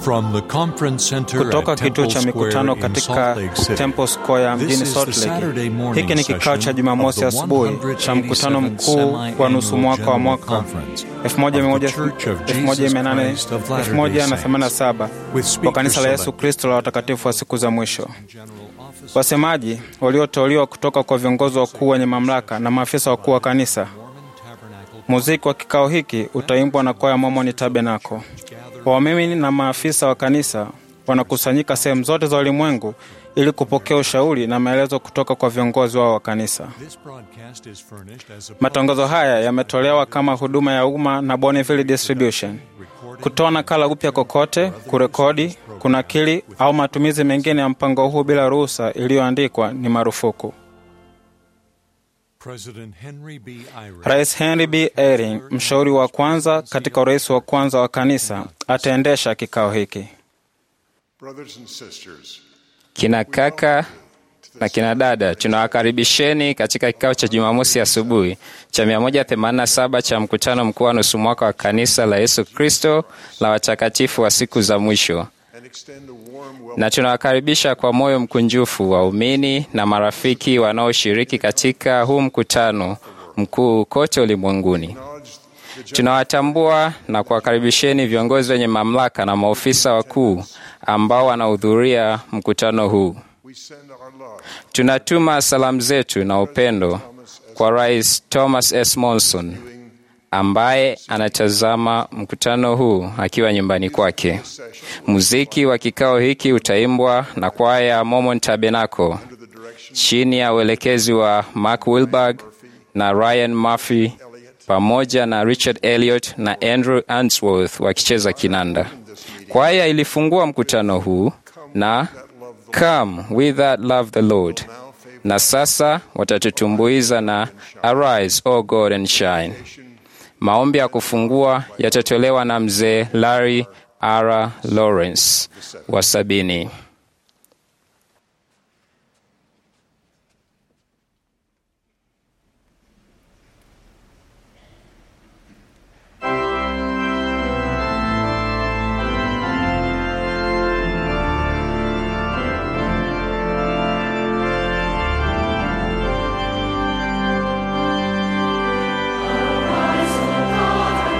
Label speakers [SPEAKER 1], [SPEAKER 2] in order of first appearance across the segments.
[SPEAKER 1] From the conference center
[SPEAKER 2] kutoka
[SPEAKER 1] at
[SPEAKER 2] kituo
[SPEAKER 1] Temple
[SPEAKER 2] cha mikutano
[SPEAKER 1] Square in
[SPEAKER 2] katika
[SPEAKER 1] Salt Lake City.
[SPEAKER 2] Temple Square
[SPEAKER 1] This
[SPEAKER 2] mjini
[SPEAKER 1] is
[SPEAKER 2] Salt
[SPEAKER 1] the Saturday
[SPEAKER 2] Lake.
[SPEAKER 1] morning
[SPEAKER 2] Hiki ni kikao cha
[SPEAKER 1] session
[SPEAKER 2] Jumamosi
[SPEAKER 1] of the
[SPEAKER 2] asubuhi cha mkutano
[SPEAKER 1] 187th
[SPEAKER 2] mkuu wa
[SPEAKER 1] Semi-Annual
[SPEAKER 2] nusu mwaka wa
[SPEAKER 1] General
[SPEAKER 2] mwaka
[SPEAKER 1] Conference of the Church of Jesus Christ of Latter-day Saints,
[SPEAKER 2] 1887
[SPEAKER 1] with
[SPEAKER 2] wa
[SPEAKER 1] speakers
[SPEAKER 2] kanisa la Yesu
[SPEAKER 1] selected
[SPEAKER 2] Kristo la watakatifu wa siku za mwisho. Wasemaji walioteuliwa kutoka kwa viongozi wakuu wenye mamlaka na maafisa wakuu wa kanisa. Muziki wa kikao hiki utaimbwa na kwaya Mormon Tabernacle. Waumini na maafisa wa kanisa wanakusanyika sehemu zote za ulimwengu ili kupokea ushauri na maelezo kutoka kwa viongozi wao wa kanisa.
[SPEAKER 1] This broadcast is furnished as a
[SPEAKER 2] Matangazo haya yametolewa kama huduma ya umma na Bonneville Distribution. Kutoa nakala upya kokote, kurekodi, kunakili au matumizi mengine ya mpango huu bila ruhusa iliyoandikwa ni marufuku.
[SPEAKER 1] President Henry B. Eyring
[SPEAKER 2] Rais Henry B. Eyring, mshauri wa kwanza katika urais wa kwanza wa kanisa, ataendesha kikao hiki.
[SPEAKER 3] Brothers and sisters,
[SPEAKER 4] Kina kaka na kina dada, tunawakaribisheni katika kikao cha Jumamosi asubuhi cha 187 cha mkutano mkuu wa nusu mwaka wa kanisa la Yesu Kristo la watakatifu wa siku za mwisho,
[SPEAKER 3] and extend a warm welcome
[SPEAKER 4] na tunawakaribisha kwa moyo mkunjufu waumini na marafiki wanaoshiriki katika huu mkutano mkuu kote ulimwenguni.
[SPEAKER 3] acknowledge the general
[SPEAKER 4] Tunawatambua na kuwakaribisheni viongozi wenye mamlaka na maofisa wakuu ambao wanahudhuria mkutano huu.
[SPEAKER 3] we send our love
[SPEAKER 4] Tunatuma salamu zetu na upendo kwa Rais Thomas S. Monson ambaye anatazama mkutano huu akiwa nyumbani kwake. Muziki wa kikao hiki utaimbwa na kwaya ya Mormon Tabernacle chini ya uelekezi wa Mark Wilberg na Ryan Murphy pamoja na Richard Elliot na Andrew Answorth wakicheza kinanda. Kwaya ilifungua mkutano huu na Come we that love the Lord, na sasa watatutumbuiza na Arise, O God and Shine. Maombi ya kufungua yatatolewa na mzee Larry R. Lawrence wa sabini.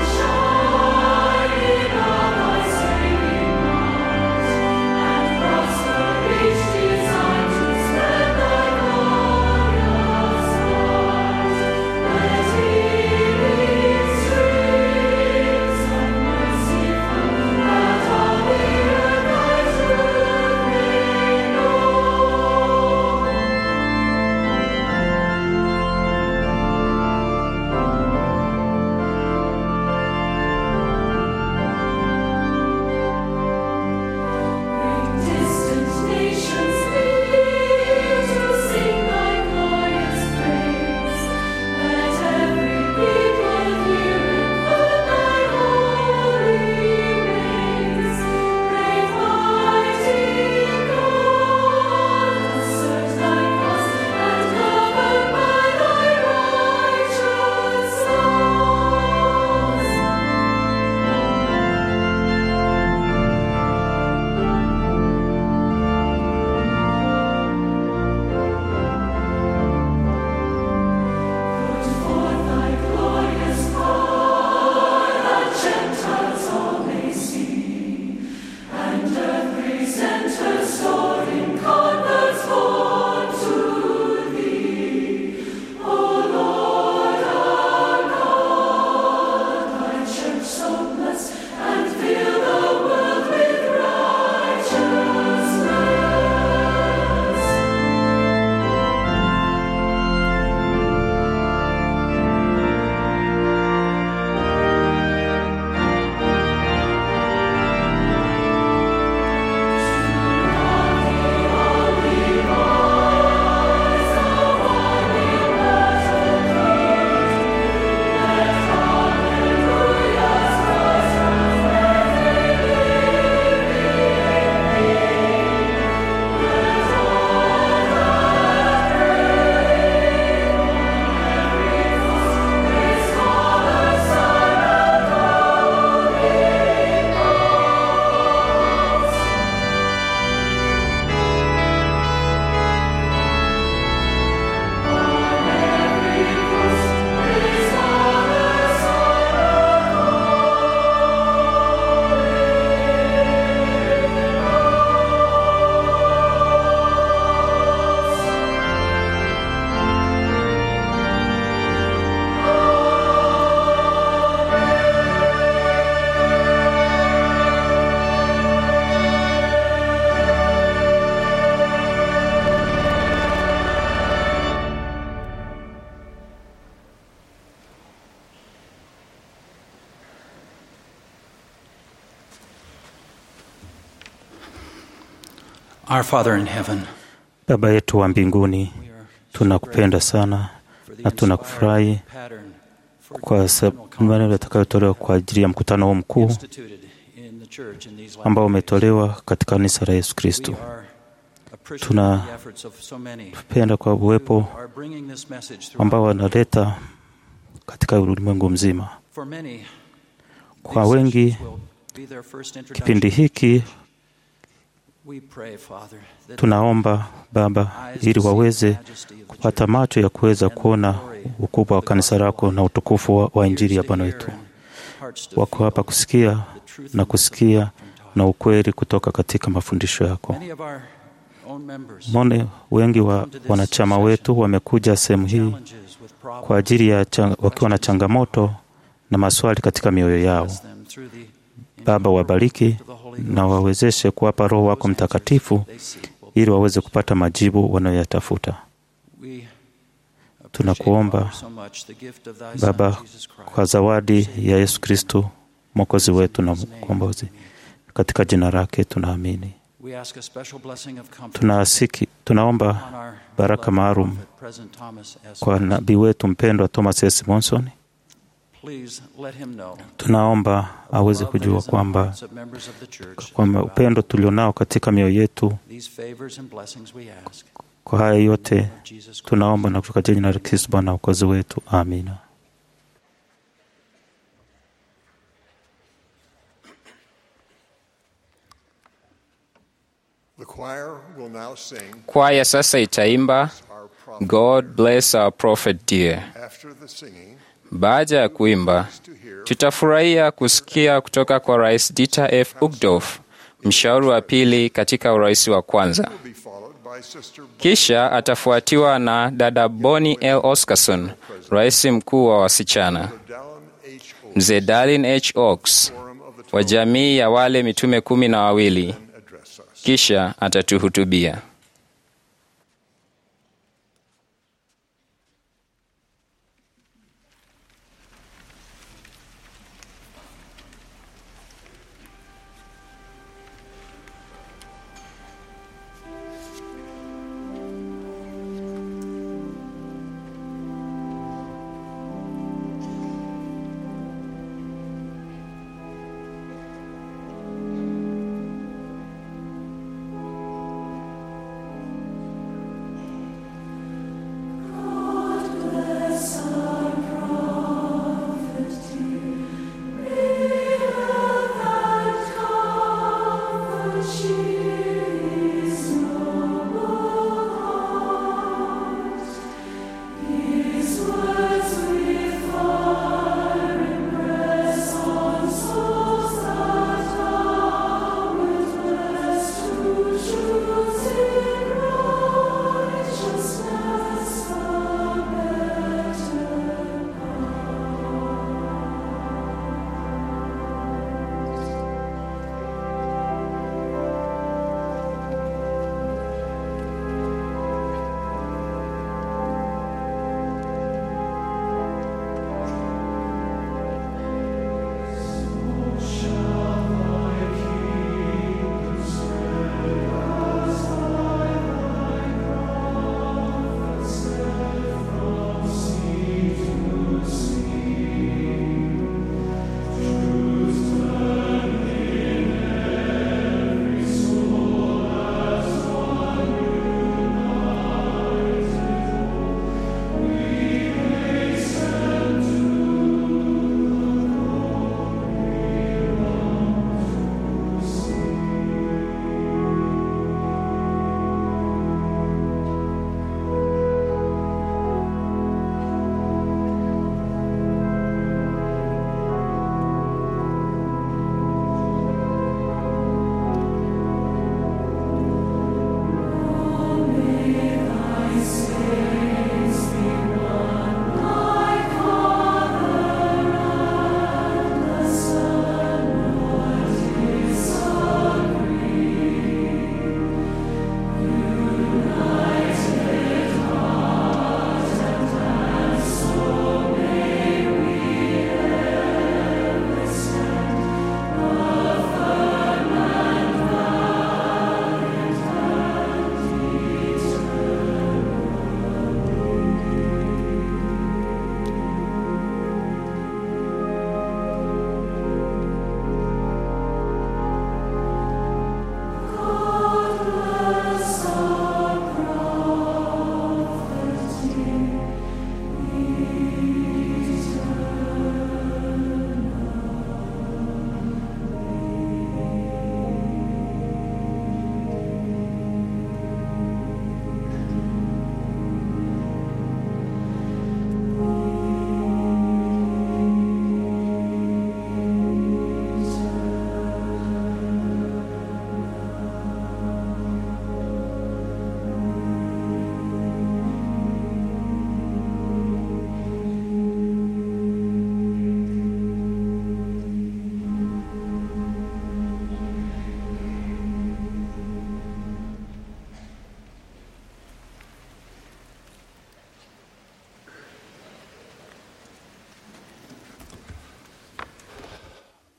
[SPEAKER 5] Shine, O thy saving light, and Our Father in heaven,
[SPEAKER 6] Baba yetu wa mbinguni,
[SPEAKER 5] we are
[SPEAKER 6] tunakupenda sana
[SPEAKER 5] for the
[SPEAKER 6] na tunakufurahi
[SPEAKER 5] inspired pattern for
[SPEAKER 6] kwa
[SPEAKER 5] doctrinal
[SPEAKER 6] maneno yatakayotolewa kwa ajili ya mkutano huu mkuu
[SPEAKER 5] instituted in the church in these last
[SPEAKER 6] ambao
[SPEAKER 5] days.
[SPEAKER 6] umetolewa katika kanisa la Yesu Kristo.
[SPEAKER 5] We are appreciative
[SPEAKER 6] Tuna-
[SPEAKER 5] of the efforts of so many
[SPEAKER 6] Penda kwa uwepo
[SPEAKER 5] who are bringing this message throughout
[SPEAKER 6] ambao
[SPEAKER 5] the world.
[SPEAKER 6] wanaleta katika ulimwengu mzima.
[SPEAKER 5] For many,
[SPEAKER 6] Kwa
[SPEAKER 5] these
[SPEAKER 6] wengi,
[SPEAKER 5] sessions will be their first
[SPEAKER 6] kipindi
[SPEAKER 5] introduction.
[SPEAKER 6] hiki
[SPEAKER 5] We pray, Father, that
[SPEAKER 6] tunaomba Baba,
[SPEAKER 5] eyes
[SPEAKER 6] ili
[SPEAKER 5] to see
[SPEAKER 6] waweze
[SPEAKER 5] the majesty of the
[SPEAKER 6] kupata
[SPEAKER 5] church,
[SPEAKER 6] macho ya kuweza kuona ukubwa wa kanisa lako na utukufu wa, wa Injili ya
[SPEAKER 5] ears to
[SPEAKER 6] Bwana
[SPEAKER 5] hear
[SPEAKER 6] wetu.
[SPEAKER 5] and hearts to
[SPEAKER 6] Wako
[SPEAKER 5] feel
[SPEAKER 6] hapa kusikia
[SPEAKER 5] the truth
[SPEAKER 6] na
[SPEAKER 5] and
[SPEAKER 6] kusikia
[SPEAKER 5] doctrine taught.
[SPEAKER 6] na ukweli kutoka katika mafundisho yako.
[SPEAKER 5] Many of our own members
[SPEAKER 6] Mone wengi wa wanachama wetu wamekuja sehemu hii
[SPEAKER 5] challenges with problems.
[SPEAKER 6] kwa ajili ya chang, wakiwa na changamoto na maswali katika mioyo yao.
[SPEAKER 5] Bless them through the
[SPEAKER 6] Baba, wabariki
[SPEAKER 5] of the Holy
[SPEAKER 6] na
[SPEAKER 5] Ghost.
[SPEAKER 6] wawezeshe kuwapa Roho wako Mtakatifu
[SPEAKER 5] They seek will
[SPEAKER 6] ili waweze kupata majibu wanayoyatafuta.
[SPEAKER 5] We
[SPEAKER 6] Tunakuomba,
[SPEAKER 5] appreciate, Father, so much the gift of thy Son,
[SPEAKER 6] Baba,
[SPEAKER 5] Jesus Christ.
[SPEAKER 6] kwa zawadi ya Yesu Kristo Mwokozi wetu na mkombozi. Katika jina lake tunaamini.
[SPEAKER 5] We ask a special blessing of comfort
[SPEAKER 6] Tunaasiki, tunaomba
[SPEAKER 5] on our
[SPEAKER 6] baraka
[SPEAKER 5] beloved
[SPEAKER 6] maalum
[SPEAKER 5] prophet, President Thomas S.
[SPEAKER 6] kwa nabii wetu mpendwa Thomas S. Monson.
[SPEAKER 5] Please let him know
[SPEAKER 6] Tunaomba
[SPEAKER 5] of the
[SPEAKER 6] aweze
[SPEAKER 5] love that
[SPEAKER 6] kujua
[SPEAKER 5] is in the
[SPEAKER 6] kwamba
[SPEAKER 5] hearts of members of the church
[SPEAKER 6] kwamba
[SPEAKER 5] throughout
[SPEAKER 6] upendo tulionao katika mioyo yetu,
[SPEAKER 5] these favors and blessings we ask.
[SPEAKER 6] kwa haya yote
[SPEAKER 5] In the name of Jesus Christ.
[SPEAKER 6] tunaomba na kutoka jina la Kristo Bwana Mwokozi wetu, amina.
[SPEAKER 3] The choir will now sing
[SPEAKER 4] Kwaya sasa itaimba
[SPEAKER 3] our prophet.
[SPEAKER 4] God bless our prophet dear.
[SPEAKER 3] After the singing,
[SPEAKER 4] Baada ya kuimba,
[SPEAKER 3] to hear
[SPEAKER 4] tutafurahia kusikia kutoka kwa Rais Dieter F. Uchtdorf, mshauri wa pili katika urais wa kwanza.
[SPEAKER 3] will be followed by Sister
[SPEAKER 4] Kisha atafuatiwa na dada Bonnie L. Oscarson, rais mkuu wa wasichana,
[SPEAKER 3] Dallin H. O.
[SPEAKER 4] mzee Darlin H. Oaks
[SPEAKER 3] Forum of the
[SPEAKER 4] wa
[SPEAKER 3] Twelve
[SPEAKER 4] jamii ya wale mitume kumi na wawili.
[SPEAKER 3] address us.
[SPEAKER 4] Kisha atatuhutubia.
[SPEAKER 3] Thank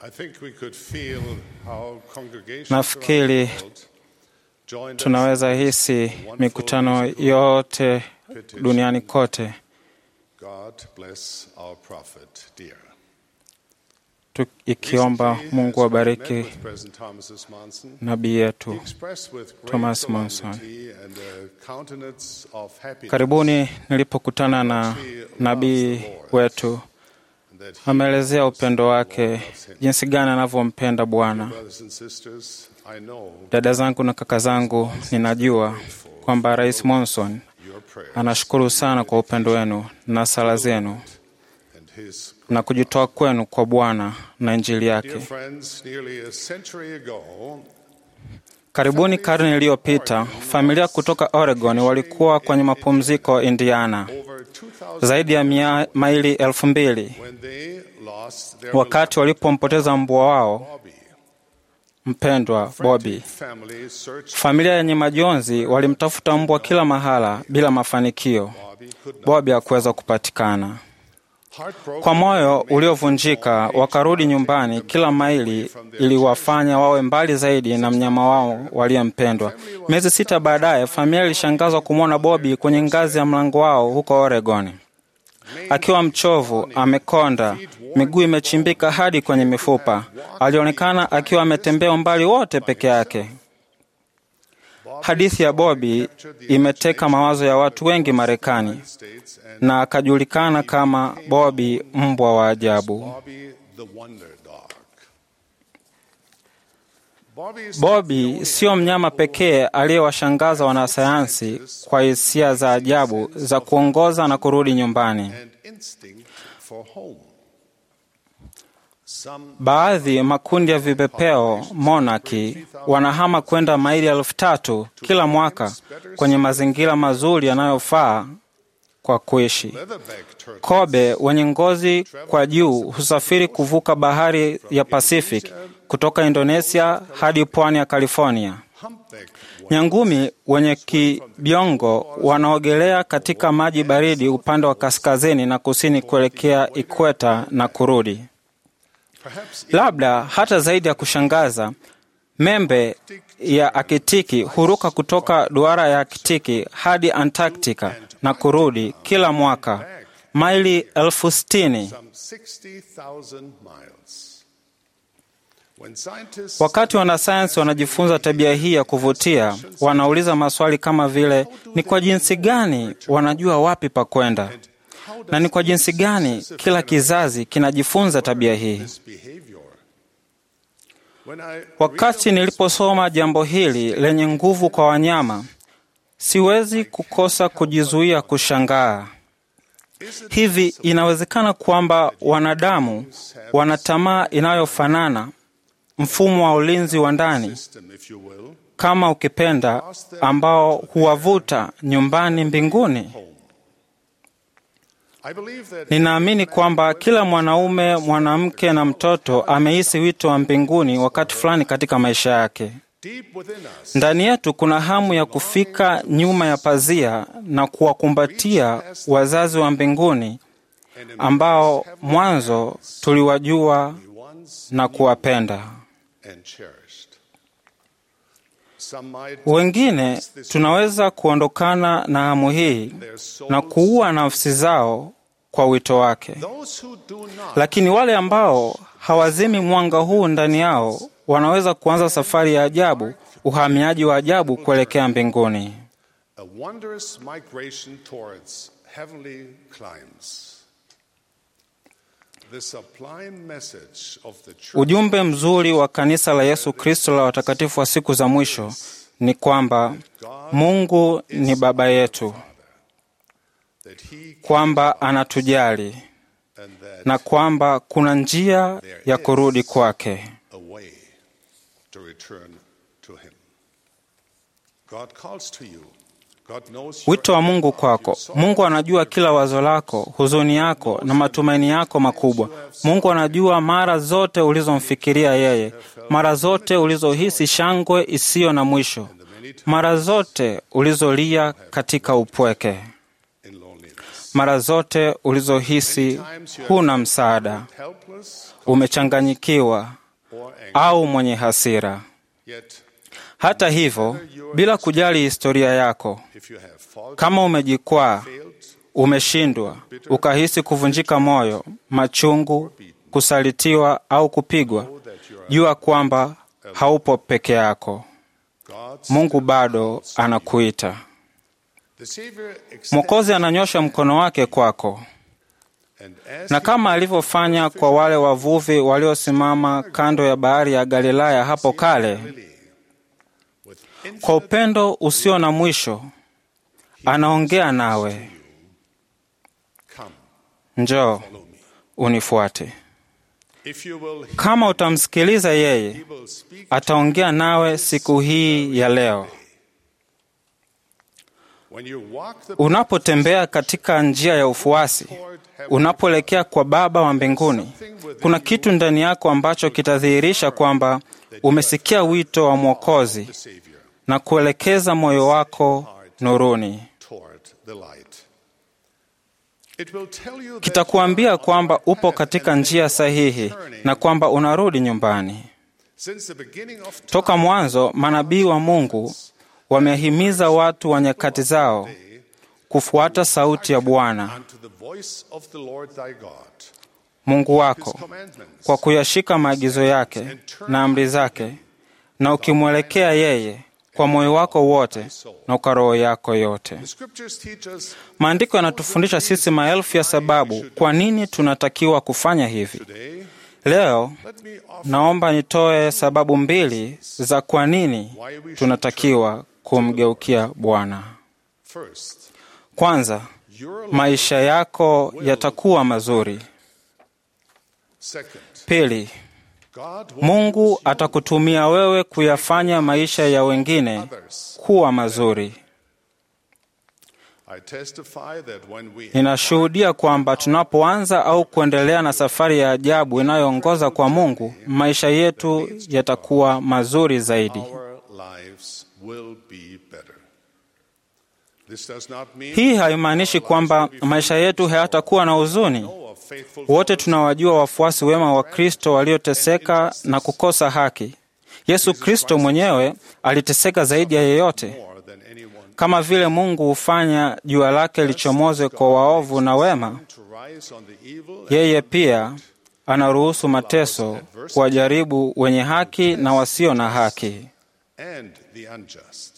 [SPEAKER 7] I think we could feel how congregations
[SPEAKER 2] Nafikiri
[SPEAKER 7] around the world joined us
[SPEAKER 2] tunaweza
[SPEAKER 7] in this
[SPEAKER 2] hisi
[SPEAKER 7] wonderful
[SPEAKER 2] mikutano
[SPEAKER 7] musical
[SPEAKER 2] yote duniani kote
[SPEAKER 7] God bless our prophet dear.
[SPEAKER 2] tu, ikiomba
[SPEAKER 7] Recently,
[SPEAKER 2] Mungu
[SPEAKER 7] as we
[SPEAKER 2] abariki
[SPEAKER 7] met with President Thomas S. Monson,
[SPEAKER 2] nabii
[SPEAKER 7] he
[SPEAKER 2] yetu.
[SPEAKER 7] expressed with great
[SPEAKER 2] Thomas Monson.
[SPEAKER 7] solemnity and a countenance of happiness
[SPEAKER 2] Karibuni nilipokutana na nabii wetu,
[SPEAKER 7] that he
[SPEAKER 2] ameelezea upendo wake, jinsi gani anavyompenda Bwana.
[SPEAKER 7] brothers and sisters, I know
[SPEAKER 2] Dada zangu na kaka zangu, ninajua kwamba Rais Monson
[SPEAKER 7] your prayers
[SPEAKER 2] anashukuru sana kwa upendo wenu na sala zenu
[SPEAKER 7] and his
[SPEAKER 2] na kujitoa kwenu kwa Bwana na Injili
[SPEAKER 7] dear
[SPEAKER 2] yake.
[SPEAKER 7] friends nearly a century ago
[SPEAKER 2] Karibuni karne iliyopita, familia kutoka Oregon walikuwa kwenye mapumziko Indiana,
[SPEAKER 7] over 2000
[SPEAKER 2] zaidi ya mia, maili elfu mbili
[SPEAKER 7] when they lost their
[SPEAKER 2] wakati walipompoteza mbwa wao
[SPEAKER 7] Bobby.
[SPEAKER 2] mpendwa Bobby.
[SPEAKER 7] Family searched
[SPEAKER 2] Familia yenye majonzi walimtafuta mbwa kila mahala bila mafanikio.
[SPEAKER 7] Bobby could not.
[SPEAKER 2] Bobby hakuweza kupatikana.
[SPEAKER 7] Heartbroken,
[SPEAKER 2] Kwa moyo uliovunjika, wakarudi nyumbani. Kila maili iliwafanya wawe mbali zaidi na mnyama wao waliyempendwa. Miezi sita baadaye, familia ilishangazwa kumwona Bobby kwenye ngazi ya mlango wao huko Oregon, akiwa mchovu, amekonda, miguu imechimbika hadi kwenye mifupa. Alionekana akiwa ametembea umbali wote peke yake. Hadithi ya Bobby imeteka mawazo ya watu wengi Marekani
[SPEAKER 7] States and
[SPEAKER 2] na akajulikana kama Bobby mbwa wa ajabu.
[SPEAKER 7] Bobby the Wonder Dog. Bobby is
[SPEAKER 2] Bobby sio mnyama pekee aliyewashangaza wanasayansi kwa hisia za ajabu za kuongoza na kurudi nyumbani.
[SPEAKER 7] and instinct for home. Some
[SPEAKER 2] Baadhi makundi ya vipepeo monaki wanahama kwenda maili elfu tatu kila mwaka kwenye mazingira mazuri yanayofaa kwa kuishi.
[SPEAKER 7] leatherback turtles,
[SPEAKER 2] Kobe wenye ngozi kwa juu husafiri kuvuka bahari ya Pacific kutoka Indonesia hadi pwani ya California.
[SPEAKER 7] humpback
[SPEAKER 2] Nyangumi wenye kibiongo wanaogelea katika maji baridi upande wa kaskazini na kusini kuelekea ikweta na kurudi.
[SPEAKER 7] perhaps
[SPEAKER 2] Labda hata zaidi ya kushangaza, membe ya Akitiki huruka kutoka duara ya Akitiki hadi Antarctica na kurudi kila mwaka maili elfu sitini.
[SPEAKER 7] some 60,000 miles. When scientists
[SPEAKER 2] Wakati wanasayansi wanajifunza tabia hii ya kuvutia, wanauliza maswali kama vile ni kwa jinsi gani wanajua wapi pa kwenda, na ni kwa jinsi gani kila kizazi kinajifunza tabia hii.
[SPEAKER 7] this behavior. When I
[SPEAKER 2] Wakati niliposoma jambo hili lenye nguvu kwa wanyama, siwezi kukosa kujizuia kushangaa. Hivi inawezekana kwamba wanadamu wana tamaa inayofanana, mfumo wa ulinzi wa ndani
[SPEAKER 7] system, if you will,
[SPEAKER 2] kama ukipenda, ambao huwavuta nyumbani mbinguni.
[SPEAKER 7] I believe that
[SPEAKER 2] Ninaamini kwamba kila mwanaume, mwanamke na mtoto amehisi wito wa mbinguni wakati fulani katika maisha yake.
[SPEAKER 7] deep within us,
[SPEAKER 2] Ndani yetu kuna hamu ya kufika nyuma ya pazia na kuwakumbatia wazazi wa mbinguni ambao mwanzo tuliwajua
[SPEAKER 7] once
[SPEAKER 2] na kuwapenda.
[SPEAKER 7] and cherished. Some might
[SPEAKER 2] Wengine tunaweza kuondokana na hamu hii na kuua nafsi zao kwa wito wake,
[SPEAKER 7] those who do not
[SPEAKER 2] lakini wale ambao hawazimi mwanga huu ndani yao wanaweza kuanza safari ya ajabu, uhamiaji wa ajabu kuelekea mbinguni.
[SPEAKER 7] a wondrous migration towards heavenly climes. The sublime message of the church
[SPEAKER 2] Ujumbe mzuri wa kanisa la Yesu Kristo la watakatifu wa siku za mwisho ni kwamba Mungu ni Baba yetu,
[SPEAKER 7] that he
[SPEAKER 2] kwamba anatujali
[SPEAKER 7] and that
[SPEAKER 2] na kwamba kuna njia ya kurudi kwake.
[SPEAKER 7] a way to return to him. God calls to you. God knows your
[SPEAKER 2] Wito wa Mungu kwako. Mungu anajua kila wazo lako, huzuni yako na matumaini yako makubwa. Mungu anajua mara zote ulizomfikiria yeye, mara zote ulizohisi shangwe isiyo na mwisho, mara zote ulizolia katika upweke.
[SPEAKER 7] in loneliness.
[SPEAKER 2] mara zote ulizohisi huna msaada,
[SPEAKER 7] helpless
[SPEAKER 2] umechanganyikiwa
[SPEAKER 7] or angry.
[SPEAKER 2] au mwenye hasira.
[SPEAKER 7] Yet,
[SPEAKER 2] Hata hivyo, bila kujali historia yako,
[SPEAKER 7] if you have fallen,
[SPEAKER 2] kama umejikwaa,
[SPEAKER 7] failed,
[SPEAKER 2] umeshindwa, ukahisi kuvunjika moyo, machungu, kusalitiwa au kupigwa, jua kwamba haupo peke yako.
[SPEAKER 7] God's
[SPEAKER 2] Mungu bado anakuita.
[SPEAKER 7] the Savior extends
[SPEAKER 2] Mwokozi ananyosha mkono wake kwako,
[SPEAKER 7] and as
[SPEAKER 2] na kama alivyofanya kwa wale wavuvi waliosimama kando ya bahari ya Galilaya hapo kale,
[SPEAKER 7] with
[SPEAKER 2] kwa upendo usio na mwisho anaongea nawe,
[SPEAKER 7] come,
[SPEAKER 2] njoo
[SPEAKER 7] follow me.
[SPEAKER 2] unifuate.
[SPEAKER 7] If you will,
[SPEAKER 2] Kama utamsikiliza yeye,
[SPEAKER 7] he will speak
[SPEAKER 2] ataongea nawe siku hii ya leo.
[SPEAKER 7] when you walk the
[SPEAKER 2] Unapotembea katika njia ya ufuasi, unapoelekea kwa Baba wa mbinguni, kuna kitu ndani yako ambacho kitadhihirisha kwamba umesikia wito wa Mwokozi
[SPEAKER 7] Savior
[SPEAKER 2] na kuelekeza moyo wako nuruni.
[SPEAKER 7] toward the light. It will tell you that
[SPEAKER 2] Kitakuambia kwamba upo katika njia sahihi na kwamba unarudi nyumbani.
[SPEAKER 7] since the beginning of time,
[SPEAKER 2] Toka mwanzo, manabii wa Mungu wamehimiza watu wa nyakati zao kufuata sauti ya Bwana
[SPEAKER 7] unto the voice of the Lord thy God,
[SPEAKER 2] Mungu
[SPEAKER 7] his
[SPEAKER 2] wako
[SPEAKER 7] commandments,
[SPEAKER 2] kwa kuyashika maagizo yake na amri zake, na ukimwelekea yeye kwa moyo wako wote na kwa roho yako yote.
[SPEAKER 7] the scriptures teach us
[SPEAKER 2] Maandiko yanatufundisha sisi maelfu ya sababu kwa nini tunatakiwa kufanya hivi.
[SPEAKER 7] today.
[SPEAKER 2] Leo
[SPEAKER 7] Let me offer
[SPEAKER 2] naomba nitoe sababu mbili za kwa nini tunatakiwa kumgeukia Bwana.
[SPEAKER 7] first
[SPEAKER 2] Kwanza,
[SPEAKER 7] your
[SPEAKER 2] maisha yako yatakuwa mazuri.
[SPEAKER 7] second.
[SPEAKER 2] Pili,
[SPEAKER 7] God will
[SPEAKER 2] Mungu atakutumia wewe kuyafanya maisha ya wengine
[SPEAKER 7] others.
[SPEAKER 2] kuwa mazuri.
[SPEAKER 7] I testify that when we
[SPEAKER 2] Ninashuhudia kwamba tunapoanza au kuendelea na safari ya ajabu inayoongoza kwa Mungu, maisha yetu yatakuwa mazuri zaidi.
[SPEAKER 7] our lives will be better. This does not mean
[SPEAKER 2] Hii haimaanishi kwamba maisha yetu hayatakuwa na huzuni.
[SPEAKER 7] know of faithful
[SPEAKER 2] Wote tunawajua wafuasi wema wa Kristo walioteseka na kukosa haki. Yesu Kristo mwenyewe aliteseka zaidi ya yeyote.
[SPEAKER 7] more than anyone
[SPEAKER 2] Kama vile Mungu hufanya jua lake lichomoze kwa waovu na wema,
[SPEAKER 7] to rise on the evil
[SPEAKER 2] yeye pia anaruhusu mateso kuwajaribu wenye haki na wasio na haki.
[SPEAKER 7] and the unjust.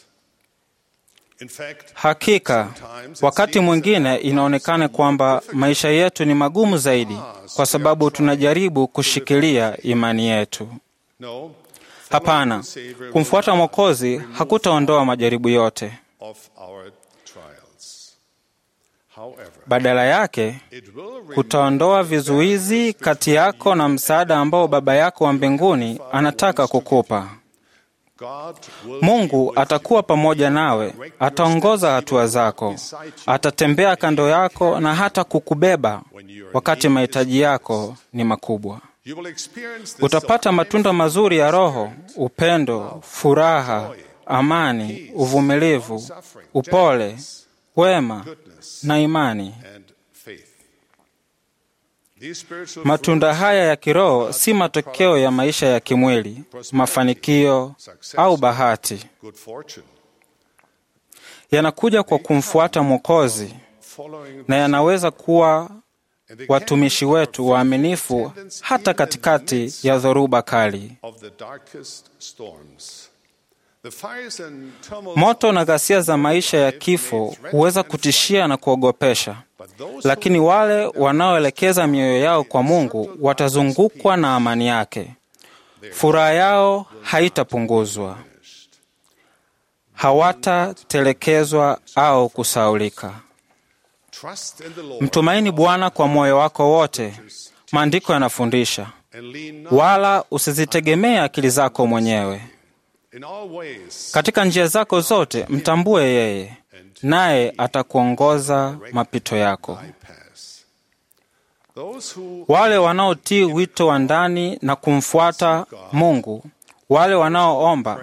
[SPEAKER 7] In fact,
[SPEAKER 2] Hakika wakati mwingine inaonekana kwamba maisha yetu ni magumu zaidi, kwa sababu tunajaribu kushikilia imani yetu.
[SPEAKER 7] no,
[SPEAKER 2] Hapana, kumfuata Mwokozi hakutaondoa majaribu yote.
[SPEAKER 7] of our trials. However,
[SPEAKER 2] Badala yake
[SPEAKER 7] it will remove
[SPEAKER 2] kutaondoa vizuizi kati yako na msaada ambao Baba yako wa mbinguni anataka kukupa.
[SPEAKER 7] God will
[SPEAKER 2] Mungu atakuwa pamoja nawe, ataongoza hatua zako, atatembea kando yako na hata kukubeba wakati mahitaji yako ni makubwa.
[SPEAKER 7] you will experience the
[SPEAKER 2] Utapata matunda mazuri ya Roho: upendo, furaha, amani, uvumilivu, upole, wema na imani.
[SPEAKER 7] and faith. These spiritual
[SPEAKER 2] Matunda haya ya kiroho si matokeo ya maisha ya kimwili, mafanikio au bahati.
[SPEAKER 7] good fortune,
[SPEAKER 2] Yanakuja kwa kumfuata Mwokozi
[SPEAKER 7] following
[SPEAKER 2] na yanaweza kuwa
[SPEAKER 7] and they
[SPEAKER 2] watumishi wetu waaminifu hata katikati ya dhoruba kali.
[SPEAKER 7] of the darkest storms. The fires and tumults
[SPEAKER 2] Moto na ghasia za maisha ya kifo huweza kutishia na kuogopesha,
[SPEAKER 7] but those
[SPEAKER 2] lakini wale wanaoelekeza mioyo yao kwa Mungu watazungukwa na amani yake. Furaha yao haitapunguzwa, hawatatelekezwa au kusaulika.
[SPEAKER 7] trust in the Lord
[SPEAKER 2] Mtumaini Bwana kwa moyo wako wote, maandiko yanafundisha,
[SPEAKER 7] and lean not
[SPEAKER 2] wala usizitegemee akili zako mwenyewe.
[SPEAKER 7] in all ways
[SPEAKER 2] Katika njia zako zote mtambue yeye, naye atakuongoza mapito yako.
[SPEAKER 7] thy paths. Those who
[SPEAKER 2] Wale wanaotii wito wa ndani na kumfuata Mungu, wale wanaoomba,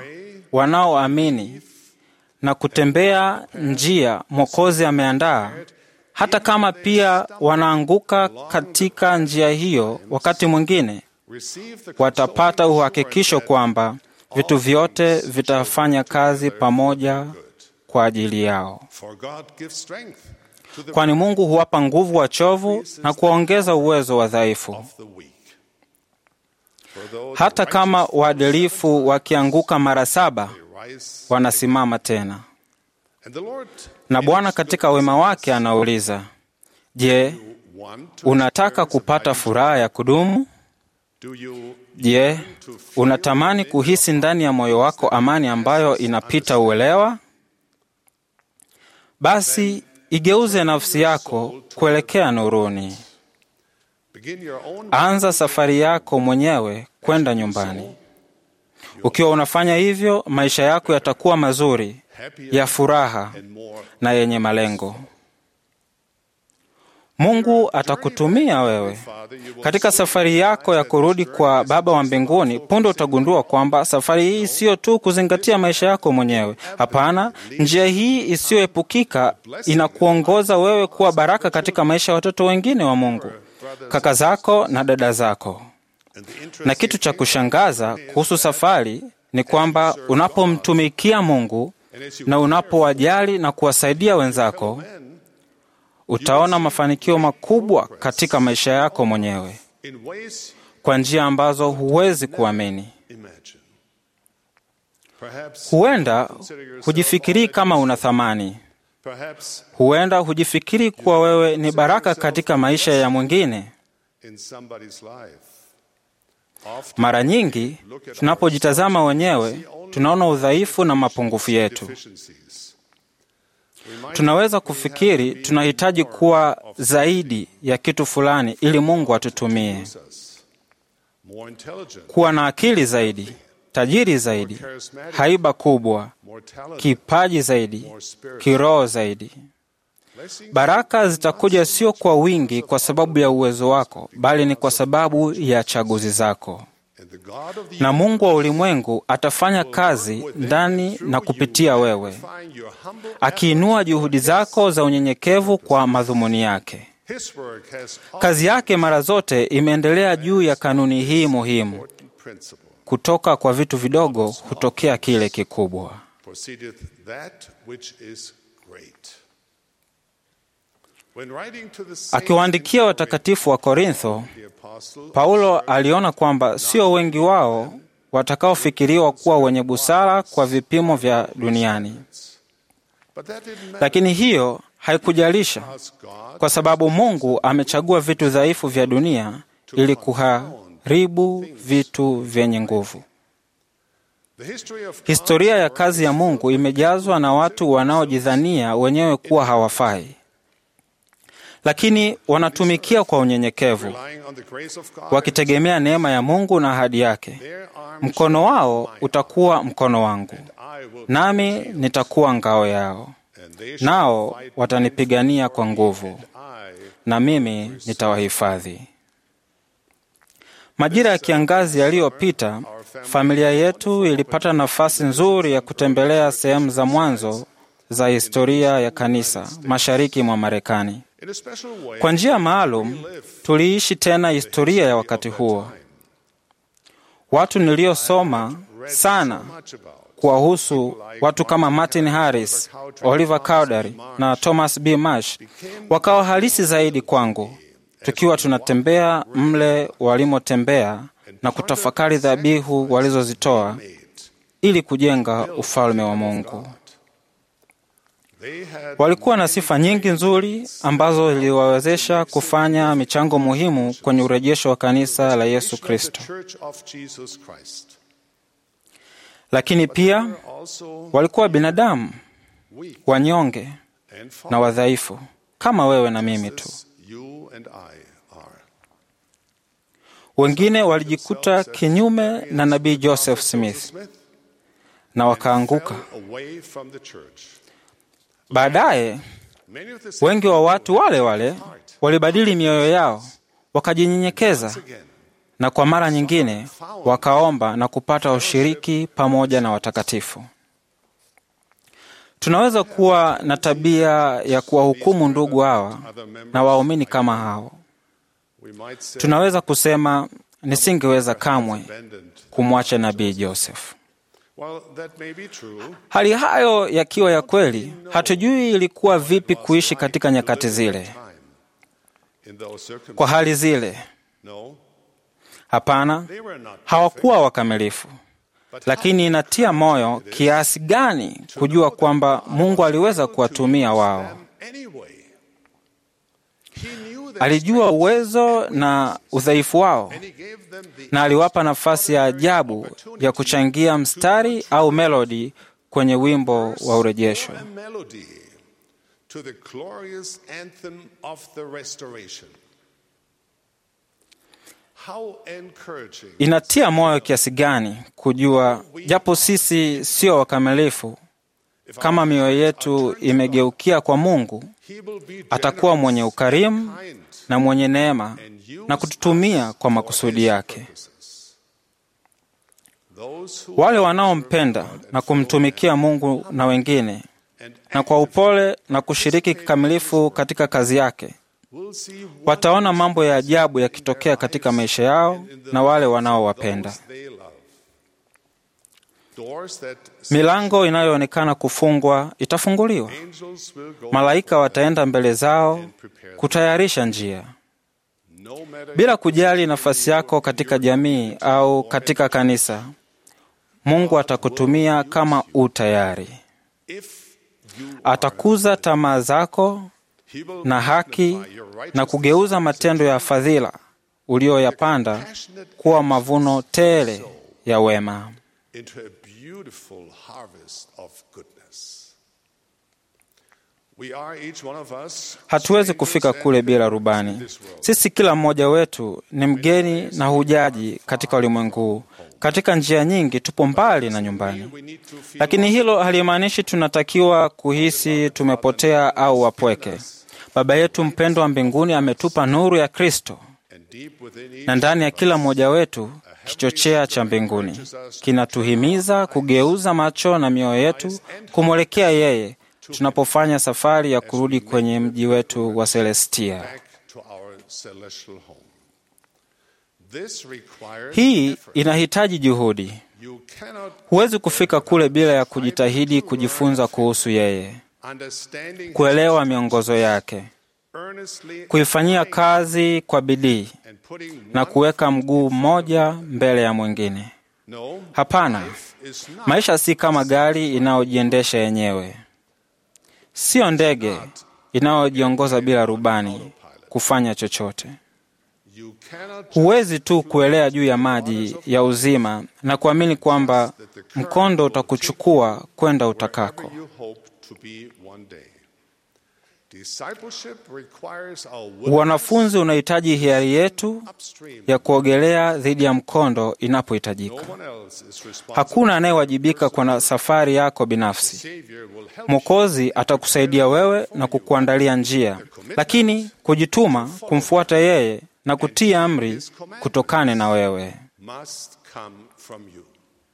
[SPEAKER 2] wanaoamini na kutembea njia Mwokozi ameandaa, hata kama pia wanaanguka katika njia hiyo, wakati mwingine watapata uhakikisho kwamba vitu vyote vitafanya kazi pamoja kwa ajili yao, kwani Mungu huwapa nguvu wachovu na kuwaongeza uwezo wa dhaifu. Hata kama waadilifu wakianguka mara saba, wanasimama tena. Na Bwana katika wema wake anauliza, je, unataka kupata furaha ya kudumu? Je, unatamani kuhisi ndani ya moyo wako amani ambayo inapita uelewa? Basi igeuze nafsi yako kuelekea nuruni. Anza safari yako mwenyewe kwenda nyumbani. Ukiwa unafanya hivyo, maisha yako yatakuwa mazuri, ya furaha na yenye malengo. Mungu atakutumia wewe katika safari yako ya kurudi kwa Baba wa mbinguni. Punde utagundua kwamba safari hii siyo tu kuzingatia maisha yako mwenyewe. Hapana, njia hii isiyoepukika inakuongoza wewe kuwa baraka katika maisha ya watoto wengine wa Mungu, kaka zako na dada zako. Na kitu cha kushangaza kuhusu safari ni kwamba unapomtumikia Mungu na unapowajali na kuwasaidia wenzako utaona mafanikio makubwa katika maisha yako mwenyewe kwa njia ambazo huwezi kuamini. Huenda hujifikirii kama una thamani, huenda hujifikiri kuwa wewe ni baraka katika maisha ya mwingine. Mara nyingi tunapojitazama wenyewe, tunaona udhaifu na mapungufu yetu. Tunaweza kufikiri tunahitaji kuwa zaidi ya kitu fulani ili Mungu atutumie, kuwa na akili zaidi, tajiri zaidi, haiba kubwa, kipaji zaidi, kiroho zaidi. Baraka zitakuja sio kwa wingi kwa sababu ya uwezo wako, bali ni kwa sababu ya chaguzi zako. Na Mungu wa ulimwengu atafanya kazi ndani na kupitia wewe, akiinua juhudi zako za unyenyekevu kwa madhumuni yake. Kazi yake mara zote imeendelea juu ya kanuni hii muhimu: kutoka kwa vitu vidogo hutokea kile kikubwa. Akiwaandikia watakatifu wa Korintho, Paulo aliona kwamba sio wengi wao watakaofikiriwa kuwa wenye busara kwa vipimo vya duniani, lakini hiyo haikujalisha, kwa sababu Mungu amechagua vitu dhaifu vya dunia ili kuharibu vitu vyenye nguvu. Historia ya kazi ya Mungu imejazwa na watu wanaojidhania wenyewe kuwa hawafai lakini wanatumikia kwa unyenyekevu, wakitegemea neema ya Mungu na ahadi yake. Mkono wao utakuwa mkono wangu, nami nitakuwa ngao yao, nao watanipigania kwa nguvu, na mimi nitawahifadhi. Majira ya kiangazi yaliyopita, familia yetu ilipata nafasi nzuri ya kutembelea sehemu za mwanzo za historia ya kanisa mashariki mwa Marekani. Kwa njia maalum tuliishi tena historia ya wakati huo. Watu niliosoma sana kuwahusu, watu kama Martin Harris, Oliver Cowdery na Thomas B. Marsh, wakawa halisi zaidi kwangu, tukiwa tunatembea mle walimotembea na kutafakari dhabihu walizozitoa ili kujenga ufalme wa Mungu. Walikuwa na sifa nyingi nzuri ambazo ziliwawezesha kufanya michango muhimu kwenye urejesho wa kanisa la Yesu Kristo, lakini pia walikuwa binadamu wanyonge na wadhaifu kama wewe na mimi tu. Wengine walijikuta kinyume na nabii Joseph Smith na wakaanguka. Baadaye wengi wa watu wale wale walibadili mioyo yao, wakajinyenyekeza, na kwa mara nyingine wakaomba na kupata ushiriki pamoja na watakatifu. Tunaweza kuwa na tabia ya kuwahukumu ndugu hawa na waumini kama hao.
[SPEAKER 7] We might say
[SPEAKER 2] Tunaweza kusema nisingeweza kamwe
[SPEAKER 7] abandoned.
[SPEAKER 2] kumwacha nabii Joseph.
[SPEAKER 7] Well, that may be true.
[SPEAKER 2] Hali hayo yakiwa ya kweli, hatujui ilikuwa vipi kuishi katika nyakati zile,
[SPEAKER 7] Time. In those
[SPEAKER 2] kwa
[SPEAKER 7] circumstances,
[SPEAKER 2] hali zile.
[SPEAKER 7] no,
[SPEAKER 2] Hapana,
[SPEAKER 7] they were not.
[SPEAKER 2] hawakuwa wakamilifu,
[SPEAKER 7] But
[SPEAKER 2] lakini inatia moyo kiasi gani kujua kwamba Mungu aliweza kuwatumia wao.
[SPEAKER 7] them anyway. He knew their
[SPEAKER 2] Alijua uwezo na udhaifu wao,
[SPEAKER 7] and he gave them the
[SPEAKER 2] na aliwapa nafasi ya ajabu ya kuchangia mstari au melodi kwenye wimbo wa urejesho.
[SPEAKER 7] a melody to the glorious anthem of the restoration. How encouraging
[SPEAKER 2] Inatia moyo kiasi gani kujua, japo sisi sio wakamilifu,
[SPEAKER 7] if
[SPEAKER 2] kama mioyo yetu imegeukia kwa Mungu,
[SPEAKER 7] he will be
[SPEAKER 2] atakuwa mwenye
[SPEAKER 7] generous,
[SPEAKER 2] ukarimu
[SPEAKER 7] kind,
[SPEAKER 2] na mwenye neema
[SPEAKER 7] and use
[SPEAKER 2] na kututumia
[SPEAKER 7] us
[SPEAKER 2] kwa
[SPEAKER 7] for
[SPEAKER 2] makusudi
[SPEAKER 7] his
[SPEAKER 2] yake.
[SPEAKER 7] purposes. Those who
[SPEAKER 2] Wale wanaompenda na kumtumikia Mungu na wengine,
[SPEAKER 7] and
[SPEAKER 2] na kwa upole na kushiriki kikamilifu katika kazi yake,
[SPEAKER 7] will see
[SPEAKER 2] wataona mambo ya ajabu yakitokea katika maisha yao na wale wanaowapenda.
[SPEAKER 7] those they love. Doors that
[SPEAKER 2] Milango inayoonekana kufungwa itafunguliwa.
[SPEAKER 7] angels will go
[SPEAKER 2] Malaika wataenda mbele zao kutayarisha njia.
[SPEAKER 7] no matter
[SPEAKER 2] Bila kujali nafasi yako katika jamii au katika kanisa, Mungu atakutumia kama u tayari.
[SPEAKER 7] if you
[SPEAKER 2] Atakuza tamaa zako
[SPEAKER 7] he will
[SPEAKER 2] na haki
[SPEAKER 7] magnify your
[SPEAKER 2] na
[SPEAKER 7] righteousness
[SPEAKER 2] kugeuza matendo ya fadhila uliyoyapanda kuwa mavuno tele ya wema.
[SPEAKER 7] into a beautiful harvest of goodness. We are each one of us
[SPEAKER 2] Hatuwezi kufika kule bila rubani. Sisi kila mmoja wetu ni mgeni na hujaji katika ulimwengu huu. Katika njia nyingi tupo mbali na nyumbani,
[SPEAKER 7] we need to feel
[SPEAKER 2] lakini hilo halimaanishi tunatakiwa kuhisi tumepotea au wapweke. Baba yetu mpendwa wa mbinguni ametupa nuru ya Kristo,
[SPEAKER 7] and deep within each
[SPEAKER 2] na ndani ya kila mmoja wetu kichochea cha mbinguni kinatuhimiza kugeuza macho na mioyo yetu kumwelekea yeye tunapofanya safari ya kurudi kwenye mji wetu wa Celestia.
[SPEAKER 7] back to our celestial home. This requires
[SPEAKER 2] Hii
[SPEAKER 7] effort.
[SPEAKER 2] inahitaji juhudi.
[SPEAKER 7] You cannot
[SPEAKER 2] Huwezi kufika kule bila ya kujitahidi kujifunza kuhusu yeye,
[SPEAKER 7] understanding
[SPEAKER 2] kuelewa miongozo yake,
[SPEAKER 7] earnestly
[SPEAKER 2] kuifanyia kazi kwa bidii
[SPEAKER 7] and putting
[SPEAKER 2] na
[SPEAKER 7] one
[SPEAKER 2] kuweka mguu mmoja mbele ya mwingine.
[SPEAKER 7] no
[SPEAKER 2] Hapana,
[SPEAKER 7] is not
[SPEAKER 2] maisha si kama gari inayojiendesha yenyewe, siyo ndege inayojiongoza bila rubani kufanya chochote.
[SPEAKER 7] you cannot
[SPEAKER 2] Huwezi tu kuelea juu ya maji ya uzima na kuamini kwamba mkondo utakuchukua kwenda utakako.
[SPEAKER 7] wherever you hope to be one day. Discipleship requires our willingness
[SPEAKER 2] Wanafunzi unahitaji hiari yetu
[SPEAKER 7] upstream.
[SPEAKER 2] ya kuogelea dhidi ya mkondo
[SPEAKER 7] No
[SPEAKER 2] inapohitajika.
[SPEAKER 7] one else is responsible.
[SPEAKER 2] Hakuna anayewajibika kwa na safari yako binafsi.
[SPEAKER 7] Savior will help
[SPEAKER 2] Mwokozi atakusaidia wewe na kukuandalia njia, lakini kujituma kumfuata yeye na kutii amri kutokane na wewe.
[SPEAKER 7] you must come from you.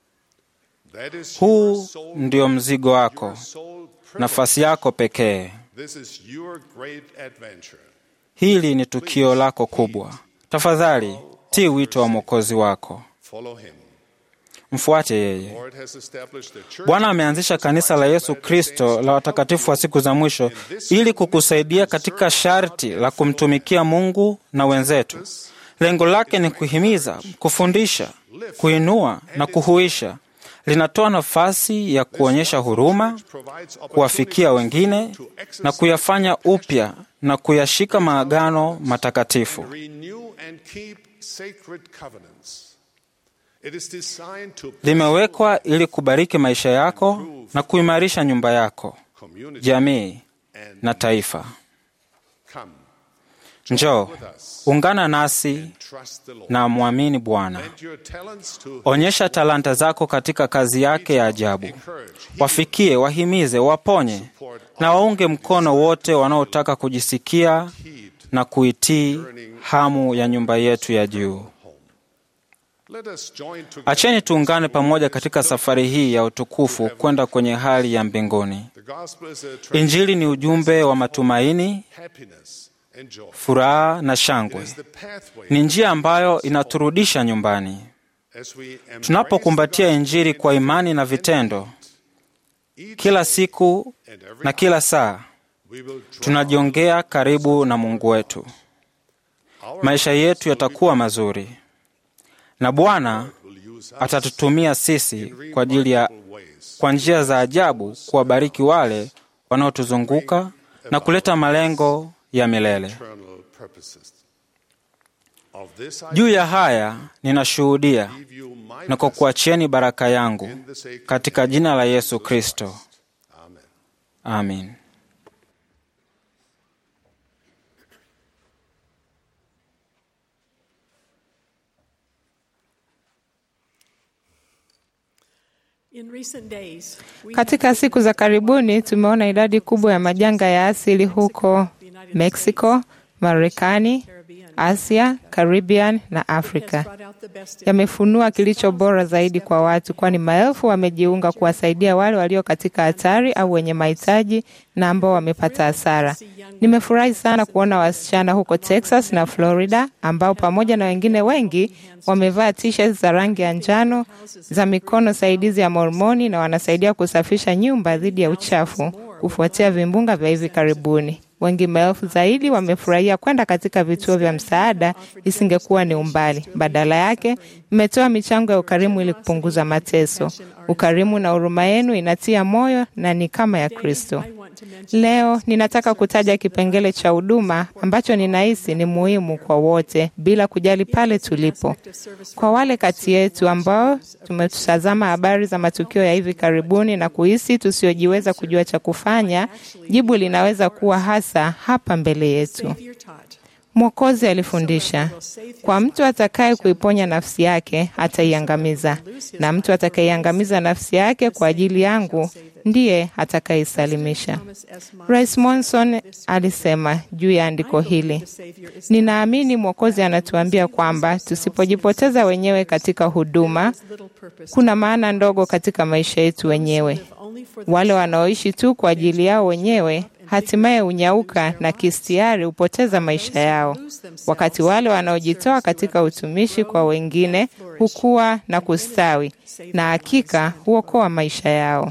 [SPEAKER 7] That is
[SPEAKER 2] Huu
[SPEAKER 7] your sole,
[SPEAKER 2] ndio mzigo wako,
[SPEAKER 7] your sole privilege.
[SPEAKER 2] nafasi yako pekee.
[SPEAKER 7] This is your great adventure.
[SPEAKER 2] Hili ni tukio lako kubwa. Tafadhali tii wito wa mwokozi wako,
[SPEAKER 7] Follow him.
[SPEAKER 2] mfuate yeye.
[SPEAKER 7] Lord has established the church
[SPEAKER 2] Bwana ameanzisha kanisa la Yesu Kristo la watakatifu wa siku za mwisho ili kukusaidia katika sharti la kumtumikia Mungu na wenzetu. Lengo lake ni kuhimiza, kufundisha, kuinua na kuhuisha. Linatoa nafasi ya kuonyesha huruma,
[SPEAKER 7] provides
[SPEAKER 2] kuwafikia wengine
[SPEAKER 7] to
[SPEAKER 2] na
[SPEAKER 7] exercise
[SPEAKER 2] kuyafanya upya na kuyashika maagano matakatifu.
[SPEAKER 7] renew and keep sacred covenants. It is designed to
[SPEAKER 2] Limewekwa ili kubariki maisha yako na kuimarisha nyumba yako,
[SPEAKER 7] community
[SPEAKER 2] jamii
[SPEAKER 7] and
[SPEAKER 2] na taifa.
[SPEAKER 7] come.
[SPEAKER 2] Njoo ungana nasi
[SPEAKER 7] Trust the Lord.
[SPEAKER 2] na mwamini Bwana.
[SPEAKER 7] Lend your talents to
[SPEAKER 2] Onyesha talanta zako katika kazi yake ya ajabu.
[SPEAKER 7] encourage,
[SPEAKER 2] Wafikie, wahimize, waponye na waunge mkono wote wanaotaka kujisikia
[SPEAKER 7] heed.
[SPEAKER 2] na kuitii hamu ya nyumba yetu ya juu.
[SPEAKER 7] Let us join together.
[SPEAKER 2] Acheni tuungane pamoja katika safari hii ya utukufu kwenda kwenye hali ya mbinguni.
[SPEAKER 7] The gospel is a
[SPEAKER 2] Injili ni ujumbe wa matumaini,
[SPEAKER 7] happiness and joy.
[SPEAKER 2] furaha na shangwe.
[SPEAKER 7] It's the pathway
[SPEAKER 2] Ni njia ambayo inaturudisha nyumbani.
[SPEAKER 7] as we embrace
[SPEAKER 2] Tunapokumbatia Injili kwa imani na vitendo,
[SPEAKER 7] each
[SPEAKER 2] kila siku
[SPEAKER 7] and every
[SPEAKER 2] na kila saa,
[SPEAKER 7] we will draw
[SPEAKER 2] tunajiongea karibu na Mungu wetu.
[SPEAKER 7] our
[SPEAKER 2] Maisha yetu yatakuwa mazuri, na Bwana
[SPEAKER 7] will use us
[SPEAKER 2] atatutumia sisi kwa ajili ya
[SPEAKER 7] in ways.
[SPEAKER 2] kwa njia za ajabu kuwabariki wale wanaotuzunguka na kuleta malengo ya milele.
[SPEAKER 7] eternal purposes. Of this I
[SPEAKER 2] Juu ya haya ninashuhudia
[SPEAKER 7] give you my
[SPEAKER 2] na kwa kuachieni baraka yangu katika jina la Yesu Kristo.
[SPEAKER 7] Amen.
[SPEAKER 2] Amin.
[SPEAKER 8] Katika siku za karibuni tumeona idadi kubwa ya majanga ya asili huko Mexico, Marekani, Asia, Caribbean na Afrika. Yamefunua kilicho bora zaidi kwa watu, kwani maelfu wamejiunga kuwasaidia wale walio katika hatari au wenye mahitaji na ambao wamepata hasara. Nimefurahi sana kuona wasichana huko Texas na Florida ambao pamoja na wengine wengi wamevaa t-shirts za rangi ya njano za mikono saidizi ya mormoni na wanasaidia kusafisha nyumba dhidi ya uchafu kufuatia vimbunga vya hivi karibuni. Wengi maelfu zaidi wamefurahia kwenda katika vituo vya msaada, isingekuwa ni umbali. Badala yake, mmetoa michango ya ukarimu ili kupunguza mateso. Ukarimu na huruma yenu inatia moyo na ni kama ya Kristo. Leo ninataka kutaja kipengele cha huduma ambacho ninahisi ni muhimu kwa wote bila kujali pale tulipo. Kwa wale kati yetu ambao tumetazama habari za matukio ya hivi karibuni na kuhisi tusiojiweza kujua cha kufanya, jibu linaweza kuwa hasa hapa mbele yetu. Mwokozi alifundisha, kwa mtu atakaye kuiponya nafsi yake ataiangamiza, na mtu atakayeiangamiza nafsi yake kwa ajili yangu ndiye atakayeisalimisha. Rais Monson alisema juu ya andiko hili, ninaamini Mwokozi anatuambia kwamba tusipojipoteza wenyewe katika huduma, kuna maana ndogo katika maisha yetu wenyewe. Wale wanaoishi tu kwa ajili yao wenyewe hatimaye unyauka na kistiari hupoteza maisha yao, wakati wale wanaojitoa katika utumishi kwa wengine hukua na kustawi, na hakika huokoa maisha yao.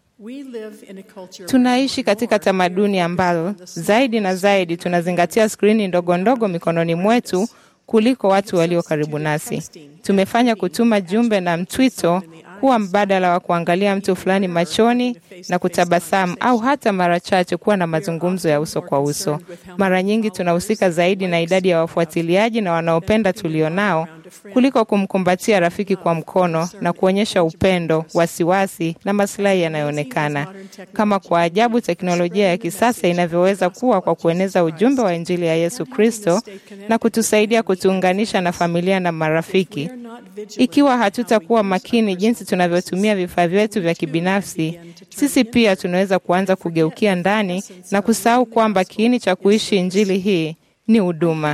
[SPEAKER 8] Tunaishi katika tamaduni ambazo zaidi na zaidi tunazingatia skrini ndogo ndogo mikononi mwetu kuliko watu walio karibu nasi. Tumefanya kutuma jumbe na mtwito kuwa mbadala wa kuangalia mtu fulani machoni na kutabasamu au hata mara chache kuwa na mazungumzo ya uso kwa uso. Mara nyingi tunahusika zaidi na idadi ya wafuatiliaji na wanaopenda tulionao kuliko kumkumbatia rafiki kwa mkono na kuonyesha upendo, wasiwasi na masilahi yanayoonekana. Kama kwa ajabu teknolojia ya kisasa inavyoweza kuwa kwa kueneza ujumbe wa Injili ya Yesu Kristo na kutusaidia kutuunganisha na familia na marafiki. Ikiwa hatutakuwa makini jinsi tunavyotumia vifaa vyetu vya kibinafsi, sisi pia tunaweza kuanza kugeukia ndani na kusahau kwamba kiini cha kuishi Injili hii ni huduma.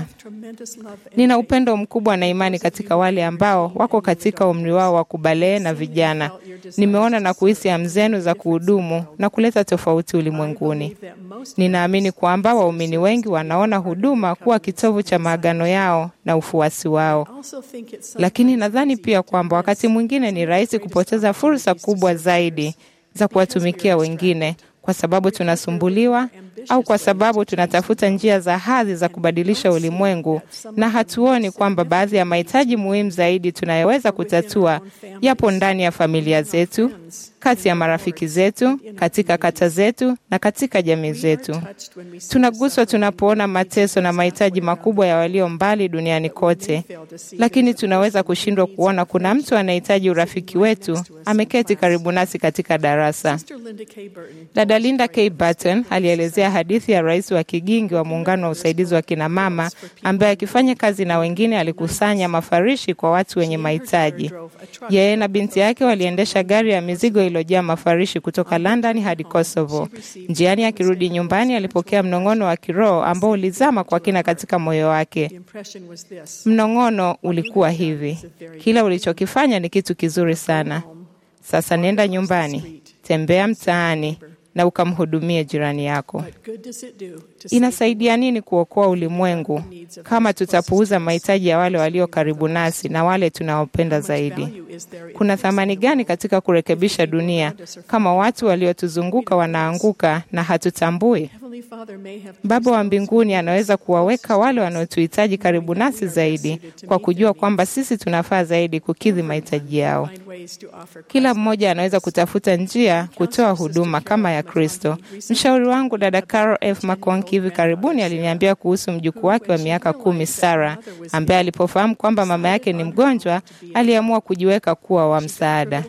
[SPEAKER 8] Nina upendo mkubwa na imani katika wale ambao wako katika umri wao wa kubalee na vijana. Nimeona na kuhisi hamu zenu za kuhudumu na kuleta tofauti ulimwenguni. Ninaamini kwamba waumini wengi wanaona huduma kuwa kitovu cha maagano yao na ufuasi wao, lakini nadhani pia kwamba wakati mwingine ni rahisi kupoteza fursa kubwa zaidi za kuwatumikia wengine kwa sababu tunasumbuliwa au kwa sababu tunatafuta njia za hadhi za kubadilisha ulimwengu, na hatuoni kwamba baadhi ya mahitaji muhimu zaidi tunayoweza kutatua yapo ndani ya familia zetu, kati ya marafiki zetu, katika kata zetu na katika jamii zetu. Tunaguswa tunapoona mateso na mahitaji makubwa ya walio mbali duniani kote, lakini tunaweza kushindwa kuona kuna mtu anahitaji urafiki wetu ameketi karibu nasi katika darasa. Dada Linda K. Burton alielezea hadithi ya rais wa Kigingi wa muungano wa usaidizi wa kinamama ambaye akifanya kazi na wengine alikusanya mafarishi kwa watu wenye mahitaji. Yeye na binti yake waliendesha gari ya mizigo iliyojaa mafarishi kutoka London hadi Kosovo. Njiani akirudi nyumbani, alipokea mnong'ono wa kiroho ambao ulizama kwa kina katika moyo wake. Mnong'ono ulikuwa hivi: kila ulichokifanya ni kitu kizuri sana. Sasa nenda nyumbani, tembea mtaani na ukamhudumie jirani yako. Inasaidia nini kuokoa ulimwengu kama tutapuuza mahitaji ya wale walio karibu nasi na wale tunaopenda zaidi? Kuna thamani gani katika kurekebisha dunia kama watu waliotuzunguka wanaanguka na hatutambui? Baba wa mbinguni anaweza kuwaweka wale wanaotuhitaji karibu nasi zaidi kwa kujua kwamba sisi tunafaa zaidi kukidhi mahitaji yao. Kila mmoja anaweza kutafuta njia kutoa huduma kama ya Kristo. Mshauri wangu dada Carol F. McConkie hivi karibuni aliniambia kuhusu mjukuu wake wa miaka kumi Sarah, ambaye alipofahamu kwamba mama yake ni mgonjwa, aliamua kujiweka kuwa wa msaada.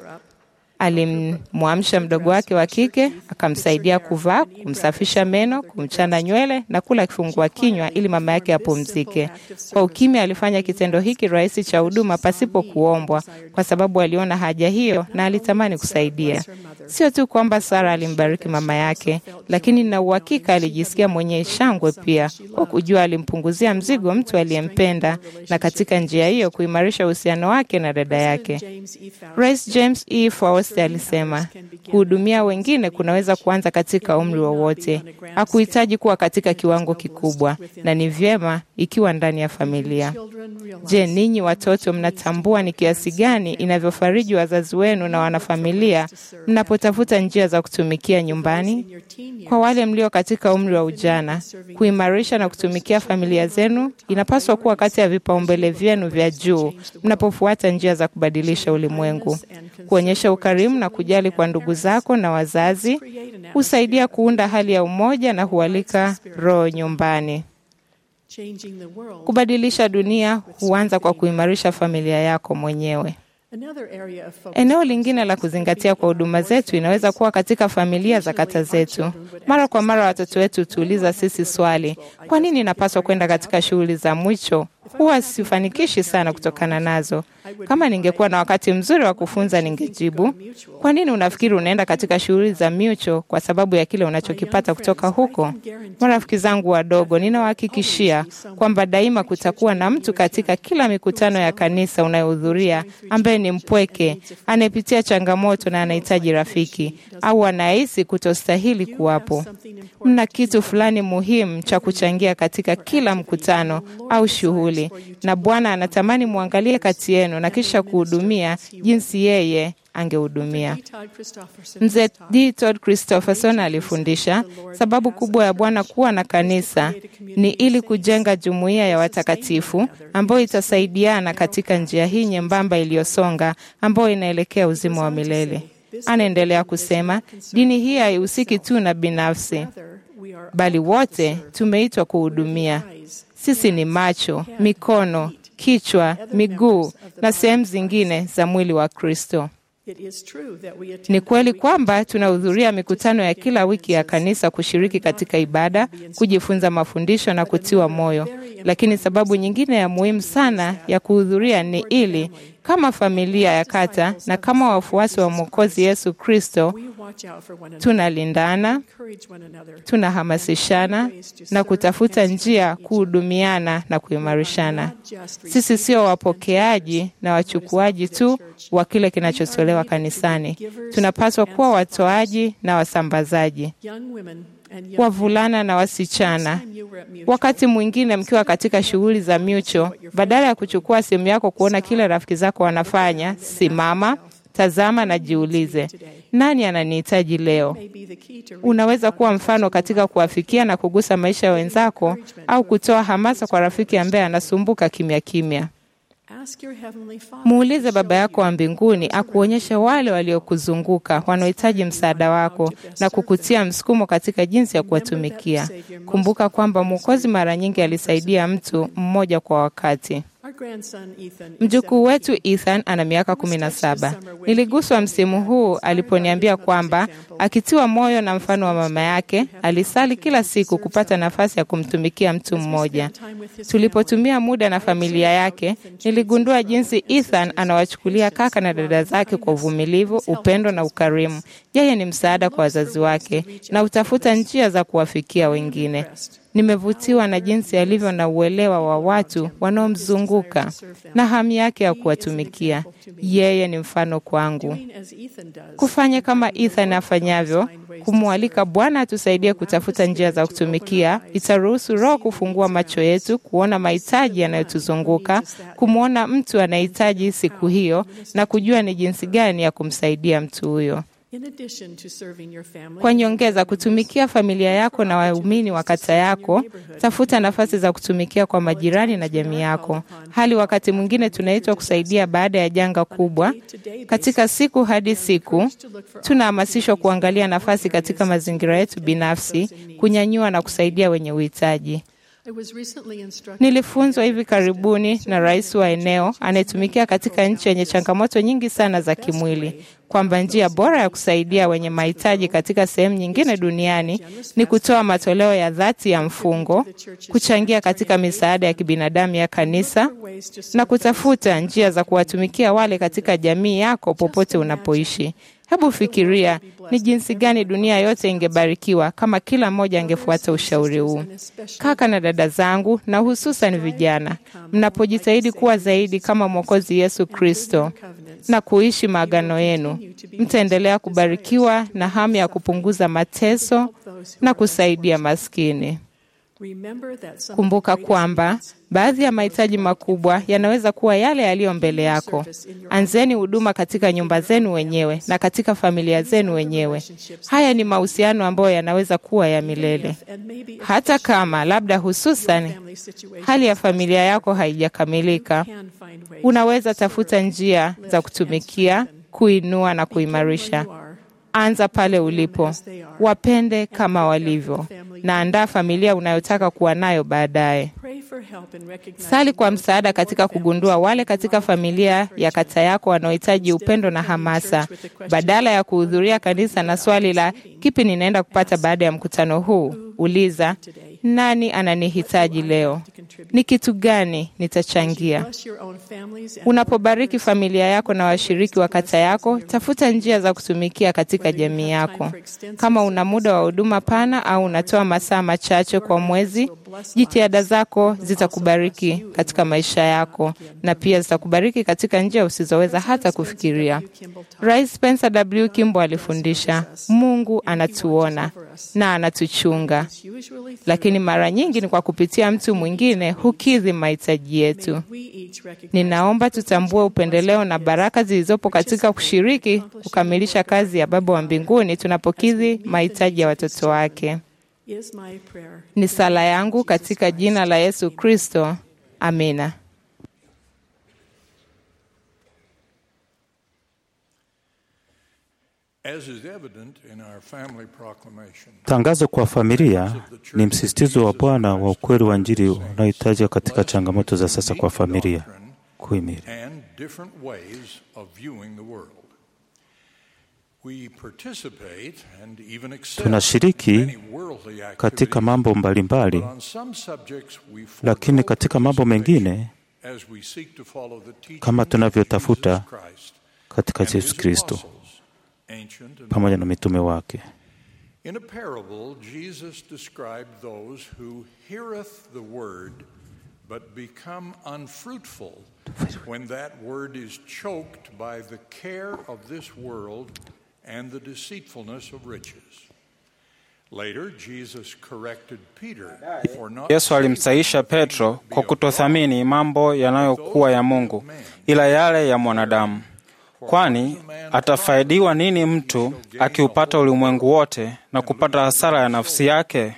[SPEAKER 8] Alimwamsha mdogo wake wa kike, akamsaidia kuvaa, kumsafisha meno, kumchana nywele na kula kifungua kinywa ili mama yake apumzike. Kwa ukimya, alifanya kitendo hiki rahisi cha huduma pasipo kuombwa, kwa sababu aliona haja hiyo na alitamani kusaidia. Sio tu kwamba Sara alimbariki mama yake, lakini na uhakika alijisikia mwenye shangwe pia, kwa kujua alimpunguzia mzigo mtu aliyempenda, na katika njia hiyo kuimarisha uhusiano wake na dada yake. Rais James E. Faust alisema kuhudumia wengine kunaweza kuanza katika umri wowote. Hakuhitaji kuwa katika kiwango kikubwa, na ni vyema ikiwa ndani ya familia. Je, ninyi watoto mnatambua ni kiasi gani inavyofariji wazazi wenu na wanafamilia mnapotafuta njia za kutumikia nyumbani? Kwa wale mlio katika umri wa ujana, kuimarisha na kutumikia familia zenu inapaswa kuwa kati ya vipaumbele vyenu vya juu mnapofuata njia za kubadilisha ulimwengu. Kuonyesha ukarimu na kujali kwa ndugu zako na wazazi husaidia kuunda hali ya umoja na hualika roho nyumbani. Kubadilisha dunia huanza kwa kuimarisha familia yako mwenyewe. Eneo lingine la kuzingatia kwa huduma zetu inaweza kuwa katika familia za kata zetu. Mara kwa mara watoto wetu hutuuliza sisi swali, kwa nini napaswa kwenda katika shughuli za mwicho? Huwa sifanikishi sana kutokana nazo. Kama ningekuwa na wakati mzuri wa kufunza, ningejibu, kwa nini unafikiri unaenda katika shughuli za mucho? Kwa sababu ya kile unachokipata kutoka huko. Marafiki zangu wadogo, ninawahakikishia kwamba daima kutakuwa na mtu katika kila mikutano ya kanisa unayohudhuria ambaye ni mpweke, anayepitia changamoto na anahitaji rafiki au anahisi kutostahili kuwapo. Mna kitu fulani muhimu cha kuchangia katika kila mkutano au shughuli, na Bwana anatamani mwangalie kati yenu na kisha kuhudumia jinsi yeye angehudumia. Mzee D. Todd Christopherson alifundisha sababu kubwa ya Bwana kuwa na kanisa ni ili kujenga jumuiya ya watakatifu ambayo itasaidiana katika njia hii nyembamba iliyosonga ambayo inaelekea uzima wa milele. Anaendelea kusema, dini hii haihusiki tu na binafsi, bali wote tumeitwa kuhudumia. Sisi ni macho, mikono, kichwa, miguu na sehemu zingine za mwili wa Kristo. Ni kweli kwamba tunahudhuria mikutano ya kila wiki ya kanisa kushiriki katika ibada, kujifunza mafundisho na kutiwa moyo, lakini sababu nyingine ya muhimu sana ya kuhudhuria ni ili kama familia ya kata na kama wafuasi wa Mwokozi Yesu Kristo tunalindana, tunahamasishana na kutafuta njia kuhudumiana na kuimarishana. Sisi sio wapokeaji na wachukuaji tu wa kile kinachotolewa kanisani. Tunapaswa kuwa watoaji na wasambazaji wavulana na wasichana. Wakati mwingine mkiwa katika shughuli za mucho, badala ya kuchukua simu yako kuona kile rafiki zako wanafanya, simama, tazama na jiulize, nani ananihitaji leo? Unaweza kuwa mfano katika kuwafikia na kugusa maisha ya wenzako, au kutoa hamasa kwa rafiki ambaye anasumbuka kimya kimya. Muulize Baba yako wa mbinguni akuonyeshe wale waliokuzunguka wanaohitaji msaada wako na kukutia msukumo katika jinsi ya kuwatumikia. Kumbuka kwamba Mwokozi mara nyingi alisaidia mtu mmoja kwa wakati. Mjukuu wetu Ethan ana miaka kumi na saba. Niliguswa msimu huu aliponiambia kwamba akitiwa moyo na mfano wa mama yake, alisali kila siku kupata nafasi ya kumtumikia mtu mmoja. Tulipotumia muda na familia yake, niligundua jinsi Ethan anawachukulia kaka na dada zake kwa uvumilivu, upendo na ukarimu. Yeye ni msaada kwa wazazi wake na hutafuta njia za kuwafikia wengine. Nimevutiwa na jinsi alivyo na uelewa wa watu wanaomzunguka na hamu yake ya kuwatumikia. Yeye ni mfano kwangu. Kufanya kama Ethan afanyavyo, kumwalika Bwana atusaidie kutafuta njia za kutumikia, itaruhusu Roho kufungua macho yetu kuona mahitaji yanayotuzunguka, kumwona mtu anahitaji siku hiyo na kujua ni jinsi gani ya kumsaidia mtu huyo. Kwa nyongeza, kutumikia familia yako na waumini wa kata yako, tafuta nafasi za kutumikia kwa majirani na jamii yako. Hali wakati mwingine tunaitwa kusaidia baada ya janga kubwa. Katika siku hadi siku, tunahamasishwa kuangalia nafasi katika mazingira yetu binafsi, kunyanyua na kusaidia wenye uhitaji. Nilifunzwa hivi karibuni na rais wa eneo anayetumikia katika nchi yenye changamoto nyingi sana za kimwili kwamba njia bora ya kusaidia wenye mahitaji katika sehemu nyingine duniani ni kutoa matoleo ya dhati ya mfungo, kuchangia katika misaada ya kibinadamu ya kanisa na kutafuta njia za kuwatumikia wale katika jamii yako popote unapoishi. Hebu fikiria ni jinsi gani dunia yote ingebarikiwa kama kila mmoja angefuata ushauri huu. Kaka na dada zangu, na hususan vijana, mnapojitahidi kuwa zaidi kama Mwokozi Yesu Kristo na kuishi maagano yenu, mtaendelea kubarikiwa na hamu ya kupunguza mateso na kusaidia maskini. Kumbuka kwamba baadhi ya mahitaji makubwa yanaweza kuwa yale yaliyo mbele yako. Anzeni huduma katika nyumba zenu wenyewe na katika familia zenu wenyewe. Haya ni mahusiano ambayo yanaweza kuwa ya milele, hata kama labda, hususan hali ya familia yako haijakamilika. Unaweza tafuta njia za kutumikia, kuinua na kuimarisha. Anza pale ulipo, wapende kama walivyo, na andaa familia unayotaka kuwa nayo baadaye. Sali kwa msaada katika kugundua wale katika familia ya kata yako wanaohitaji upendo na hamasa, badala ya kuhudhuria kanisa na swali la kipi ninaenda kupata baada ya mkutano huu. Uliza, nani ananihitaji leo? Ni kitu gani nitachangia? Unapobariki familia yako na washiriki wa kata yako, tafuta njia za kutumikia katika jamii yako. Kama una muda wa huduma pana au unatoa masaa machache kwa mwezi, jitihada zako zitakubariki katika maisha yako na pia zitakubariki katika njia usizoweza hata kufikiria. Rais Spencer W. Kimball alifundisha, Mungu anatuona na anatuchunga, lakini mara nyingi ni kwa kupitia mtu mwingine hukidhi mahitaji yetu. Ninaomba tutambue upendeleo na baraka zilizopo katika kushiriki kukamilisha kazi ya Baba wa mbinguni tunapokidhi mahitaji ya watoto wake. Ni sala yangu katika jina la Yesu Kristo. Amina.
[SPEAKER 6] Tangazo kwa familia ni msisitizo wa Bwana wa ukweli wa Injili unaohitajika katika changamoto za sasa kwa familia kuhimili. Tunashiriki katika mambo mbalimbali, lakini katika mambo mengine kama tunavyotafuta katika Yesu Kristo pamoja na mitume wake.
[SPEAKER 9] In a parable, Jesus described those who heareth the word but become unfruitful when that word is choked by the care of this world and the deceitfulness of riches. Later, Jesus corrected Peter for not
[SPEAKER 2] Yesu alimsaisha Petro kwa kutothamini mambo yanayokuwa ya Mungu ila yale ya mwanadamu. Kwani atafaidiwa nini mtu akiupata ulimwengu wote na kupata hasara ya nafsi yake?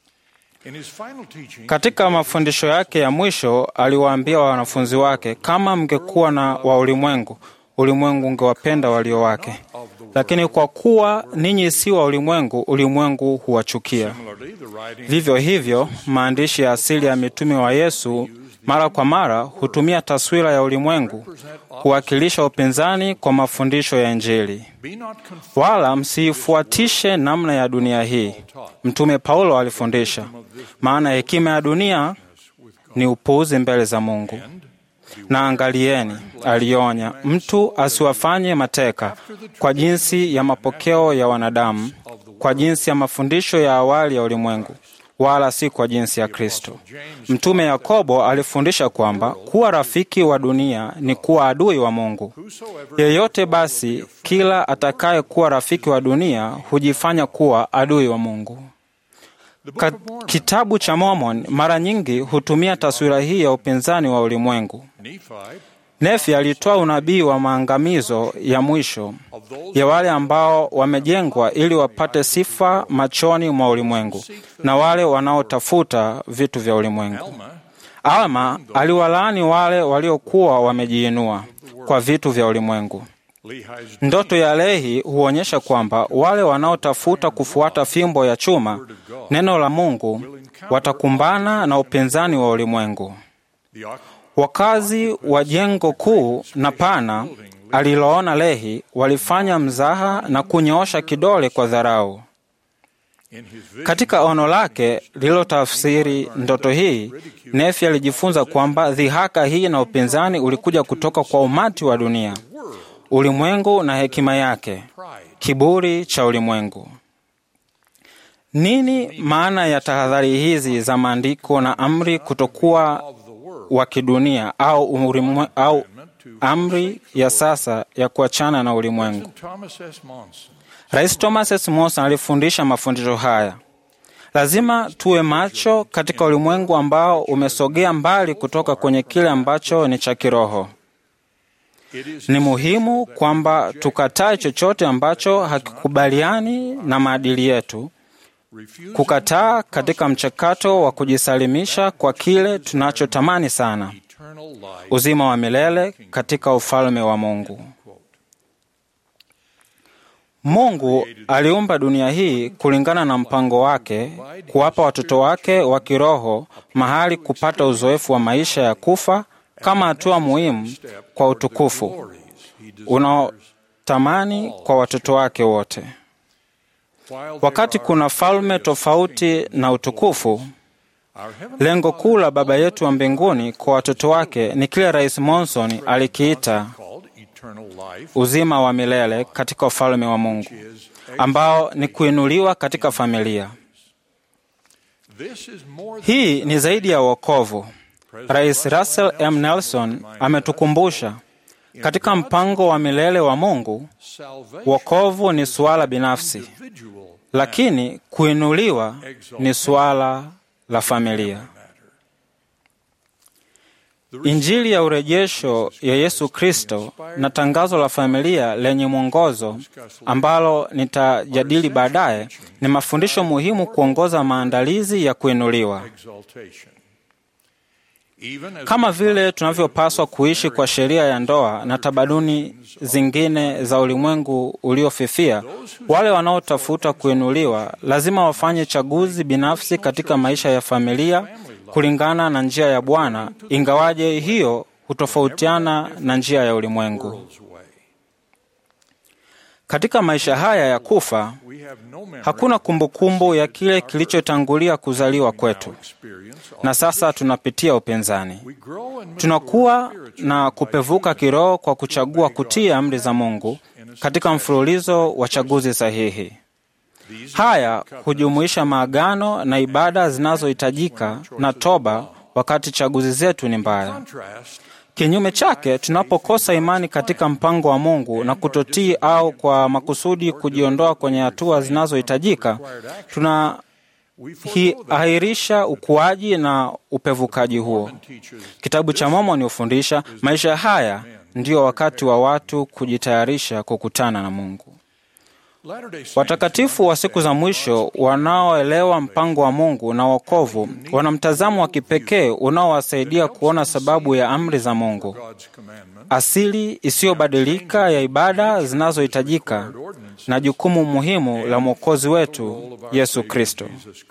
[SPEAKER 2] Katika mafundisho yake ya mwisho aliwaambia wanafunzi wake, kama mngekuwa na wa ulimwengu, ulimwengu ungewapenda walio wake, lakini kwa kuwa ninyi si wa ulimwengu, ulimwengu huwachukia. Vivyo hivyo, maandishi ya asili ya mitume wa Yesu mara kwa mara hutumia taswira ya ulimwengu kuwakilisha upinzani kwa mafundisho ya Injili. Wala msiifuatishe namna ya dunia hii, Mtume Paulo alifundisha, maana hekima ya dunia ni upuuzi mbele za Mungu. Na angalieni, alionya, mtu asiwafanye mateka kwa jinsi ya mapokeo ya wanadamu, kwa jinsi ya mafundisho ya awali ya ulimwengu, wala si kwa jinsi ya Kristo. Mtume Yakobo alifundisha kwamba kuwa rafiki wa dunia ni kuwa adui wa Mungu. Yeyote basi, kila atakaye kuwa rafiki wa dunia hujifanya kuwa adui wa Mungu. Ka kitabu cha Mormon mara nyingi hutumia taswira hii ya upinzani wa ulimwengu. Nefi alitoa unabii wa maangamizo ya mwisho ya wale ambao wamejengwa ili wapate sifa machoni mwa ulimwengu na wale wanaotafuta vitu vya ulimwengu. Alma aliwalaani wale waliokuwa wamejiinua kwa vitu vya ulimwengu. Ndoto ya Lehi huonyesha kwamba wale wanaotafuta kufuata fimbo ya chuma, neno la Mungu, watakumbana na upinzani wa ulimwengu. Wakazi wa jengo kuu na pana aliloona Lehi walifanya mzaha na kunyoosha kidole kwa dharau. Katika ono lake lililotafsiri ndoto hii, Nefi alijifunza kwamba dhihaka hii na upinzani ulikuja kutoka kwa umati wa dunia, ulimwengu na hekima yake, kiburi cha ulimwengu. Nini maana ya tahadhari hizi za maandiko na amri kutokuwa wa kidunia au, ulimwe, au amri ya sasa ya kuachana na ulimwengu? Rais Thomas S. Monson alifundisha mafundisho haya: lazima tuwe macho katika ulimwengu ambao umesogea mbali kutoka kwenye kile ambacho ni cha kiroho. Ni muhimu kwamba tukatae chochote ambacho hakikubaliani na maadili yetu, kukataa katika mchakato wa kujisalimisha kwa kile tunachotamani sana, uzima wa milele katika ufalme wa Mungu. Mungu aliumba dunia hii kulingana na mpango wake, kuwapa watoto wake wa kiroho mahali kupata uzoefu wa maisha ya kufa kama hatua muhimu kwa utukufu unaotamani kwa watoto wake wote. Wakati kuna falme tofauti na utukufu, lengo kuu la Baba yetu wa mbinguni kwa watoto wake ni kile Rais Monson alikiita uzima wa milele katika ufalme wa Mungu, ambao ni kuinuliwa katika familia. Hii ni zaidi ya wokovu. Rais Russell M. Nelson ametukumbusha katika mpango wa milele wa Mungu, wokovu ni suala binafsi, lakini kuinuliwa ni suala la familia. Injili ya urejesho ya Yesu Kristo na tangazo la familia lenye mwongozo ambalo nitajadili baadaye ni mafundisho muhimu kuongoza maandalizi ya kuinuliwa. Kama vile tunavyopaswa kuishi kwa sheria ya ndoa na tamaduni zingine za ulimwengu uliofifia, wale wanaotafuta kuinuliwa lazima wafanye chaguzi binafsi katika maisha ya familia kulingana na njia ya Bwana, ingawaje hiyo hutofautiana na njia ya ulimwengu. Katika maisha haya ya kufa, hakuna kumbukumbu ya kile kilichotangulia kuzaliwa kwetu, na sasa tunapitia upinzani. Tunakuwa na kupevuka kiroho kwa kuchagua kutii amri za Mungu katika mfululizo wa chaguzi sahihi. Haya hujumuisha maagano na ibada zinazohitajika na toba wakati chaguzi zetu ni mbaya. Kinyume chake, tunapokosa imani katika mpango wa Mungu na kutotii au kwa makusudi kujiondoa kwenye hatua zinazohitajika, tunaahirisha ukuaji na upevukaji huo. Kitabu cha Mormoni hufundisha maisha haya ndiyo wakati wa watu kujitayarisha kukutana na Mungu. Watakatifu wa siku za mwisho wanaoelewa mpango wa Mungu na wokovu wana mtazamo wa kipekee unaowasaidia kuona sababu ya amri za Mungu, asili isiyobadilika ya ibada zinazohitajika na jukumu muhimu la Mwokozi wetu Yesu Kristo.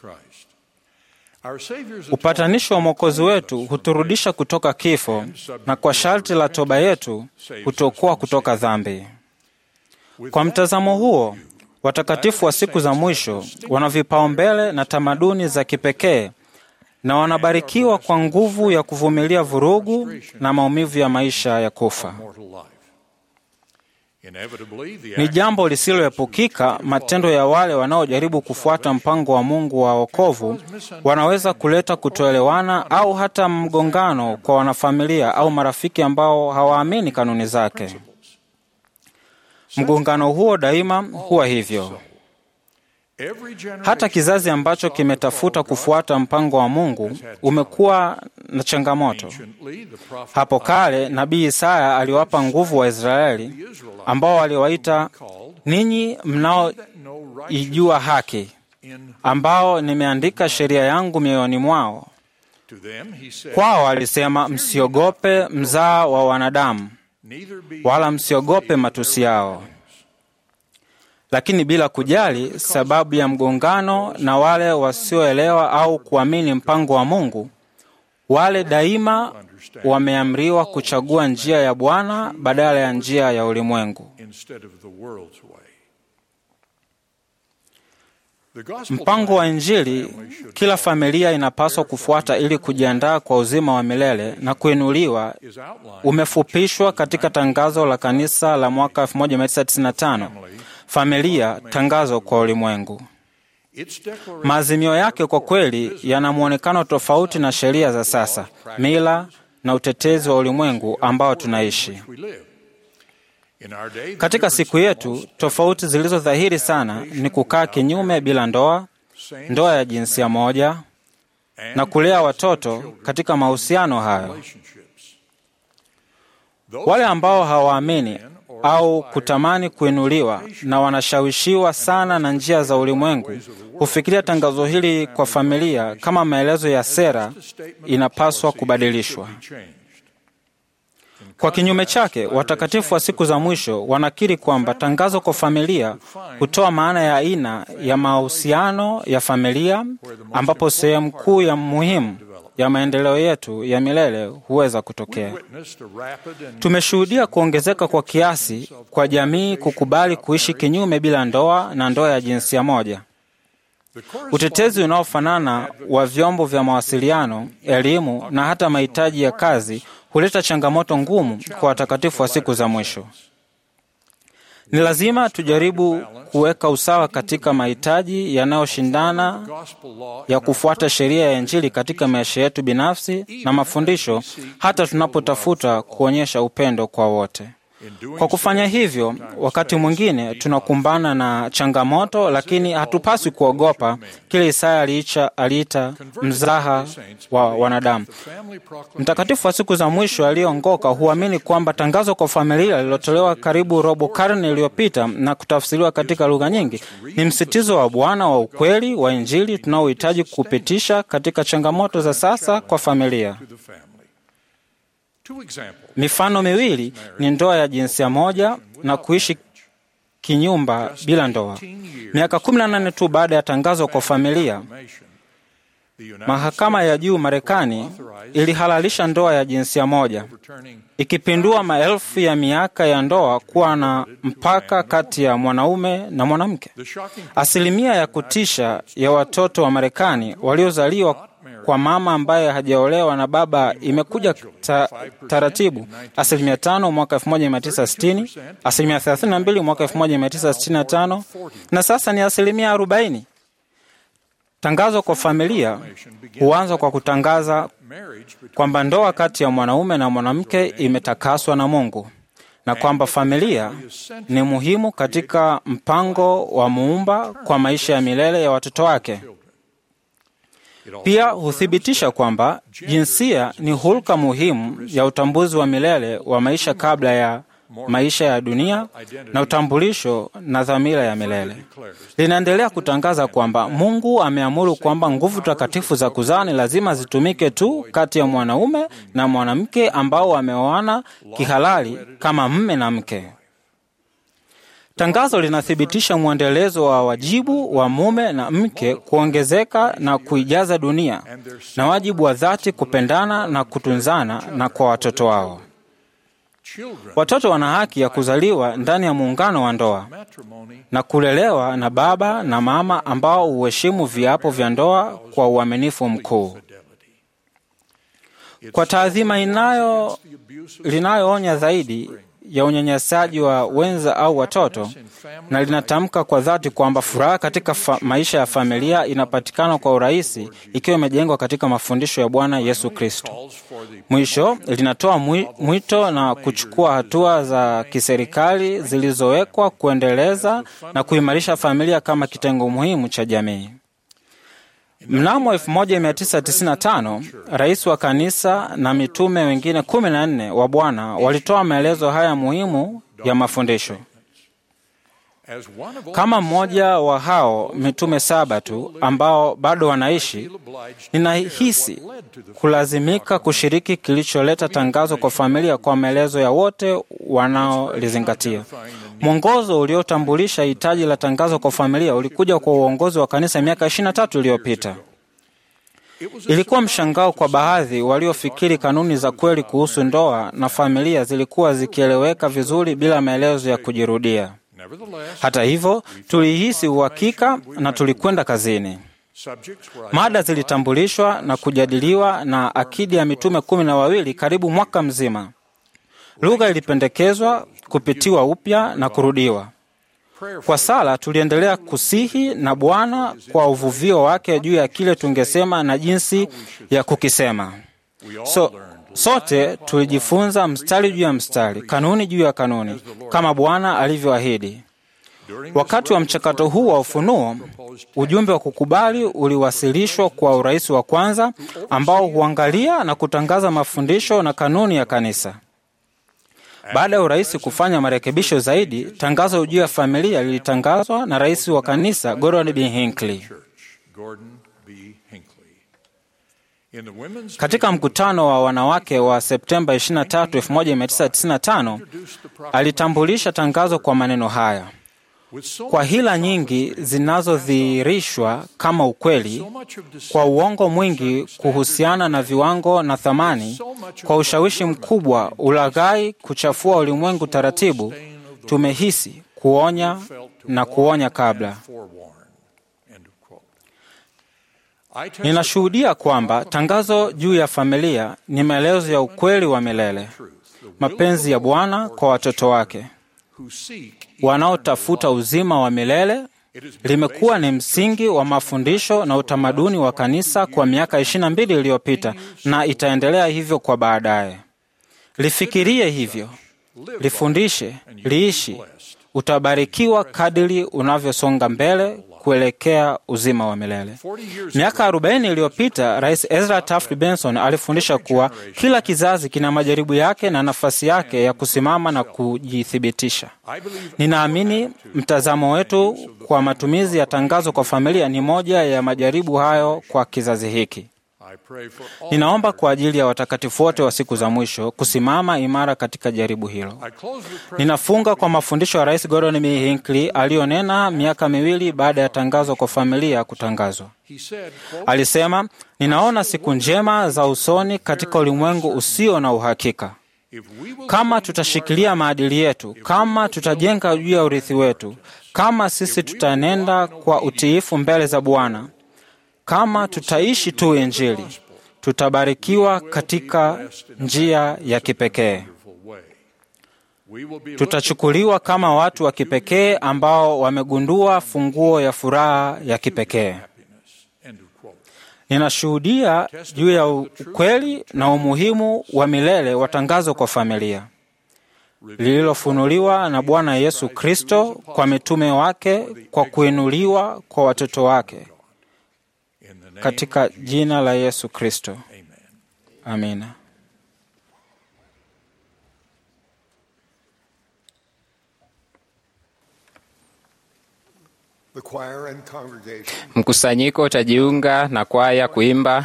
[SPEAKER 2] Upatanisho wa Mwokozi wetu huturudisha kutoka kifo na kwa sharti la toba yetu hutuokoa kutoka dhambi. Kwa mtazamo huo, watakatifu wa siku za mwisho wana vipaumbele na tamaduni za kipekee na wanabarikiwa kwa nguvu ya kuvumilia vurugu na maumivu ya maisha ya kufa.
[SPEAKER 9] Inevitably, the
[SPEAKER 2] Ni
[SPEAKER 9] actions
[SPEAKER 2] jambo lisiloepukika, matendo ya wale wanaojaribu kufuata mpango wa Mungu wa wokovu wanaweza kuleta kutoelewana au hata mgongano kwa wanafamilia au marafiki ambao hawaamini kanuni zake. Mgongano huo daima huwa hivyo.
[SPEAKER 9] every generation
[SPEAKER 2] Hata kizazi ambacho kimetafuta kufuata mpango wa Mungu umekuwa na changamoto.
[SPEAKER 9] anciently, the prophet
[SPEAKER 2] Hapo kale nabii Isaya aliwapa nguvu wa Israeli ambao waliwaita ninyi mnaoijua haki,
[SPEAKER 9] in
[SPEAKER 2] ambao nimeandika sheria yangu mioyoni mwao.
[SPEAKER 9] to them he said,
[SPEAKER 2] Kwao alisema, msiogope mzaa wa wanadamu,
[SPEAKER 9] neither be
[SPEAKER 2] wala msiogope matusi yao. Lakini bila kujali sababu ya mgongano na wale wasioelewa au kuamini mpango wa Mungu, wale daima wameamriwa kuchagua njia ya Bwana badala ya njia ya ulimwengu.
[SPEAKER 9] instead of the world's way. The gospel
[SPEAKER 2] Mpango wa Injili kila familia inapaswa kufuata ili kujiandaa kwa uzima wa milele na kuinuliwa
[SPEAKER 9] is outlined
[SPEAKER 2] umefupishwa katika tangazo la kanisa la mwaka 1995 familia tangazo kwa ulimwengu
[SPEAKER 9] its declaration
[SPEAKER 2] maazimio yake kwa kweli yana mwonekano tofauti na sheria za sasa mila na utetezi wa ulimwengu ambao tunaishi
[SPEAKER 9] we live. In our day, the
[SPEAKER 2] katika siku
[SPEAKER 9] difference
[SPEAKER 2] yetu tofauti zilizo dhahiri sana ni kukaa kinyume bila ndoa ndoa ya jinsia moja
[SPEAKER 9] and
[SPEAKER 2] na kulea watoto katika mahusiano hayo
[SPEAKER 9] relationships. Those
[SPEAKER 2] wale ambao hawaamini au kutamani kuinuliwa na wanashawishiwa sana na njia za ulimwengu hufikiria tangazo hili kwa familia kama maelezo ya sera inapaswa kubadilishwa.
[SPEAKER 9] be changed.
[SPEAKER 2] Kwa kinyume chake, watakatifu wa siku za mwisho wanakiri kwamba tangazo kwa familia hutoa maana ya aina ya mahusiano ya familia, ambapo sehemu kuu ya muhimu ya maendeleo yetu ya milele huweza kutokea.
[SPEAKER 9] Witnessed a rapid and
[SPEAKER 2] Tumeshuhudia kuongezeka kwa kiasi kwa jamii kukubali kuishi kinyume bila ndoa na ndoa ya jinsia moja.
[SPEAKER 9] the corresponding
[SPEAKER 2] Utetezi unaofanana wa vyombo vya mawasiliano, elimu na hata mahitaji ya kazi huleta changamoto ngumu kwa watakatifu wa siku za mwisho. Ni lazima tujaribu kuweka usawa katika mahitaji yanayoshindana
[SPEAKER 9] gospel law
[SPEAKER 2] ya kufuata sheria ya Injili katika maisha yetu binafsi na mafundisho, hata tunapotafuta kuonyesha upendo kwa wote. Kwa kufanya hivyo, wakati mwingine tunakumbana na changamoto, lakini hatupaswi kuogopa kile Isaya aliicha aliita mzaha wa wanadamu. Mtakatifu wa siku za mwisho aliyeongoka huamini kwamba tangazo kwa familia lililotolewa karibu robo karne iliyopita na kutafsiriwa katika lugha nyingi ni msitizo wa Bwana wa ukweli wa Injili tunaohitaji kupitisha katika changamoto za sasa kwa familia.
[SPEAKER 9] to the family. Two examples.
[SPEAKER 2] Mifano miwili ni ndoa ya jinsia moja na kuishi kinyumba bila ndoa. Miaka 18 tu baada ya tangazo kwa familia,
[SPEAKER 9] The United
[SPEAKER 2] mahakama ya juu Marekani ilihalalisha ndoa ya jinsia moja,
[SPEAKER 9] returning
[SPEAKER 2] ikipindua maelfu ya miaka ya ndoa kuwa na mpaka kati ya mwanaume na mwanamke.
[SPEAKER 9] the shocking
[SPEAKER 2] Asilimia ya kutisha ya watoto wa Marekani waliozaliwa kwa mama ambaye hajaolewa na baba imekuja ta, taratibu. Asilimia tano mwaka 1960, asilimia 32 mwaka 1965 na sasa ni asilimia 40. Tangazo kwa familia huanza kwa kutangaza
[SPEAKER 9] marriage between
[SPEAKER 2] kwamba ndoa kati ya mwanaume na mwanamke imetakaswa na Mungu na kwamba familia ni muhimu katika mpango wa muumba kwa maisha ya milele ya watoto wake. Pia huthibitisha kwamba jinsia ni hulka muhimu ya utambuzi wa milele wa maisha kabla ya maisha ya dunia na utambulisho na dhamira ya milele. Linaendelea kutangaza kwamba Mungu ameamuru kwamba nguvu takatifu za kuzaa ni lazima zitumike tu kati ya mwanaume na mwanamke ambao wameoana kihalali kama mme na mke. Tangazo linathibitisha mwendelezo wa wajibu wa mume na mke kuongezeka na kuijaza dunia na wajibu wa dhati kupendana na kutunzana na kwa watoto wao.
[SPEAKER 9] children
[SPEAKER 2] Watoto wana haki ya kuzaliwa ndani ya muungano wa ndoa
[SPEAKER 9] matrimony
[SPEAKER 2] na kulelewa na baba na mama ambao huheshimu viapo vya ndoa kwa uaminifu mkuu. Kwa taadhima inayo linayoonya zaidi ya unyanyasaji wa wenza au watoto, na linatamka kwa dhati kwamba furaha katika fa maisha ya familia inapatikana kwa urahisi ikiwa imejengwa katika mafundisho ya Bwana Yesu Kristo. Mwisho, linatoa mwi- mwito na kuchukua hatua za kiserikali zilizowekwa kuendeleza na kuimarisha familia kama kitengo muhimu cha jamii. Mnamo 1995 rais wa kanisa na mitume wengine kumi na nne wa Bwana walitoa maelezo haya muhimu ya mafundisho. Kama mmoja wa hao mitume saba tu ambao bado wanaishi, ninahisi kulazimika kushiriki kilicholeta tangazo kwa familia kwa maelezo ya wote wanaolizingatia. Mwongozo uliotambulisha hitaji la tangazo kwa familia ulikuja kwa uongozi wa kanisa miaka 23 iliyopita. Ilikuwa mshangao kwa baadhi waliofikiri kanuni za kweli kuhusu ndoa na familia zilikuwa zikieleweka vizuri bila maelezo ya kujirudia. Hata hivyo, tulihisi uhakika na tulikwenda kazini. Mada zilitambulishwa na kujadiliwa na akidi ya mitume kumi na wawili karibu mwaka mzima. Lugha ilipendekezwa kupitiwa upya na kurudiwa. Kwa sala tuliendelea kusihi na Bwana kwa uvuvio wake juu ya kile tungesema na jinsi ya kukisema. So, sote tulijifunza mstari juu ya mstari, kanuni juu ya kanuni, kama Bwana alivyoahidi. Wakati wa mchakato huu wa ufunuo, ujumbe wa kukubali uliwasilishwa kwa urais wa kwanza ambao huangalia na kutangaza mafundisho na kanuni ya kanisa. Baada ya urais kufanya marekebisho zaidi, tangazo juu ya familia lilitangazwa na rais wa kanisa Gordon B. Hinckley. Katika mkutano wa wanawake wa Septemba 23, 1995, alitambulisha tangazo kwa maneno haya: kwa hila nyingi zinazodhihirishwa kama ukweli, kwa uongo mwingi kuhusiana na viwango na thamani, kwa ushawishi mkubwa, ulaghai, kuchafua ulimwengu taratibu, tumehisi kuonya na kuonya kabla. Ninashuhudia kwamba tangazo juu ya familia ni maelezo ya ukweli wa milele, mapenzi ya Bwana kwa watoto wake wanaotafuta uzima wa milele. Limekuwa ni msingi wa mafundisho na utamaduni wa kanisa kwa miaka ishirini na mbili iliyopita na itaendelea hivyo kwa baadaye. Lifikirie hivyo, lifundishe, liishi. Utabarikiwa kadiri unavyosonga mbele kuelekea uzima wa milele. Miaka arobaini iliyopita Rais Ezra Taft Benson alifundisha kuwa kila kizazi kina majaribu yake na nafasi yake ya kusimama na kujithibitisha. Ninaamini mtazamo wetu kwa matumizi ya tangazo kwa familia ni moja ya majaribu hayo kwa kizazi hiki. Ninaomba kwa ajili ya watakatifu wote wa siku za mwisho kusimama imara katika jaribu hilo. Ninafunga kwa mafundisho ya Rais Gordon B. Hinckley aliyonena miaka miwili baada ya tangazo kwa familia kutangazwa. Alisema, ninaona siku njema za usoni katika ulimwengu usio na uhakika. Kama tutashikilia maadili yetu, kama tutajenga juu ya urithi wetu, kama sisi tutaenenda kwa utiifu mbele za Bwana, kama tutaishi tu Injili, tutabarikiwa katika njia ya kipekee. Tutachukuliwa kama watu wa kipekee ambao wamegundua funguo ya furaha ya kipekee. Ninashuhudia juu ya ukweli na umuhimu wa milele wa tangazo kwa familia lililofunuliwa na Bwana Yesu Kristo kwa mitume wake kwa kuinuliwa kwa watoto wake katika jina la Yesu Kristo. Amina.
[SPEAKER 3] The choir and congregation
[SPEAKER 4] Mkusanyiko utajiunga na kwaya kuimba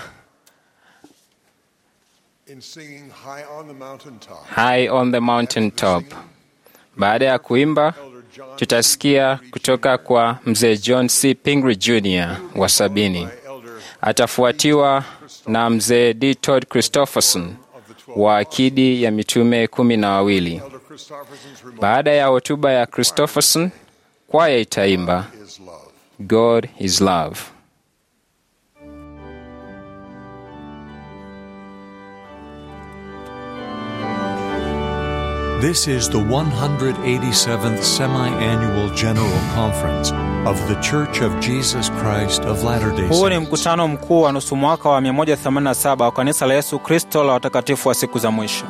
[SPEAKER 3] in singing High on the Mountaintop.
[SPEAKER 4] High on the Mountain Top. Baada ya kuimba, tutasikia kutoka kwa mzee John C. Pingree Jr. wa sabini. Atafuatiwa na mzee D. Todd Christopherson wa akidi ya mitume kumi na wawili. Baada ya hotuba ya Christopherson, kwaya itaimba God is love.
[SPEAKER 9] This is the 187th Semi Annual General Conference of The Church of Jesus Christ of Latter day
[SPEAKER 2] Huu ni
[SPEAKER 9] Saints.
[SPEAKER 2] mkutano mkuu wa nusu mwaka wa 187 wa kanisa la Yesu Kristo la watakatifu wa siku za mwisho.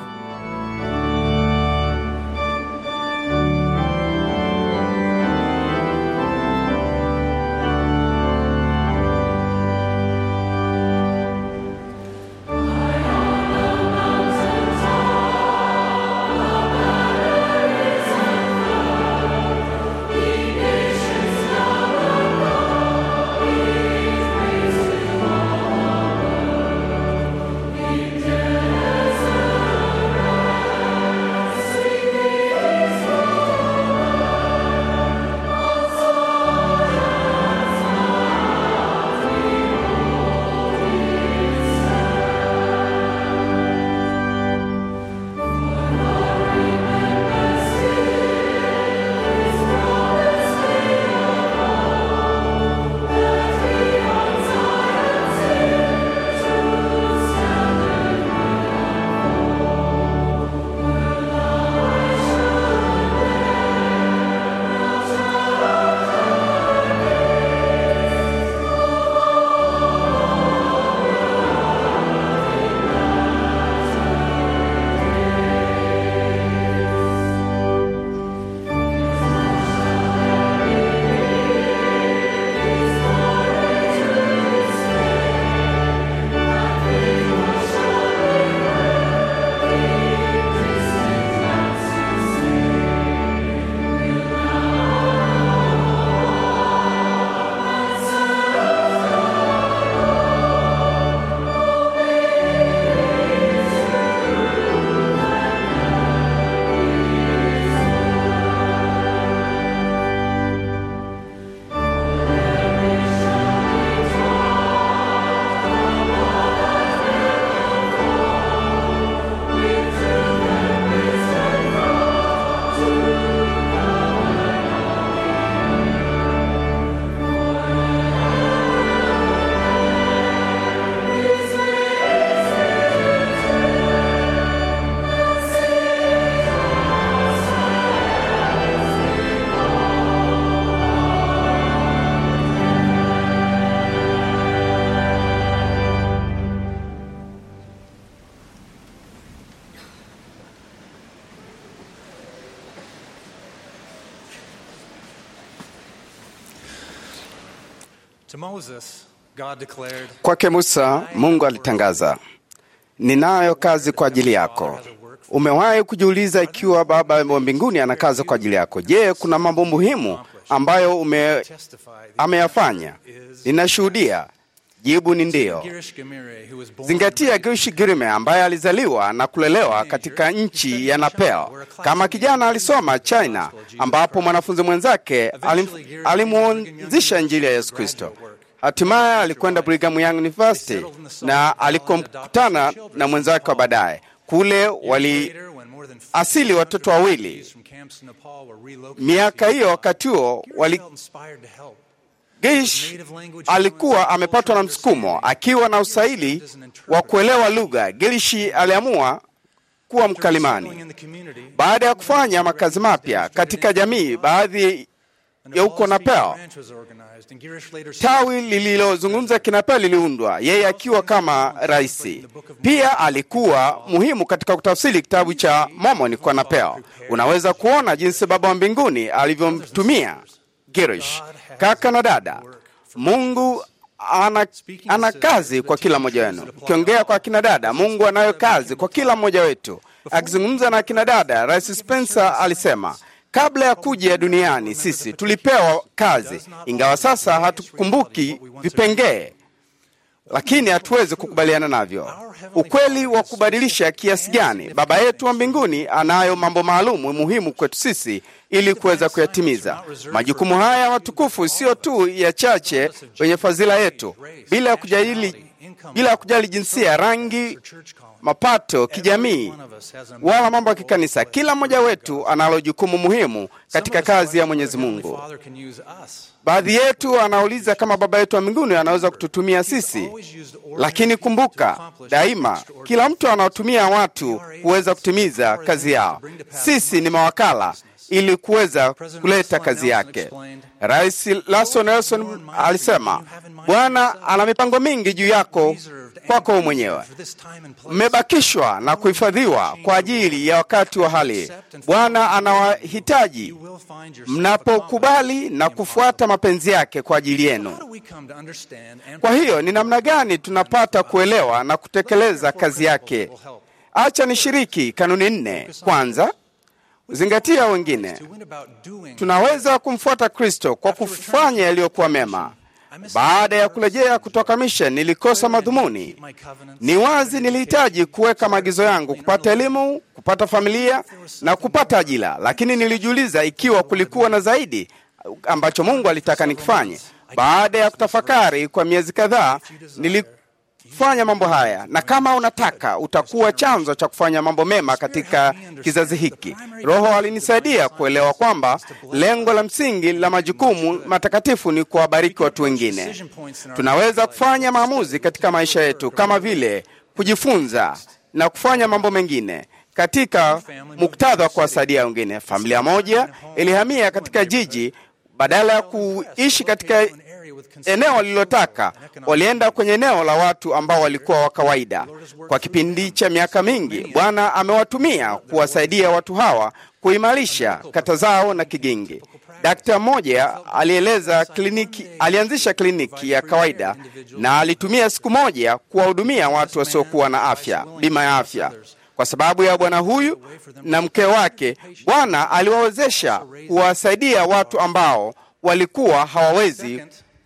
[SPEAKER 10] To Moses, God declared,
[SPEAKER 11] Kwake Musa, Mungu alitangaza, ninayo kazi kwa ajili yako. Umewahi kujiuliza ikiwa Baba wa mbinguni ana kazi kwa ajili yako? Je, kuna mambo muhimu ambayo ume, ameyafanya? Ninashuhudia, jibu ni ndiyo.
[SPEAKER 10] Girish Gamire, who was born
[SPEAKER 11] Zingatia Gishi Girime ambaye alizaliwa na kulelewa katika nchi ya Nepal. Kama kijana alisoma China, ambapo mwanafunzi mwenzake alim- alimuanzisha Injili ya Yesu Kristo. Hatimaye alikwenda Brigham Young University na alikokutana na mwenzake wa baadaye kule waliasili watoto wawili.
[SPEAKER 10] from camps in Nepal were relocated.
[SPEAKER 11] Miaka hiyo, wakati huo wali
[SPEAKER 10] Felt inspired to help.
[SPEAKER 11] Gish alikuwa amepatwa na msukumo akiwa na usaili wa kuelewa lugha. Gilishi aliamua kuwa mkalimani. Baada ya kufanya makazi mapya katika jamii, baadhi ya huko Nepal,
[SPEAKER 10] Branch was organized, and Girish later
[SPEAKER 11] tawi lililozungumza Kinepal liliundwa, yeye akiwa kama raisi. Pia alikuwa muhimu katika kutafsiri kitabu cha Mormon kwa Nepal. Unaweza kuona jinsi Baba wa mbinguni alivyomtumia Girish. Kaka na dada, Mungu ana, ana kazi kwa kila mmoja wenu. Ukiongea kwa akina dada, Mungu anayo kazi kwa kila mmoja wetu. Akizungumza na akina dada, Rais Spencer alisema kabla ya kuja duniani sisi tulipewa kazi, ingawa sasa hatukumbuki vipengee, lakini hatuwezi kukubaliana navyo. Ukweli wa kubadilisha kiasi gani, Baba yetu wa mbinguni anayo mambo maalum muhimu kwetu sisi ili kuweza kuyatimiza. Majukumu haya matukufu sio tu ya chache wenye fadhila yetu, bila ya kujadili bila kujali jinsia, rangi, mapato, kijamii wala mambo ya kikanisa. Kila mmoja wetu analo jukumu muhimu katika kazi ya Mwenyezi Mungu. Baadhi yetu anauliza kama Baba yetu wa mbinguni anaweza kututumia sisi, lakini kumbuka daima, kila mtu anaotumia watu kuweza kutimiza kazi yao. Sisi ni mawakala ili kuweza kuleta kazi yake. Rais Lason Nelson alisema, Bwana ana mipango mingi juu yako kwako wewe mwenyewe, mmebakishwa na kuhifadhiwa kwa ajili ya wakati wa hali. Bwana anawahitaji mnapokubali na kufuata mapenzi yake kwa ajili yenu. Kwa hiyo ni namna gani tunapata kuelewa na kutekeleza kazi yake? Acha nishiriki kanuni nne. Kwanza, zingatia wengine. Tunaweza kumfuata Kristo kwa kufanya yaliyokuwa mema. Baada ya kurejea kutoka mission, nilikosa madhumuni. Ni wazi nilihitaji kuweka maagizo yangu, kupata elimu, kupata familia na kupata ajira, lakini nilijiuliza ikiwa kulikuwa na zaidi ambacho Mungu alitaka nikifanye. Baada ya kutafakari kwa miezi kadhaa, nilifanya mambo haya, na kama unataka utakuwa chanzo cha kufanya mambo mema katika kizazi hiki. Roho alinisaidia kuelewa kwamba lengo la msingi la majukumu matakatifu ni kuwabariki watu wengine. Tunaweza kufanya maamuzi katika maisha yetu kama vile kujifunza na kufanya mambo mengine katika muktadha wa kuwasaidia wengine. Familia moja ilihamia katika jiji, badala ya kuishi katika eneo walilotaka, walienda kwenye eneo la watu ambao walikuwa wa kawaida. Kwa kipindi cha miaka mingi, Bwana amewatumia kuwasaidia watu hawa kuimarisha kata zao na kigingi. Dakta mmoja alieleza kliniki, alianzisha kliniki ya kawaida na alitumia siku moja kuwahudumia watu wasiokuwa na afya, bima ya afya. Kwa sababu ya bwana huyu na mke wake, Bwana aliwawezesha kuwasaidia watu ambao walikuwa hawawezi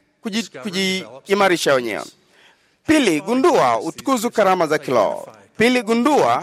[SPEAKER 11] kujiimarisha wenyewe. Pili, gundua utukuzu karama za kiroho. Pili, gundua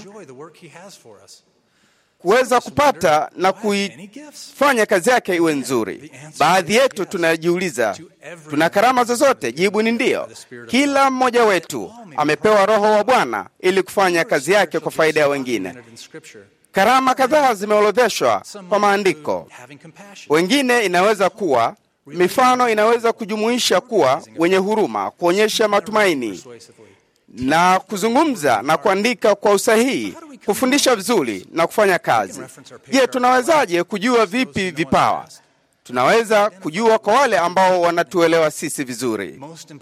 [SPEAKER 11] kuweza kupata na kuifanya kazi yake iwe nzuri. Baadhi yetu tunajiuliza, tuna karama zozote? Jibu ni ndiyo. Kila mmoja wetu amepewa Roho wa Bwana ili kufanya kazi yake kwa faida ya wengine. Karama kadhaa zimeorodheshwa kwa maandiko. Wengine inaweza kuwa mifano inaweza kujumuisha kuwa wenye huruma, kuonyesha matumaini na kuzungumza na kuandika kwa usahihi, kufundisha vizuri na kufanya kazi. Je, tunawezaje kujua vipi vipawa? Tunaweza kujua kwa wale ambao wanatuelewa sisi vizuri.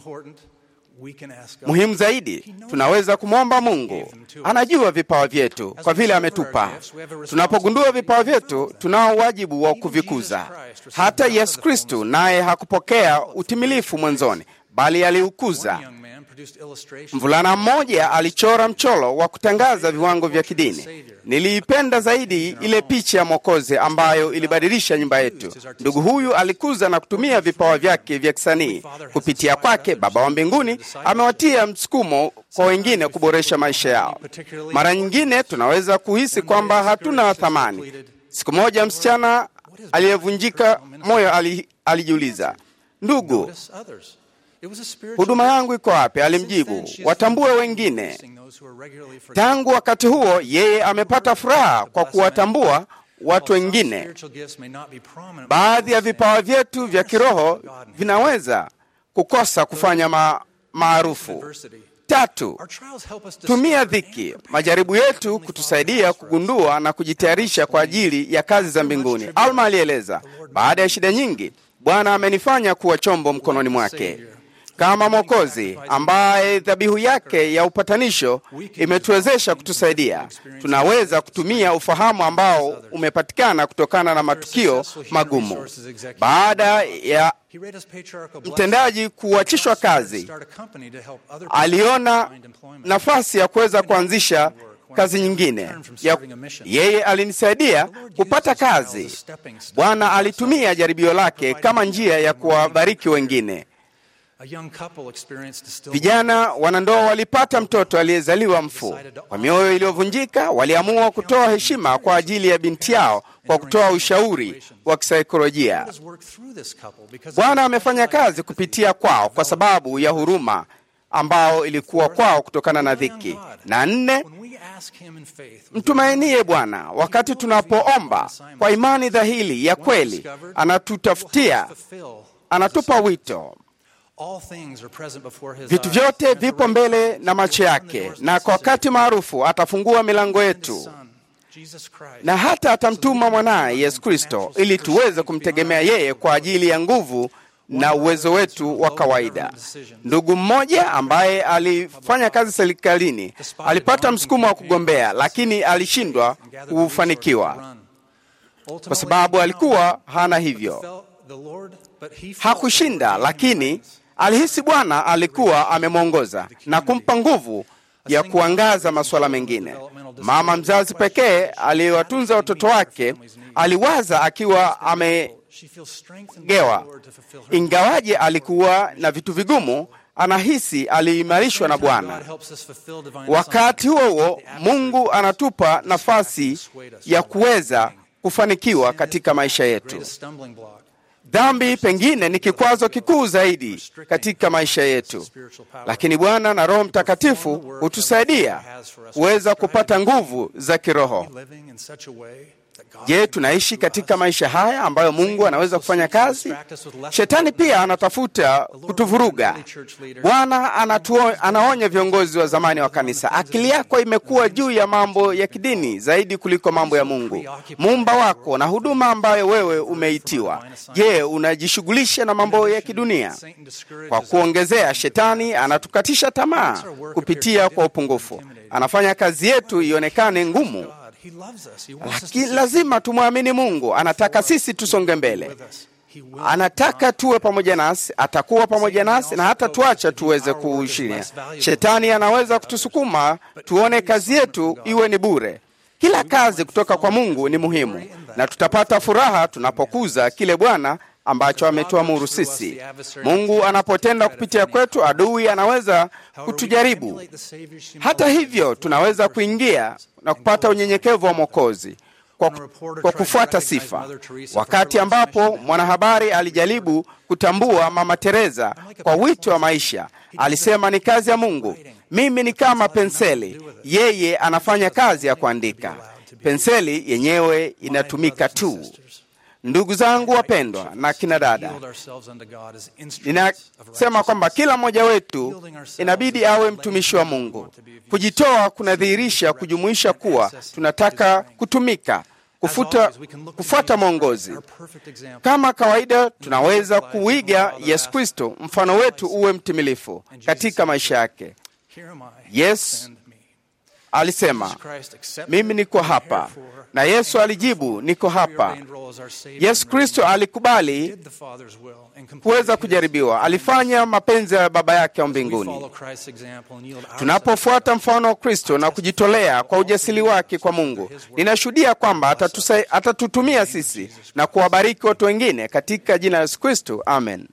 [SPEAKER 11] Muhimu zaidi, tunaweza kumwomba Mungu. Anajua vipawa vyetu kwa vile ametupa. Tunapogundua vipawa vyetu, tunao wajibu wa kuvikuza. Hata Yesu Kristu naye hakupokea utimilifu mwanzoni, bali aliukuza. Mvulana mmoja alichora mchoro wa kutangaza viwango vya kidini. Niliipenda zaidi ile picha ya Mwokozi ambayo ilibadilisha nyumba yetu. Ndugu huyu alikuza na kutumia vipawa vyake vya kisanii. Kupitia kwake, Baba wa mbinguni amewatia msukumo kwa wengine kuboresha maisha yao. Mara nyingine tunaweza kuhisi kwamba hatuna thamani. Siku moja msichana aliyevunjika moyo ali, alijiuliza, ndugu huduma yangu iko wapi? Alimjibu, watambue wengine. Tangu wakati huo, yeye amepata furaha kwa kuwatambua watu wengine. Baadhi ya vipawa vyetu vya kiroho vinaweza kukosa kufanya ma maarufu. Tatu, tumia dhiki, majaribu yetu kutusaidia kugundua na kujitayarisha kwa ajili ya kazi za mbinguni. Alma alieleza, baada ya shida nyingi, Bwana amenifanya kuwa chombo mkononi mwake kama Mwokozi ambaye dhabihu yake ya upatanisho imetuwezesha kutusaidia. Tunaweza kutumia ufahamu ambao umepatikana kutokana na matukio magumu. Baada ya mtendaji kuachishwa kazi, aliona nafasi ya kuweza kuanzisha kazi nyingine ya, yeye alinisaidia kupata kazi. Bwana alitumia jaribio lake kama njia ya kuwabariki wengine. Vijana wanandoa walipata mtoto aliyezaliwa mfu. Kwa mioyo iliyovunjika, waliamua kutoa heshima kwa ajili ya binti yao kwa kutoa ushauri wa kisaikolojia. Bwana amefanya kazi kupitia kwao kwa sababu ya huruma ambao ilikuwa kwao kutokana na dhiki. Na nne, mtumainie Bwana wakati tunapoomba kwa imani dhahili ya kweli, anatutafutia, anatupa wito. Vitu vyote vipo mbele na macho yake, na kwa wakati maarufu atafungua milango yetu na hata atamtuma mwanaye Yesu Kristo ili tuweze kumtegemea yeye kwa ajili ya nguvu na uwezo wetu wa kawaida. Ndugu mmoja ambaye alifanya kazi serikalini alipata msukumo wa kugombea, lakini alishindwa kufanikiwa kwa sababu alikuwa hana hivyo. Hakushinda, lakini alihisi Bwana alikuwa amemwongoza na kumpa nguvu ya kuangaza masuala mengine. Mama mzazi pekee aliyewatunza watoto wake aliwaza akiwa amegewa, ingawaje alikuwa na vitu vigumu, anahisi aliimarishwa na Bwana. Wakati huo huo, Mungu anatupa nafasi ya kuweza kufanikiwa katika maisha yetu. Dhambi pengine ni kikwazo kikuu zaidi katika maisha yetu, lakini Bwana na Roho Mtakatifu hutusaidia kuweza kupata nguvu za kiroho. Je, tunaishi katika maisha haya ambayo Mungu anaweza kufanya kazi? Shetani pia anatafuta kutuvuruga. Bwana anaonya viongozi wa zamani wa kanisa, akili yako imekuwa juu ya mambo ya kidini zaidi kuliko mambo ya Mungu muumba wako na huduma ambayo wewe umeitiwa. Je, unajishughulisha na mambo ya kidunia? Kwa kuongezea, shetani anatukatisha tamaa kupitia kwa upungufu, anafanya kazi yetu ionekane ngumu lakini lazima tumwamini Mungu. Anataka sisi tusonge mbele, anataka tuwe pamoja nasi, atakuwa pamoja nasi na hata tuacha tuweze kuushiria. Shetani anaweza kutusukuma tuone kazi yetu iwe ni bure. Kila kazi kutoka kwa Mungu ni muhimu, na tutapata furaha tunapokuza kile Bwana ambacho ametuamuru sisi. Mungu anapotenda kupitia kwetu, adui anaweza kutujaribu. Hata hivyo, tunaweza kuingia na kupata unyenyekevu wa Mwokozi kwa, kwa kufuata sifa. Wakati ambapo mwanahabari alijaribu kutambua Mama Teresa kwa wito wa maisha, alisema ni kazi ya Mungu. Mimi ni kama penseli, yeye anafanya kazi ya kuandika. Penseli yenyewe inatumika tu. Ndugu zangu wapendwa na kina dada, ninasema kwamba kila mmoja wetu inabidi awe mtumishi wa Mungu. Kujitoa kunadhihirisha kujumuisha kuwa tunataka kutumika, kufuta, kufuata mwongozi. Kama kawaida, tunaweza kuiga Yesu Kristo, mfano wetu uwe mtimilifu katika maisha yake. Yes alisema mimi niko hapa, na Yesu alijibu niko hapa. Yesu Kristo alikubali kuweza kujaribiwa, alifanya mapenzi ya Baba yake wa mbinguni. Tunapofuata mfano wa Kristo na kujitolea kwa ujasiri wake kwa Mungu, ninashuhudia kwamba atatusa, atatutumia sisi na kuwabariki watu wengine katika jina la Yesu Kristo, amen.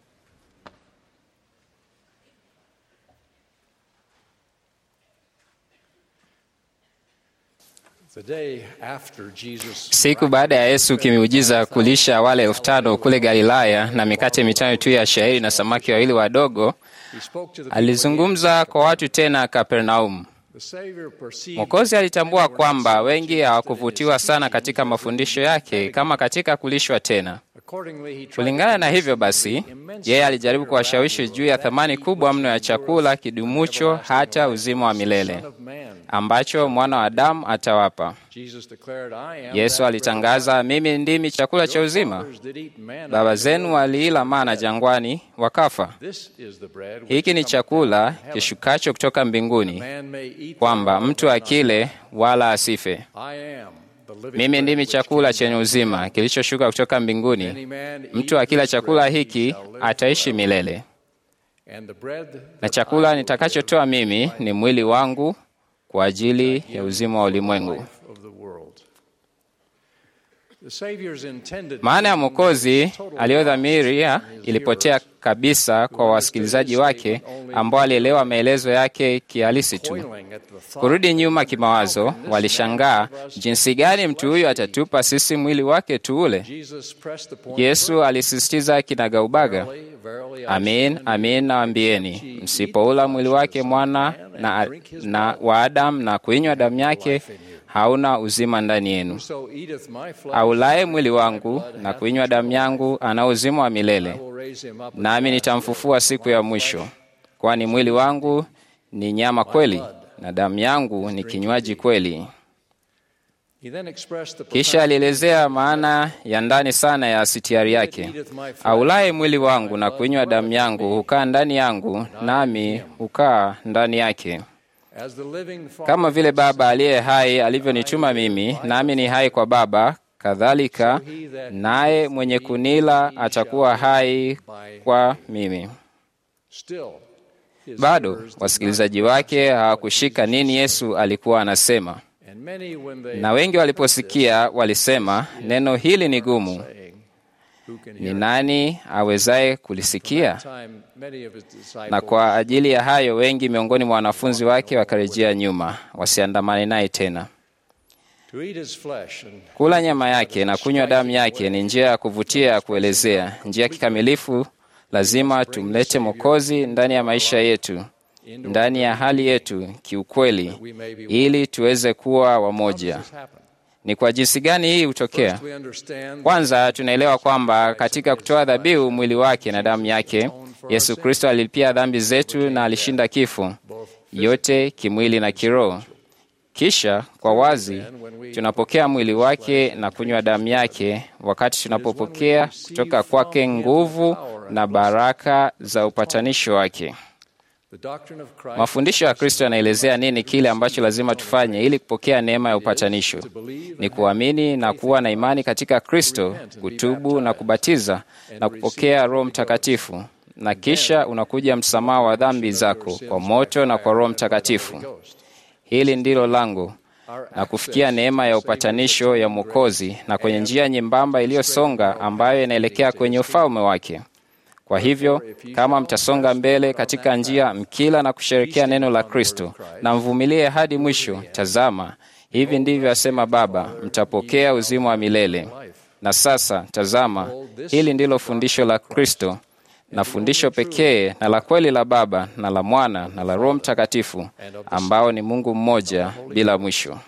[SPEAKER 4] Siku baada ya Yesu kimiujiza kulisha wale elfu tano kule Galilaya na mikate mitano tu ya shayiri na samaki wawili wadogo, alizungumza kwa watu tena Kapernaumu. Mwokozi alitambua kwamba wengi hawakuvutiwa sana katika mafundisho yake kama katika kulishwa tena. Kulingana na hivyo basi, yeye alijaribu kuwashawishi juu ya thamani kubwa mno ya chakula kidumucho hata uzima wa milele ambacho mwana wa Adamu atawapa. Yesu alitangaza, mimi ndimi chakula cha uzima. Baba zenu waliila mana jangwani, wakafa. Hiki ni chakula kishukacho kutoka mbinguni, kwamba mtu akile wala asife. Mimi ndimi chakula chenye uzima kilichoshuka kutoka mbinguni. Mtu akila chakula hiki ataishi milele, na chakula nitakachotoa mimi ni mwili wangu kwa ajili ya uzima wa ulimwengu. Maana ya Mwokozi aliyodhamiria ilipotea kabisa kwa wasikilizaji wake ambao walielewa maelezo yake kihalisi tu. Kurudi nyuma kimawazo, walishangaa jinsi gani mtu huyu atatupa sisi mwili wake tuule. Yesu alisisitiza kinagaubaga, amin amin nawaambieni, msipoula mwili wake mwana na, na wa Adamu na kuinywa damu yake hauna uzima ndani yenu. Aulaye mwili wangu na kuinywa damu yangu ana uzima wa milele, nami nitamfufua siku ya mwisho. Kwani mwili wangu ni nyama kweli, na damu yangu ni kinywaji kweli. Kisha alielezea maana ya ndani sana ya sitiari yake. Aulaye mwili wangu na kuinywa damu yangu hukaa ndani yangu, nami hukaa ndani yake. Kama vile Baba aliye hai alivyonituma mimi, nami ni hai kwa Baba, kadhalika naye mwenye kunila atakuwa hai kwa mimi. Bado wasikilizaji wake hawakushika nini Yesu alikuwa anasema, na wengi waliposikia walisema, neno hili ni gumu, ni nani awezaye kulisikia? Na kwa ajili ya hayo wengi miongoni mwa wanafunzi wake wakarejea nyuma, wasiandamane naye tena. Kula nyama yake na kunywa damu yake ni njia ya kuvutia ya kuelezea njia kikamilifu. Lazima tumlete Mwokozi ndani ya maisha yetu, ndani ya hali yetu kiukweli, ili tuweze kuwa wamoja. Ni kwa jinsi gani hii hutokea? Kwanza tunaelewa kwamba katika kutoa dhabihu mwili wake na damu yake, Yesu Kristo alilipia dhambi zetu na alishinda kifo, yote kimwili na kiroho. Kisha kwa wazi tunapokea mwili wake na kunywa damu yake, wakati tunapopokea kutoka kwake nguvu na baraka za upatanisho wake. Mafundisho ya Kristo yanaelezea nini kile ambacho lazima tufanye ili kupokea neema ya upatanisho. Ni kuamini na kuwa na imani katika Kristo, kutubu na kubatiza na kupokea Roho Mtakatifu, na kisha unakuja msamaha wa dhambi zako kwa moto na kwa Roho Mtakatifu. Hili ndilo lango na kufikia neema ya upatanisho ya Mwokozi na kwenye njia nyembamba iliyosonga ambayo inaelekea kwenye ufalme wake. Kwa hivyo kama mtasonga mbele katika njia mkila na kusherekea neno la Kristo na mvumilie hadi mwisho, tazama, hivi ndivyo asema Baba, mtapokea uzima wa milele. Na sasa tazama, hili ndilo fundisho la Kristo na fundisho pekee na la kweli la Baba na la Mwana na la Roho Mtakatifu, ambao ni Mungu mmoja bila mwisho.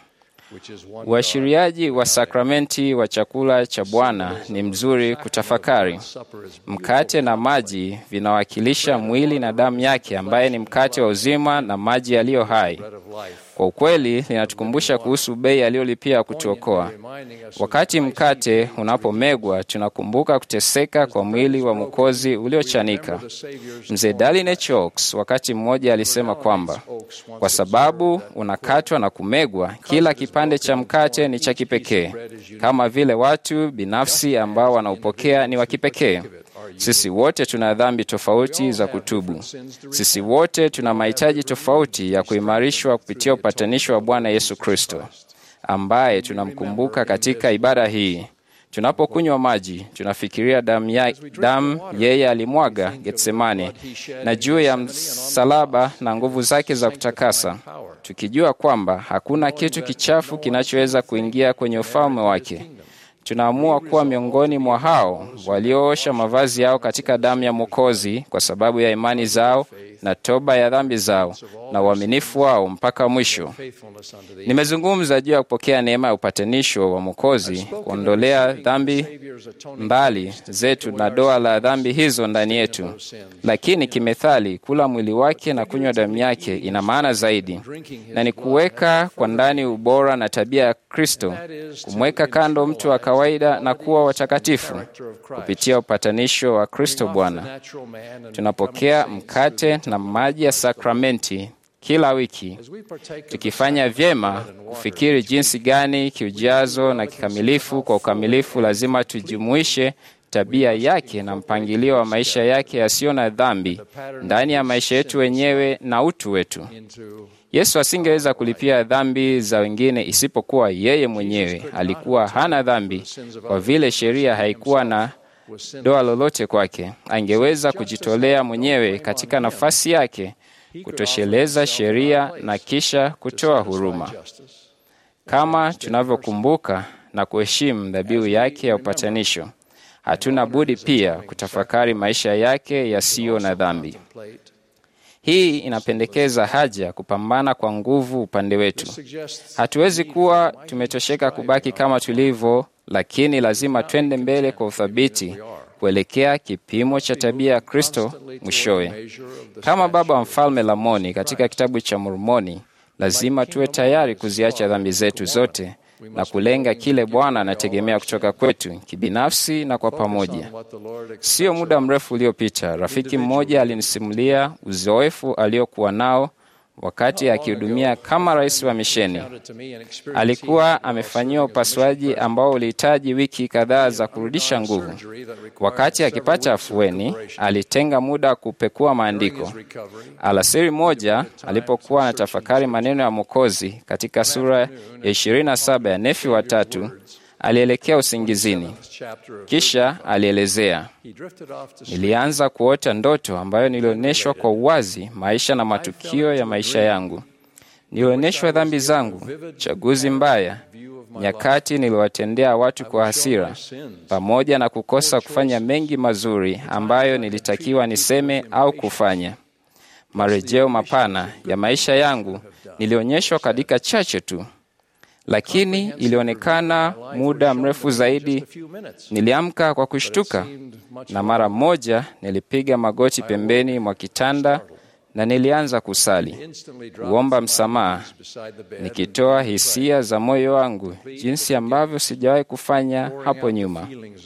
[SPEAKER 4] Uashiriaji wa sakramenti wa chakula cha Bwana ni mzuri kutafakari. Mkate na maji vinawakilisha mwili na damu yake, ambaye ni mkate wa uzima na maji yaliyo hai. Kwa ukweli, linatukumbusha kuhusu bei aliyolipia kutuokoa. Wakati mkate unapomegwa, tunakumbuka kuteseka kwa mwili wa Mwokozi uliochanika. Mzee Darlene Oaks wakati mmoja alisema kwamba kwa sababu unakatwa na kumegwa, kila kipande cha mkate ni cha kipekee, kama vile watu binafsi ambao wanaupokea ni wa kipekee. Sisi wote tuna dhambi tofauti za kutubu. Sisi wote tuna mahitaji tofauti ya kuimarishwa kupitia upatanisho wa Bwana Yesu Kristo, ambaye tunamkumbuka katika ibada hii. Tunapokunywa maji, tunafikiria damu ya, damu yeye alimwaga Getsemane na juu ya msalaba na nguvu zake za kutakasa, tukijua kwamba hakuna kitu kichafu kinachoweza kuingia kwenye ufalme wake. Tunaamua kuwa miongoni mwa hao walioosha mavazi yao katika damu ya Mwokozi kwa sababu ya imani zao na toba ya dhambi zao na uaminifu wao mpaka mwisho. Nimezungumza juu ya kupokea neema ya upatanisho wa Mwokozi, kuondolea dhambi mbali zetu na doa la dhambi hizo ndani yetu. Lakini kimethali, kula mwili wake na kunywa damu yake ina maana zaidi, na ni kuweka kwa ndani ubora na tabia ya Kristo, kumweka kando mtu wa kawaida na kuwa watakatifu kupitia upatanisho wa Kristo Bwana. Tunapokea mkate na maji ya sakramenti kila wiki, tukifanya vyema kufikiri jinsi gani kiujazo na kikamilifu kwa ukamilifu lazima tujumuishe tabia yake na mpangilio wa maisha yake yasiyo na dhambi ndani ya maisha yetu wenyewe na utu wetu. Yesu asingeweza kulipia dhambi za wengine isipokuwa yeye mwenyewe alikuwa hana dhambi, kwa vile sheria haikuwa na doa lolote kwake. Angeweza kujitolea mwenyewe katika nafasi yake kutosheleza sheria na kisha kutoa huruma. Kama tunavyokumbuka na kuheshimu dhabihu yake ya upatanisho, hatuna budi pia kutafakari maisha yake yasiyo na dhambi. Hii inapendekeza haja ya kupambana kwa nguvu upande wetu. Hatuwezi kuwa tumetosheka kubaki kama tulivyo, lakini lazima twende mbele kwa uthabiti kuelekea kipimo cha tabia ya Kristo mwishowe. Kama baba wa mfalme Lamoni katika kitabu cha Mormoni, lazima tuwe tayari kuziacha dhambi zetu zote na kulenga kile Bwana anategemea kutoka kwetu kibinafsi na kwa pamoja. Sio muda mrefu uliopita, rafiki mmoja alinisimulia uzoefu aliokuwa nao wakati akihudumia kama rais wa misheni. Alikuwa amefanyiwa upasuaji ambao ulihitaji wiki kadhaa za kurudisha nguvu. Wakati akipata afueni, alitenga muda kupekua maandiko. Alasiri moja, alipokuwa anatafakari maneno ya Mwokozi katika sura ya 27 ya Nefi watatu, alielekea usingizini. Kisha alielezea, nilianza kuota ndoto ambayo nilionyeshwa kwa uwazi maisha na matukio ya maisha yangu. Nilionyeshwa dhambi zangu, chaguzi mbaya, nyakati niliwatendea watu kwa hasira, pamoja na kukosa kufanya mengi mazuri ambayo nilitakiwa niseme au kufanya. Marejeo mapana ya maisha yangu nilionyeshwa katika chache tu lakini ilionekana muda mrefu zaidi. Niliamka kwa kushtuka, na mara moja nilipiga magoti pembeni mwa kitanda na nilianza kusali, kuomba msamaha, nikitoa hisia za moyo wangu jinsi ambavyo sijawahi kufanya hapo nyuma.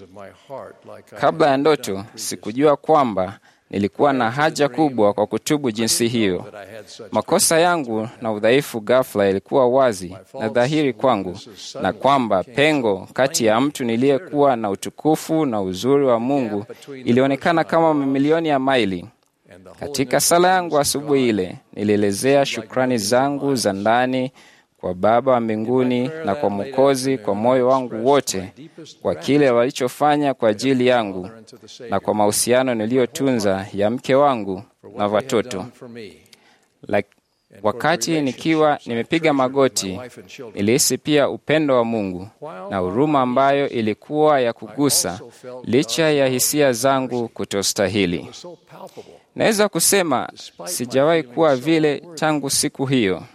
[SPEAKER 4] Kabla ya ndoto, sikujua kwamba nilikuwa na haja kubwa kwa kutubu jinsi hiyo. Makosa yangu na udhaifu ghafla ilikuwa wazi na dhahiri kwangu, na kwamba pengo kati ya mtu niliyekuwa na utukufu na uzuri wa Mungu ilionekana kama mamilioni ya maili. Katika sala yangu asubuhi ile, nilielezea shukrani zangu za ndani kwa Baba wa mbinguni na kwa Mwokozi kwa moyo wangu wote, kwa kile walichofanya kwa ajili yangu na kwa mahusiano niliyotunza ya mke wangu na watoto. Like, wakati nikiwa nimepiga magoti, nilihisi pia upendo wa Mungu na huruma ambayo ilikuwa ya kugusa, licha ya hisia zangu kutostahili. Naweza kusema sijawahi kuwa vile tangu siku hiyo.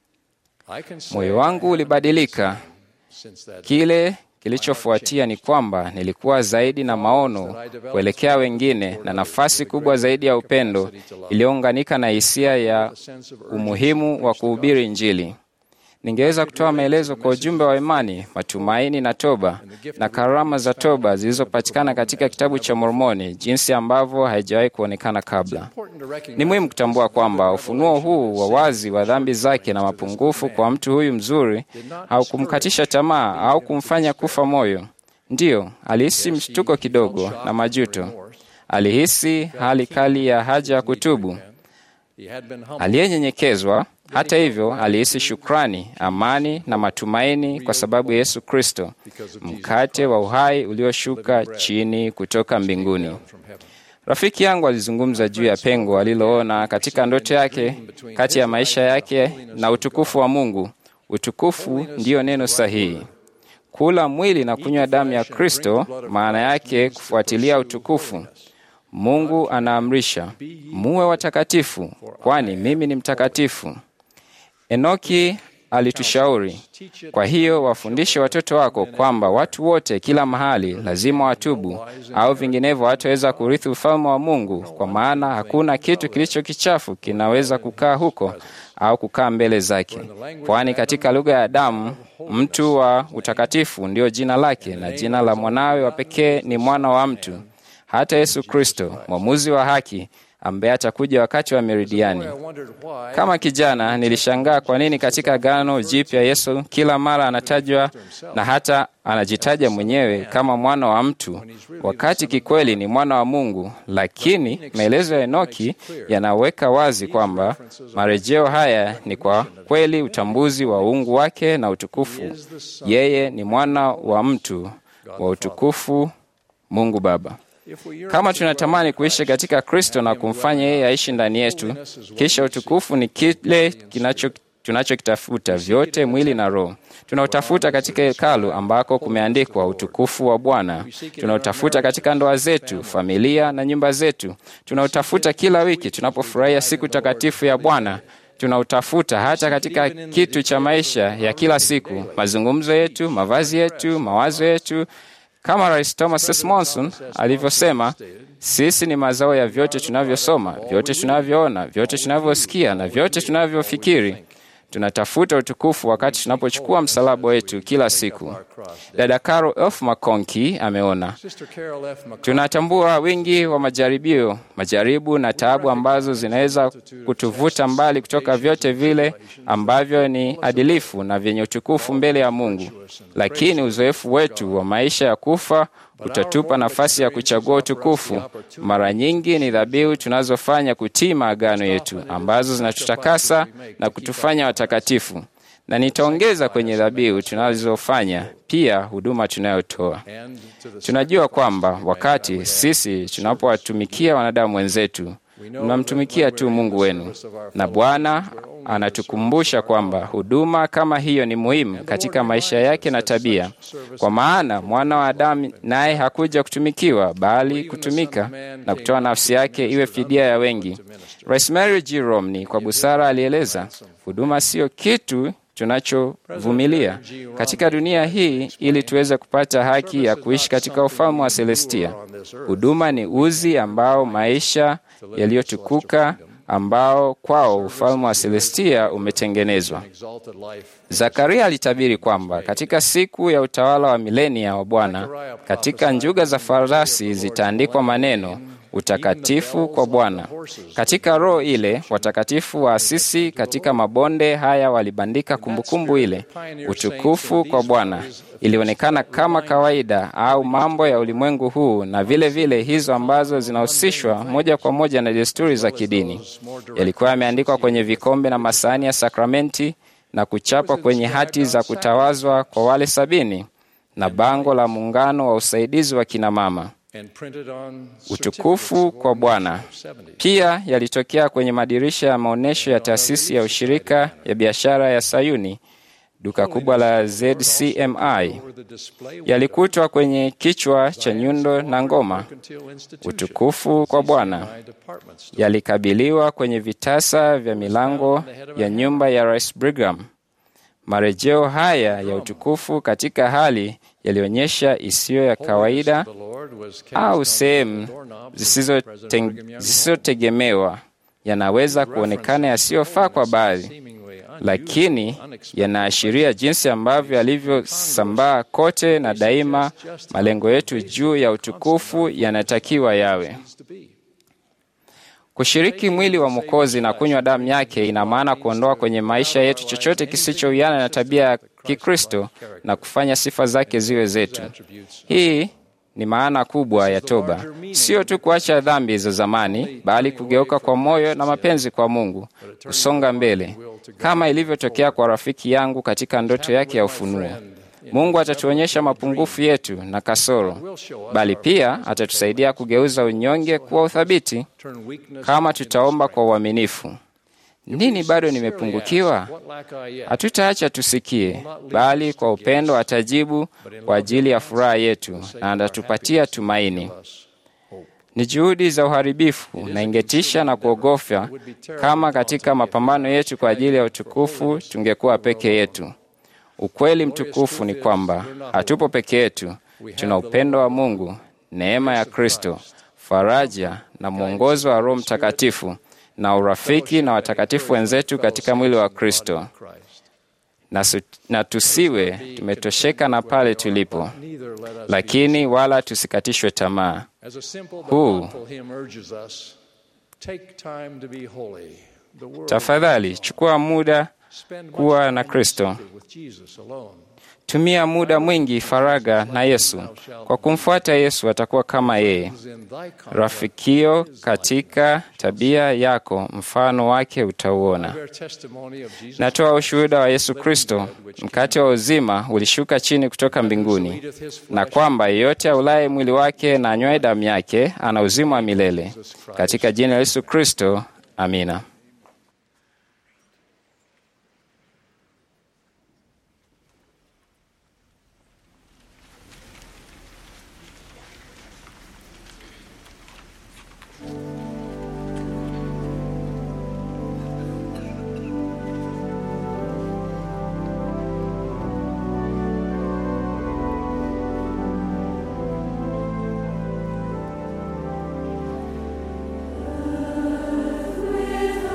[SPEAKER 4] Moyo wangu ulibadilika. Kile kilichofuatia ni kwamba nilikuwa zaidi na maono kuelekea wengine na nafasi kubwa zaidi ya upendo iliyounganika na hisia ya umuhimu wa kuhubiri Injili. Ningeweza kutoa maelezo kwa ujumbe wa imani, matumaini na toba na karama za toba zilizopatikana katika kitabu cha Mormoni, jinsi ambavyo haijawahi kuonekana kabla. Ni muhimu kutambua kwamba ufunuo huu wa wazi wa dhambi zake na mapungufu kwa mtu huyu mzuri haukumkatisha tamaa au kumfanya kufa moyo. Ndiyo, alihisi mshtuko kidogo na majuto. Alihisi hali kali ya haja ya kutubu. Aliyenyenyekezwa hata hivyo, alihisi shukrani, amani na matumaini kwa sababu ya Yesu Kristo, mkate wa uhai ulioshuka chini kutoka mbinguni. Rafiki yangu alizungumza juu ya pengo aliloona katika ndoto yake kati ya maisha yake na utukufu wa Mungu. Utukufu ndiyo neno sahihi. Kula mwili na kunywa damu ya Kristo, maana yake kufuatilia utukufu. Mungu anaamrisha muwe watakatifu, kwani mimi ni mtakatifu. Enoki alitushauri, kwa hiyo wafundishe watoto wako kwamba watu wote kila mahali lazima watubu, au vinginevyo hataweza kurithi ufalme wa Mungu, kwa maana hakuna kitu kilicho kichafu kinaweza kukaa huko au kukaa mbele zake, kwani katika lugha ya Adamu mtu wa utakatifu ndiyo jina lake, na jina la mwanawe wa pekee ni mwana wa mtu. Hata Yesu Kristo mwamuzi wa haki ambaye atakuja wakati wa meridiani. Kama kijana nilishangaa kwa nini katika Agano Jipya Yesu kila mara anatajwa na hata anajitaja mwenyewe kama mwana wa mtu, wakati kikweli ni mwana wa Mungu. Lakini maelezo ya Enoki yanaweka wazi kwamba marejeo haya ni kwa kweli utambuzi wa uungu wake na utukufu. Yeye ni mwana wa mtu wa utukufu, Mungu Baba. Kama tunatamani kuishi katika Kristo na kumfanya yeye aishi ndani yetu, kisha utukufu ni kile kinacho tunachokitafuta vyote, mwili na roho. Tunautafuta katika hekalu ambako kumeandikwa utukufu wa Bwana. Tunautafuta katika ndoa zetu, familia na nyumba zetu. Tunautafuta kila wiki tunapofurahia siku takatifu ya Bwana. Tunautafuta hata katika kitu cha maisha ya kila siku, mazungumzo yetu, mavazi yetu, mawazo yetu. Kama Rais Thomas S. Monson alivyosema, sisi ni mazao ya vyote tunavyosoma, vyote tunavyoona, vyote tunavyosikia na vyote tunavyofikiri. Tunatafuta utukufu wakati tunapochukua msalaba wetu kila siku. Dada Carol F. McConkie ameona, tunatambua wingi wa majaribio, majaribu na taabu ambazo zinaweza kutuvuta mbali kutoka vyote vile ambavyo ni adilifu na vyenye utukufu mbele ya Mungu, lakini uzoefu wetu wa maisha ya kufa utatupa nafasi ya kuchagua utukufu. Mara nyingi ni dhabihu tunazofanya kutii maagano yetu ambazo zinatutakasa na kutufanya watakatifu, na nitaongeza kwenye dhabihu tunazofanya pia huduma tunayotoa. Tunajua kwamba wakati sisi tunapowatumikia wanadamu wenzetu, mnamtumikia tu Mungu wenu, na Bwana anatukumbusha kwamba huduma kama hiyo ni muhimu katika maisha yake na tabia, kwa maana mwana wa Adamu naye hakuja kutumikiwa, bali kutumika na kutoa nafsi yake iwe fidia ya wengi. Rosemary G. Romney kwa busara alieleza, huduma siyo kitu tunachovumilia katika dunia hii ili tuweze kupata haki ya kuishi katika ufalme wa Celestia. Huduma ni uzi ambao maisha yaliyotukuka ambao kwao ufalme wa Celestia umetengenezwa. Zakaria alitabiri kwamba katika siku ya utawala wa milenia wa Bwana, katika njuga za farasi zitaandikwa maneno utakatifu kwa Bwana. Katika roho ile, watakatifu wa asisi katika mabonde haya walibandika kumbukumbu ile, utukufu kwa Bwana. Ilionekana kama kawaida au mambo ya ulimwengu huu, na vile vile hizo ambazo zinahusishwa moja kwa moja na desturi za kidini. Yalikuwa yameandikwa kwenye vikombe na masahani ya sakramenti na kuchapwa kwenye hati za kutawazwa kwa wale sabini na bango la muungano wa usaidizi wa kinamama utukufu kwa Bwana. Pia yalitokea kwenye madirisha ya maonyesho ya taasisi ya ushirika ya biashara ya Sayuni, duka kubwa la ZCMI. Yalikutwa kwenye kichwa cha nyundo na ngoma, utukufu kwa Bwana. Yalikabiliwa kwenye vitasa vya milango ya nyumba ya Rais Brigham. Marejeo haya ya utukufu katika hali yalionyesha isiyo ya kawaida au sehemu zisizotegemewa yanaweza kuonekana yasiyofaa kwa baadhi, lakini yanaashiria jinsi ambavyo yalivyosambaa kote, na daima malengo yetu juu ya utukufu yanatakiwa yawe Kushiriki mwili wa Mwokozi na kunywa damu yake ina maana kuondoa kwenye maisha yetu chochote kisichowiana na tabia ya Kikristo na kufanya sifa zake ziwe zetu. Hii ni maana kubwa ya toba, sio tu kuacha dhambi za zamani, bali kugeuka kwa moyo na mapenzi kwa Mungu, kusonga mbele, kama ilivyotokea kwa rafiki yangu katika ndoto yake ya ufunuo. Mungu atatuonyesha mapungufu yetu na kasoro, bali pia atatusaidia kugeuza unyonge kuwa uthabiti kama tutaomba kwa uaminifu. Nini bado nimepungukiwa? Hatutaacha tusikie, bali kwa upendo atajibu kwa ajili ya furaha yetu na atatupatia tumaini. Ni juhudi za uharibifu na ingetisha na kuogofya kama katika mapambano yetu kwa ajili ya utukufu tungekuwa peke yetu. Ukweli mtukufu ni kwamba hatupo peke yetu. Tuna upendo wa Mungu, neema ya Kristo, faraja na mwongozo wa Roho Mtakatifu na urafiki na watakatifu wenzetu katika mwili wa Kristo. Na, su, na tusiwe tumetosheka na pale tulipo, lakini wala tusikatishwe tamaa. Huu
[SPEAKER 9] Take time to be holy. The world
[SPEAKER 4] Tafadhali chukua muda
[SPEAKER 9] spend much
[SPEAKER 4] kuwa
[SPEAKER 9] time
[SPEAKER 4] na
[SPEAKER 9] in
[SPEAKER 4] Kristo.
[SPEAKER 9] secret with Jesus alone.
[SPEAKER 4] Tumia muda mwingi faraga na Yesu. Kwa kumfuata Yesu atakuwa kama yeye,
[SPEAKER 9] In thy
[SPEAKER 4] rafikio katika tabia yako, mfano wake utauona.
[SPEAKER 9] bear testimony of Jesus
[SPEAKER 4] Natoa ushuhuda wa Yesu Kristo, mkate wa uzima ulishuka chini kutoka mbinguni, na kwamba yeyote aulaye mwili wake na anywaye damu yake ana uzima wa milele. Katika jina la Yesu Kristo, amina.
[SPEAKER 12] With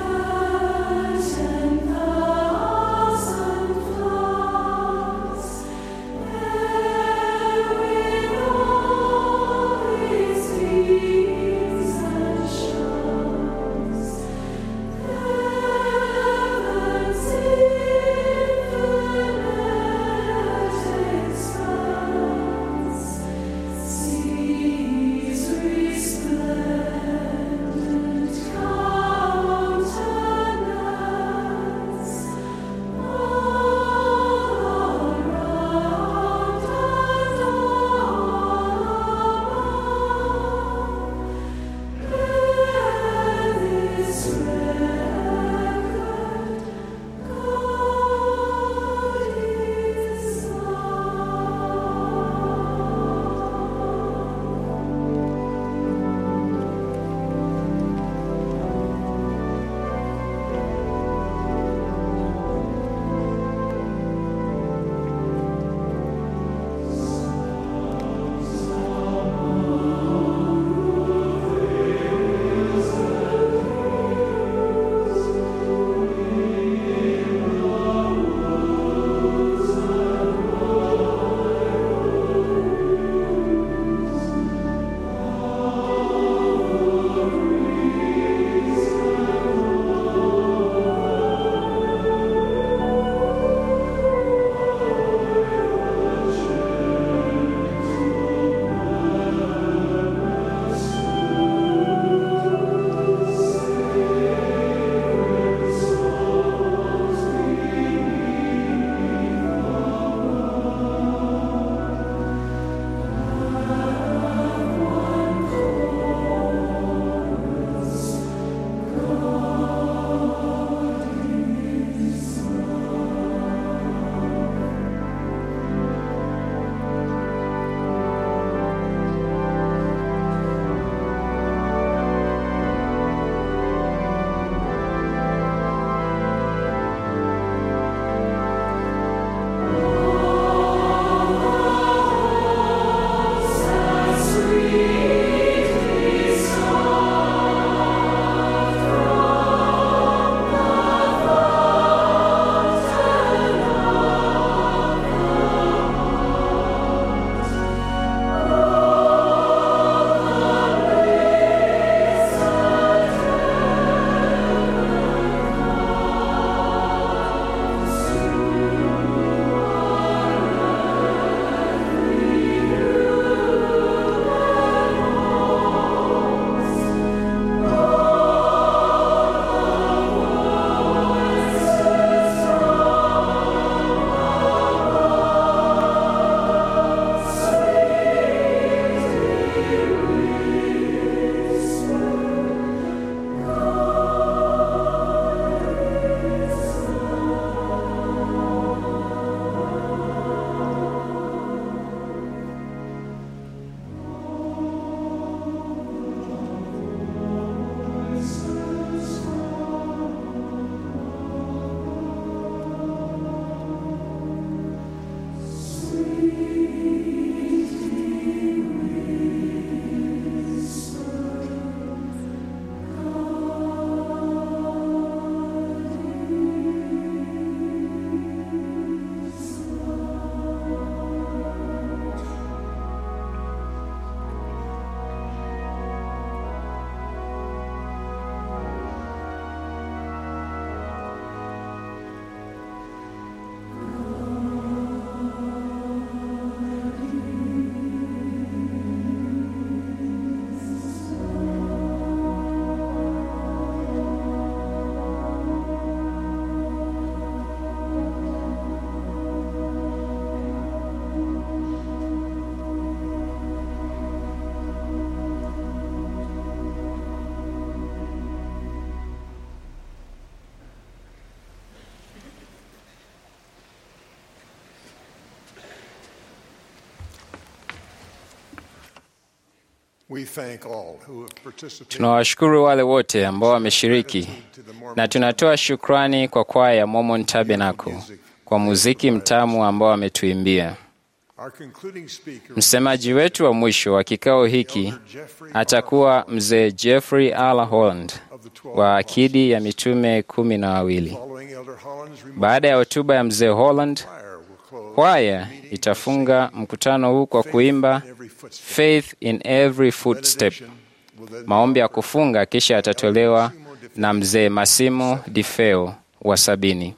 [SPEAKER 3] We thank all who have participated
[SPEAKER 4] Tunawashukuru wale wote ambao wameshiriki na tunatoa shukrani kwa kwaya ya Mormon Tabernacle kwa muziki mtamu ambao wametuimbia.
[SPEAKER 3] Our concluding speaker
[SPEAKER 4] Msemaji wetu wa mwisho wa kikao hiki atakuwa mzee Jeffrey R. Holland wa akidi ya mitume kumi na wawili.
[SPEAKER 3] following Elder Holland's remarks.
[SPEAKER 4] Baada ya hotuba ya mzee Holland, kwaya itafunga mkutano huu kwa kuimba Faith in Every Footstep, maombi ya kufunga, kisha yatatolewa na mzee Massimo Di Feo wa sabini.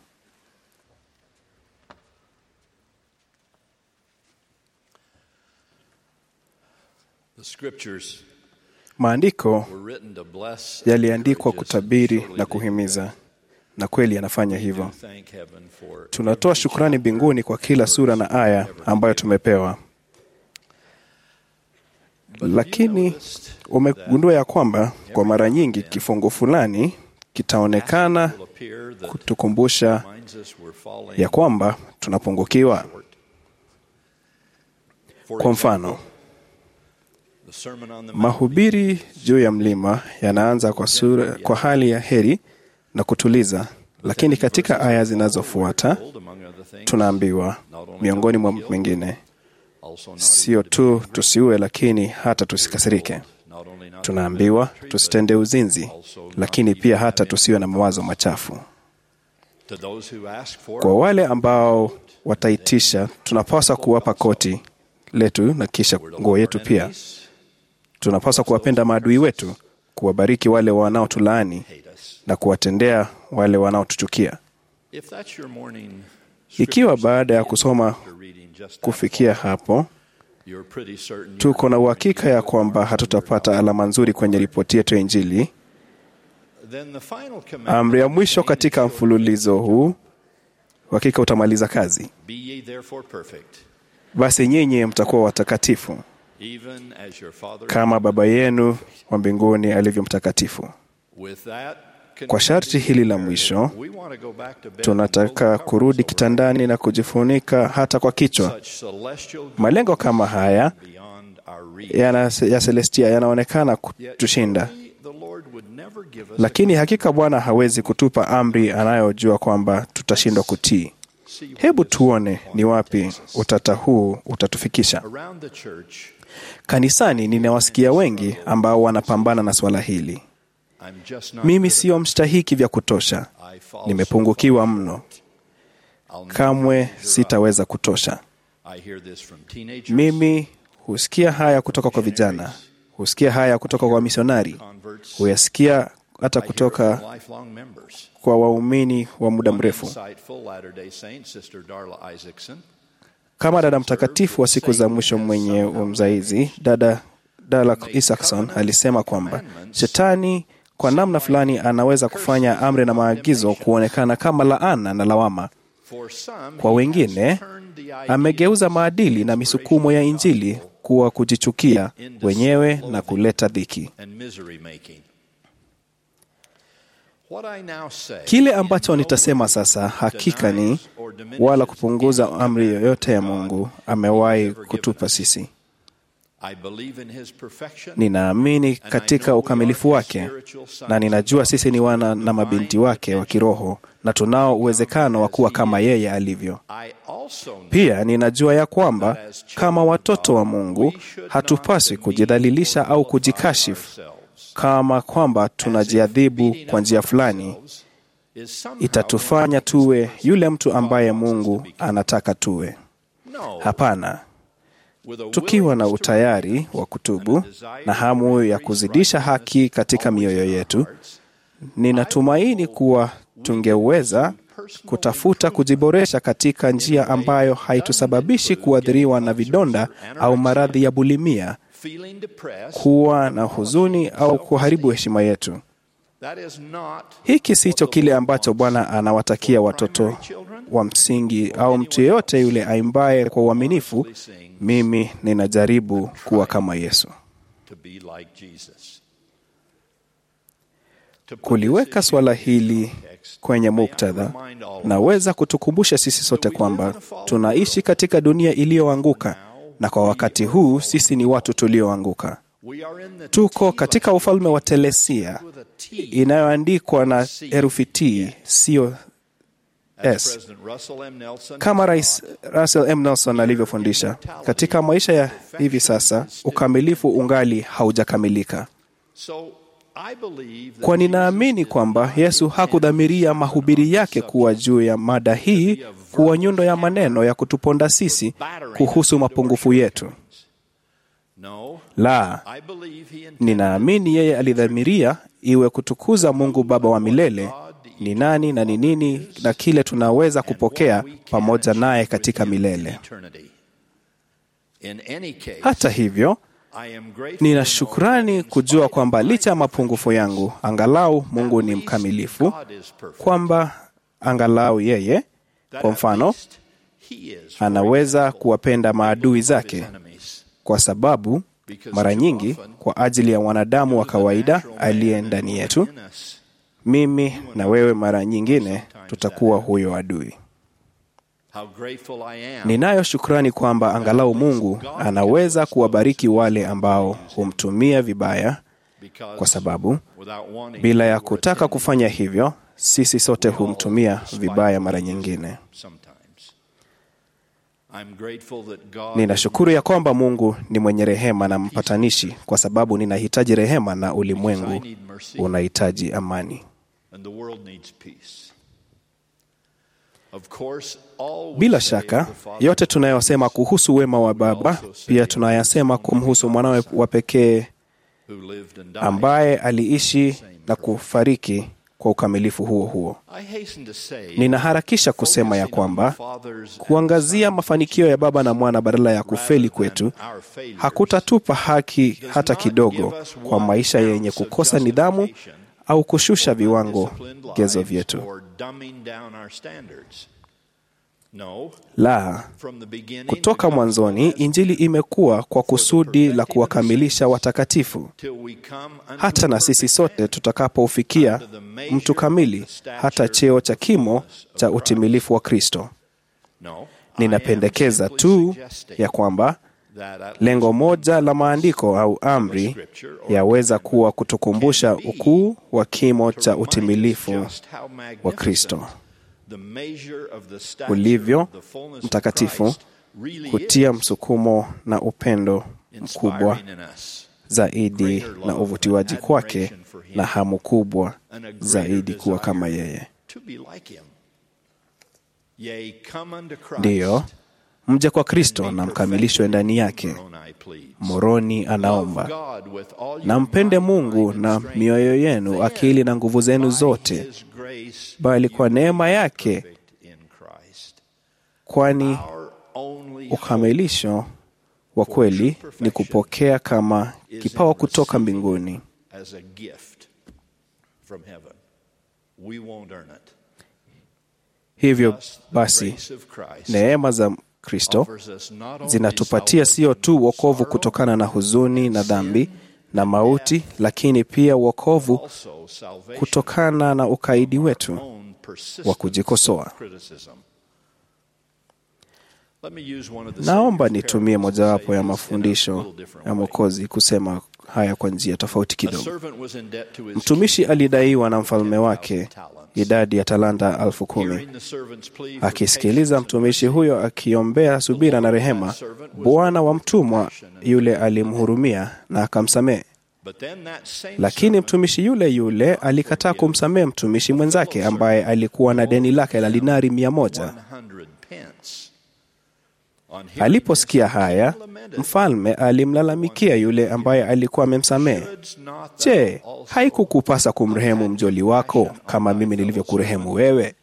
[SPEAKER 12] The scriptures
[SPEAKER 13] Maandiko
[SPEAKER 12] were written to bless
[SPEAKER 13] yaliandikwa kutabiri na kuhimiza, na kweli yanafanya hivyo.
[SPEAKER 12] thank heaven for
[SPEAKER 13] Tunatoa shukrani mbinguni kwa kila sura na aya ambayo tumepewa, lakini umegundua ya kwamba kwa mara nyingi kifungu fulani kitaonekana kutukumbusha ya kwamba tunapungukiwa. Kwa mfano,
[SPEAKER 12] the sermon on the
[SPEAKER 13] mahubiri juu ya mlima yanaanza kwa, sura, kwa hali ya heri na kutuliza, lakini katika aya zinazofuata tunaambiwa miongoni mwa mengine, sio tu tusiue, lakini hata tusikasirike. Tunaambiwa tusitende uzinzi, lakini pia hata tusiwe na mawazo machafu.
[SPEAKER 12] to those who ask for
[SPEAKER 13] Kwa wale ambao wataitisha, tunapaswa kuwapa koti letu na kisha nguo yetu pia. Tunapaswa kuwapenda maadui wetu, kuwabariki wale wanaotulaani na kuwatendea wale wanaotuchukia.
[SPEAKER 12] if that's your morning
[SPEAKER 13] Ikiwa baada ya kusoma kufikia hapo
[SPEAKER 12] you're pretty certain
[SPEAKER 13] tuko na uhakika ya kwamba hatutapata alama nzuri kwenye ripoti yetu ya Injili,
[SPEAKER 12] then the final commandment
[SPEAKER 13] amri ya mwisho katika mfululizo huu hakika utamaliza kazi.
[SPEAKER 12] be ye therefore perfect
[SPEAKER 13] Basi nyinyi mtakuwa watakatifu
[SPEAKER 12] even as your father
[SPEAKER 13] kama Baba yenu wa mbinguni alivyo mtakatifu.
[SPEAKER 12] with that
[SPEAKER 13] Kwa sharti hili la mwisho,
[SPEAKER 12] we want to go back to bed
[SPEAKER 13] tunataka kurudi kitandani na kujifunika hata kwa kichwa.
[SPEAKER 12] such celestial
[SPEAKER 13] Malengo kama haya
[SPEAKER 12] beyond our reach
[SPEAKER 13] yana, ya Celestia yanaonekana kutushinda,
[SPEAKER 12] the Lord would never give us
[SPEAKER 13] lakini hakika Bwana hawezi kutupa amri anayojua kwamba tutashindwa kutii. Hebu tuone ni wapi utata huu utatufikisha.
[SPEAKER 12] around the church
[SPEAKER 13] Kanisani ninawasikia wengi ambao wanapambana na swala hili.
[SPEAKER 12] I'm just not
[SPEAKER 13] Mimi sio mstahiki vya kutosha,
[SPEAKER 12] I fall
[SPEAKER 13] nimepungukiwa mno, kamwe sitaweza kutosha.
[SPEAKER 12] I hear this from teenagers
[SPEAKER 13] Mimi husikia haya kutoka kwa vijana, husikia haya kutoka kwa misionari, huyasikia hata kutoka
[SPEAKER 12] from lifelong members
[SPEAKER 13] kwa waumini wa muda mrefu.
[SPEAKER 12] insightful Latter-day Saint Sister Darla Isaacson
[SPEAKER 13] Kama dada mtakatifu wa siku za mwisho mwenye umzaizi, dada Dala Isaacson alisema kwamba shetani kwa namna fulani anaweza kufanya amri na maagizo kuonekana kama laana na lawama.
[SPEAKER 12] for some
[SPEAKER 13] Kwa wengine amegeuza maadili na misukumo ya Injili kuwa kujichukia wenyewe na kuleta dhiki.
[SPEAKER 12] and misery making what I now say
[SPEAKER 13] Kile ambacho nitasema sasa hakika ni wala kupunguza amri yoyote ya Mungu amewahi kutupa sisi.
[SPEAKER 12] I believe in his perfection
[SPEAKER 13] Ninaamini katika ukamilifu wake na ninajua sisi ni wana na mabinti wake wa kiroho na tunao uwezekano wa kuwa kama yeye alivyo.
[SPEAKER 12] I also know
[SPEAKER 13] Pia ninajua ya kwamba kama watoto wa Mungu hatupaswi kujidhalilisha au kujikashifu kama kwamba tunajiadhibu kwa njia fulani
[SPEAKER 12] is somehow
[SPEAKER 13] itatufanya tuwe yule mtu ambaye Mungu anataka tuwe.
[SPEAKER 12] no
[SPEAKER 13] Hapana,
[SPEAKER 12] with a
[SPEAKER 13] tukiwa na utayari wa kutubu na hamu ya kuzidisha haki katika mioyo yetu, ninatumaini kuwa tungeweza kutafuta kujiboresha katika njia ambayo haitusababishi kuathiriwa na vidonda au maradhi ya bulimia,
[SPEAKER 12] feeling depressed
[SPEAKER 13] kuwa na huzuni au kuharibu heshima yetu.
[SPEAKER 12] that is not
[SPEAKER 13] Hiki sicho kile ambacho Bwana anawatakia watoto wa msingi au mtu yeyote yule aimbaye kwa uaminifu, mimi ninajaribu kuwa kama Yesu.
[SPEAKER 12] to be like Jesus
[SPEAKER 13] Kuliweka swala hili kwenye muktadha, naweza kutukumbusha sisi sote kwamba tunaishi katika dunia iliyoanguka, na kwa wakati huu sisi ni watu tulioanguka. Tuko katika ufalme wa Telesia inayoandikwa na herufi T, sio S, kama Rais Russell M. Nelson alivyofundisha. Katika maisha ya hivi sasa, ukamilifu ungali haujakamilika. Kwa ninaamini kwamba Yesu hakudhamiria mahubiri yake kuwa juu ya mada hii kuwa nyundo ya maneno ya kutuponda sisi kuhusu mapungufu yetu. La, ninaamini yeye alidhamiria iwe kutukuza Mungu Baba wa milele ni nani na ni nini na kile tunaweza kupokea pamoja naye katika milele. Hata hivyo, nina shukrani kujua kwamba licha ya mapungufu yangu, angalau Mungu ni mkamilifu, kwamba angalau yeye, kwa mfano, anaweza kuwapenda maadui zake, kwa sababu mara nyingi kwa ajili ya wanadamu wa kawaida aliye ndani yetu, mimi na wewe mara nyingine tutakuwa huyo adui. Ninayo shukrani kwamba angalau Mungu anaweza kuwabariki wale ambao humtumia vibaya, kwa sababu bila ya kutaka kufanya hivyo, sisi sote humtumia vibaya mara nyingine. Ninashukuru ya kwamba Mungu ni mwenye rehema na mpatanishi, kwa sababu ninahitaji rehema na ulimwengu unahitaji amani. Bila shaka yote tunayosema kuhusu wema wa Baba pia tunayasema kumhusu mwanawe wa pekee ambaye aliishi na kufariki kwa ukamilifu huo huo. Ninaharakisha kusema ya kwamba kuangazia mafanikio ya Baba na Mwana badala ya kufeli kwetu hakutatupa haki hata kidogo kwa maisha yenye kukosa nidhamu au kushusha viwango gezo vyetu. La, kutoka mwanzoni Injili imekuwa kwa kusudi la kuwakamilisha watakatifu, hata na sisi sote tutakapoufikia mtu kamili, hata cheo cha kimo cha utimilifu wa Kristo. Ninapendekeza tu ya kwamba lengo moja la maandiko au amri yaweza kuwa kutukumbusha ukuu wa kimo cha utimilifu wa Kristo ulivyo mtakatifu, kutia msukumo na upendo mkubwa zaidi na uvutiwaji kwake na hamu kubwa zaidi kuwa kama yeye. Ndiyo, mje kwa Kristo na mkamilishwe ndani yake. Moroni anaomba, na mpende Mungu na mioyo yenu, akili na nguvu zenu zote, bali kwa neema yake, kwani ukamilisho wa kweli ni kupokea kama kipawa kutoka mbinguni. Hivyo basi, neema za Kristo zinatupatia sio tu wokovu kutokana na huzuni na dhambi na mauti, lakini pia wokovu kutokana na ukaidi wetu wa kujikosoa. Naomba nitumie mojawapo ya mafundisho ya Mwokozi kusema haya kwa njia tofauti kidogo. Mtumishi alidaiwa na mfalme wake idadi ya talanta elfu kumi. Akisikiliza mtumishi huyo akiombea subira na rehema, bwana wa mtumwa yule alimhurumia na akamsamehe. Lakini mtumishi yule yule alikataa kumsamehe mtumishi mwenzake ambaye alikuwa na deni lake la dinari mia moja. Aliposikia haya, mfalme alimlalamikia yule ambaye alikuwa amemsamehe. Je, haikukupasa kumrehemu mjoli wako kama mimi nilivyokurehemu wewe?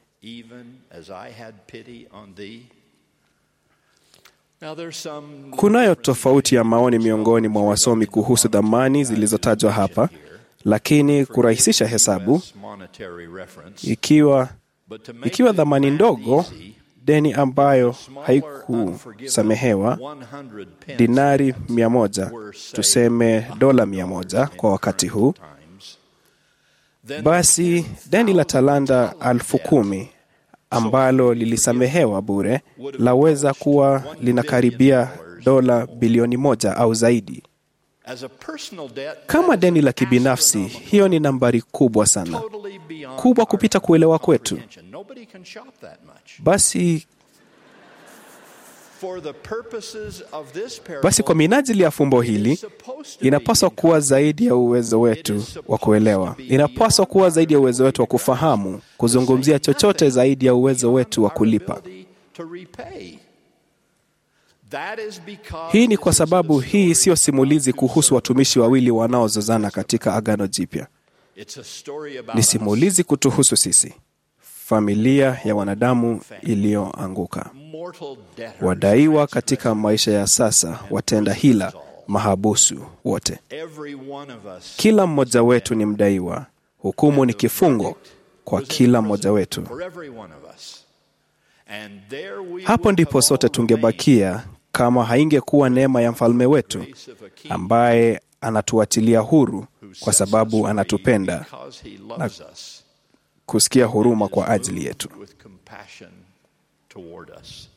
[SPEAKER 13] Kunayo tofauti ya maoni miongoni mwa wasomi kuhusu dhamani zilizotajwa hapa, lakini kurahisisha hesabu, ikiwa ikiwa dhamani ndogo deni ambayo haikusamehewa dinari mia moja, tuseme dola mia moja kwa wakati huu, basi deni la talanta elfu kumi ambalo lilisamehewa bure laweza kuwa linakaribia dola bilioni moja au zaidi.
[SPEAKER 12] as a personal debt
[SPEAKER 13] Kama deni la kibinafsi, hiyo ni nambari kubwa sana,
[SPEAKER 12] totally beyond
[SPEAKER 13] kubwa kupita kuelewa kwetu.
[SPEAKER 12] comprehension. Nobody can shop that much.
[SPEAKER 13] Basi
[SPEAKER 12] For the purposes of this parable,
[SPEAKER 13] basi kwa minajili ya fumbo hili inapaswa kuwa zaidi ya uwezo wetu wa kuelewa, inapaswa kuwa zaidi ya uwezo wetu wa kufahamu, kuzungumzia chochote zaidi ya uwezo wetu wa kulipa.
[SPEAKER 12] to repay. That is because
[SPEAKER 13] Hii ni kwa sababu hii siyo simulizi kuhusu watumishi wawili wanaozozana katika Agano Jipya.
[SPEAKER 12] it's a story about
[SPEAKER 13] Ni
[SPEAKER 12] us.
[SPEAKER 13] simulizi kutuhusu sisi, familia ya wanadamu iliyoanguka,
[SPEAKER 12] mortal debtors.
[SPEAKER 13] wadaiwa katika maisha ya sasa, watenda hila, mahabusu wote.
[SPEAKER 12] Every one of us
[SPEAKER 13] Kila mmoja wetu ni mdaiwa. Hukumu ni kifungo kwa kila mmoja wetu.
[SPEAKER 12] for every one of us. And there we
[SPEAKER 13] Hapo
[SPEAKER 12] would
[SPEAKER 13] ndipo
[SPEAKER 12] have
[SPEAKER 13] sote
[SPEAKER 12] all
[SPEAKER 13] tungebakia kama haingekuwa neema ya mfalme wetu ambaye anatuachilia huru kwa sababu anatupenda
[SPEAKER 12] because he
[SPEAKER 13] na
[SPEAKER 12] loves us
[SPEAKER 13] kusikia huruma kwa ajili yetu.
[SPEAKER 12] with compassion toward us.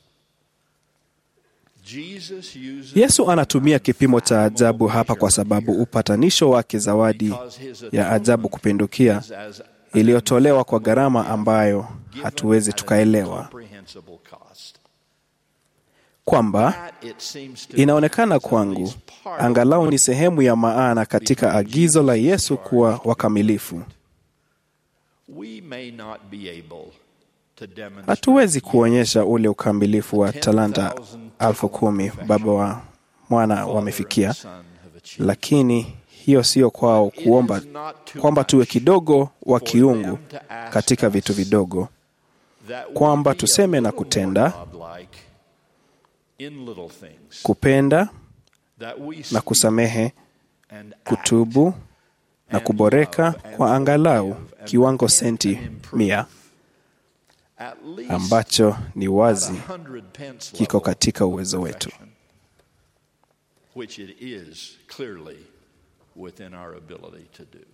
[SPEAKER 12] Jesus uses
[SPEAKER 13] Yesu anatumia kipimo cha ajabu hapa kwa sababu upatanisho wake, zawadi ya ajabu kupindukia iliyotolewa kwa gharama ambayo hatuwezi tukaelewa,
[SPEAKER 12] comprehensible cost.
[SPEAKER 13] kwamba
[SPEAKER 12] That, it seems to
[SPEAKER 13] inaonekana kwangu angalau ni sehemu ya maana katika agizo la Yesu kuwa wakamilifu.
[SPEAKER 12] we may not be able to demonstrate
[SPEAKER 13] Hatuwezi kuonyesha ule ukamilifu wa talanta elfu kumi baba wa mwana wamefikia, lakini hiyo sio kwao kuomba kwamba tuwe kidogo wa kiungu katika vitu vidogo,
[SPEAKER 12] that we
[SPEAKER 13] kwamba
[SPEAKER 12] be a
[SPEAKER 13] tuseme na
[SPEAKER 12] little more
[SPEAKER 13] kutenda,
[SPEAKER 12] godlike in little things,
[SPEAKER 13] kupenda
[SPEAKER 12] that we
[SPEAKER 13] na
[SPEAKER 12] speak
[SPEAKER 13] kusamehe,
[SPEAKER 12] and act
[SPEAKER 13] kutubu na kuboreka kwa angalau kiwango senti mia
[SPEAKER 12] at least
[SPEAKER 13] ambacho ni wazi
[SPEAKER 12] at a hundred pence
[SPEAKER 13] kiko
[SPEAKER 12] level
[SPEAKER 13] katika uwezo wetu.
[SPEAKER 12] which it is clearly within our ability to do.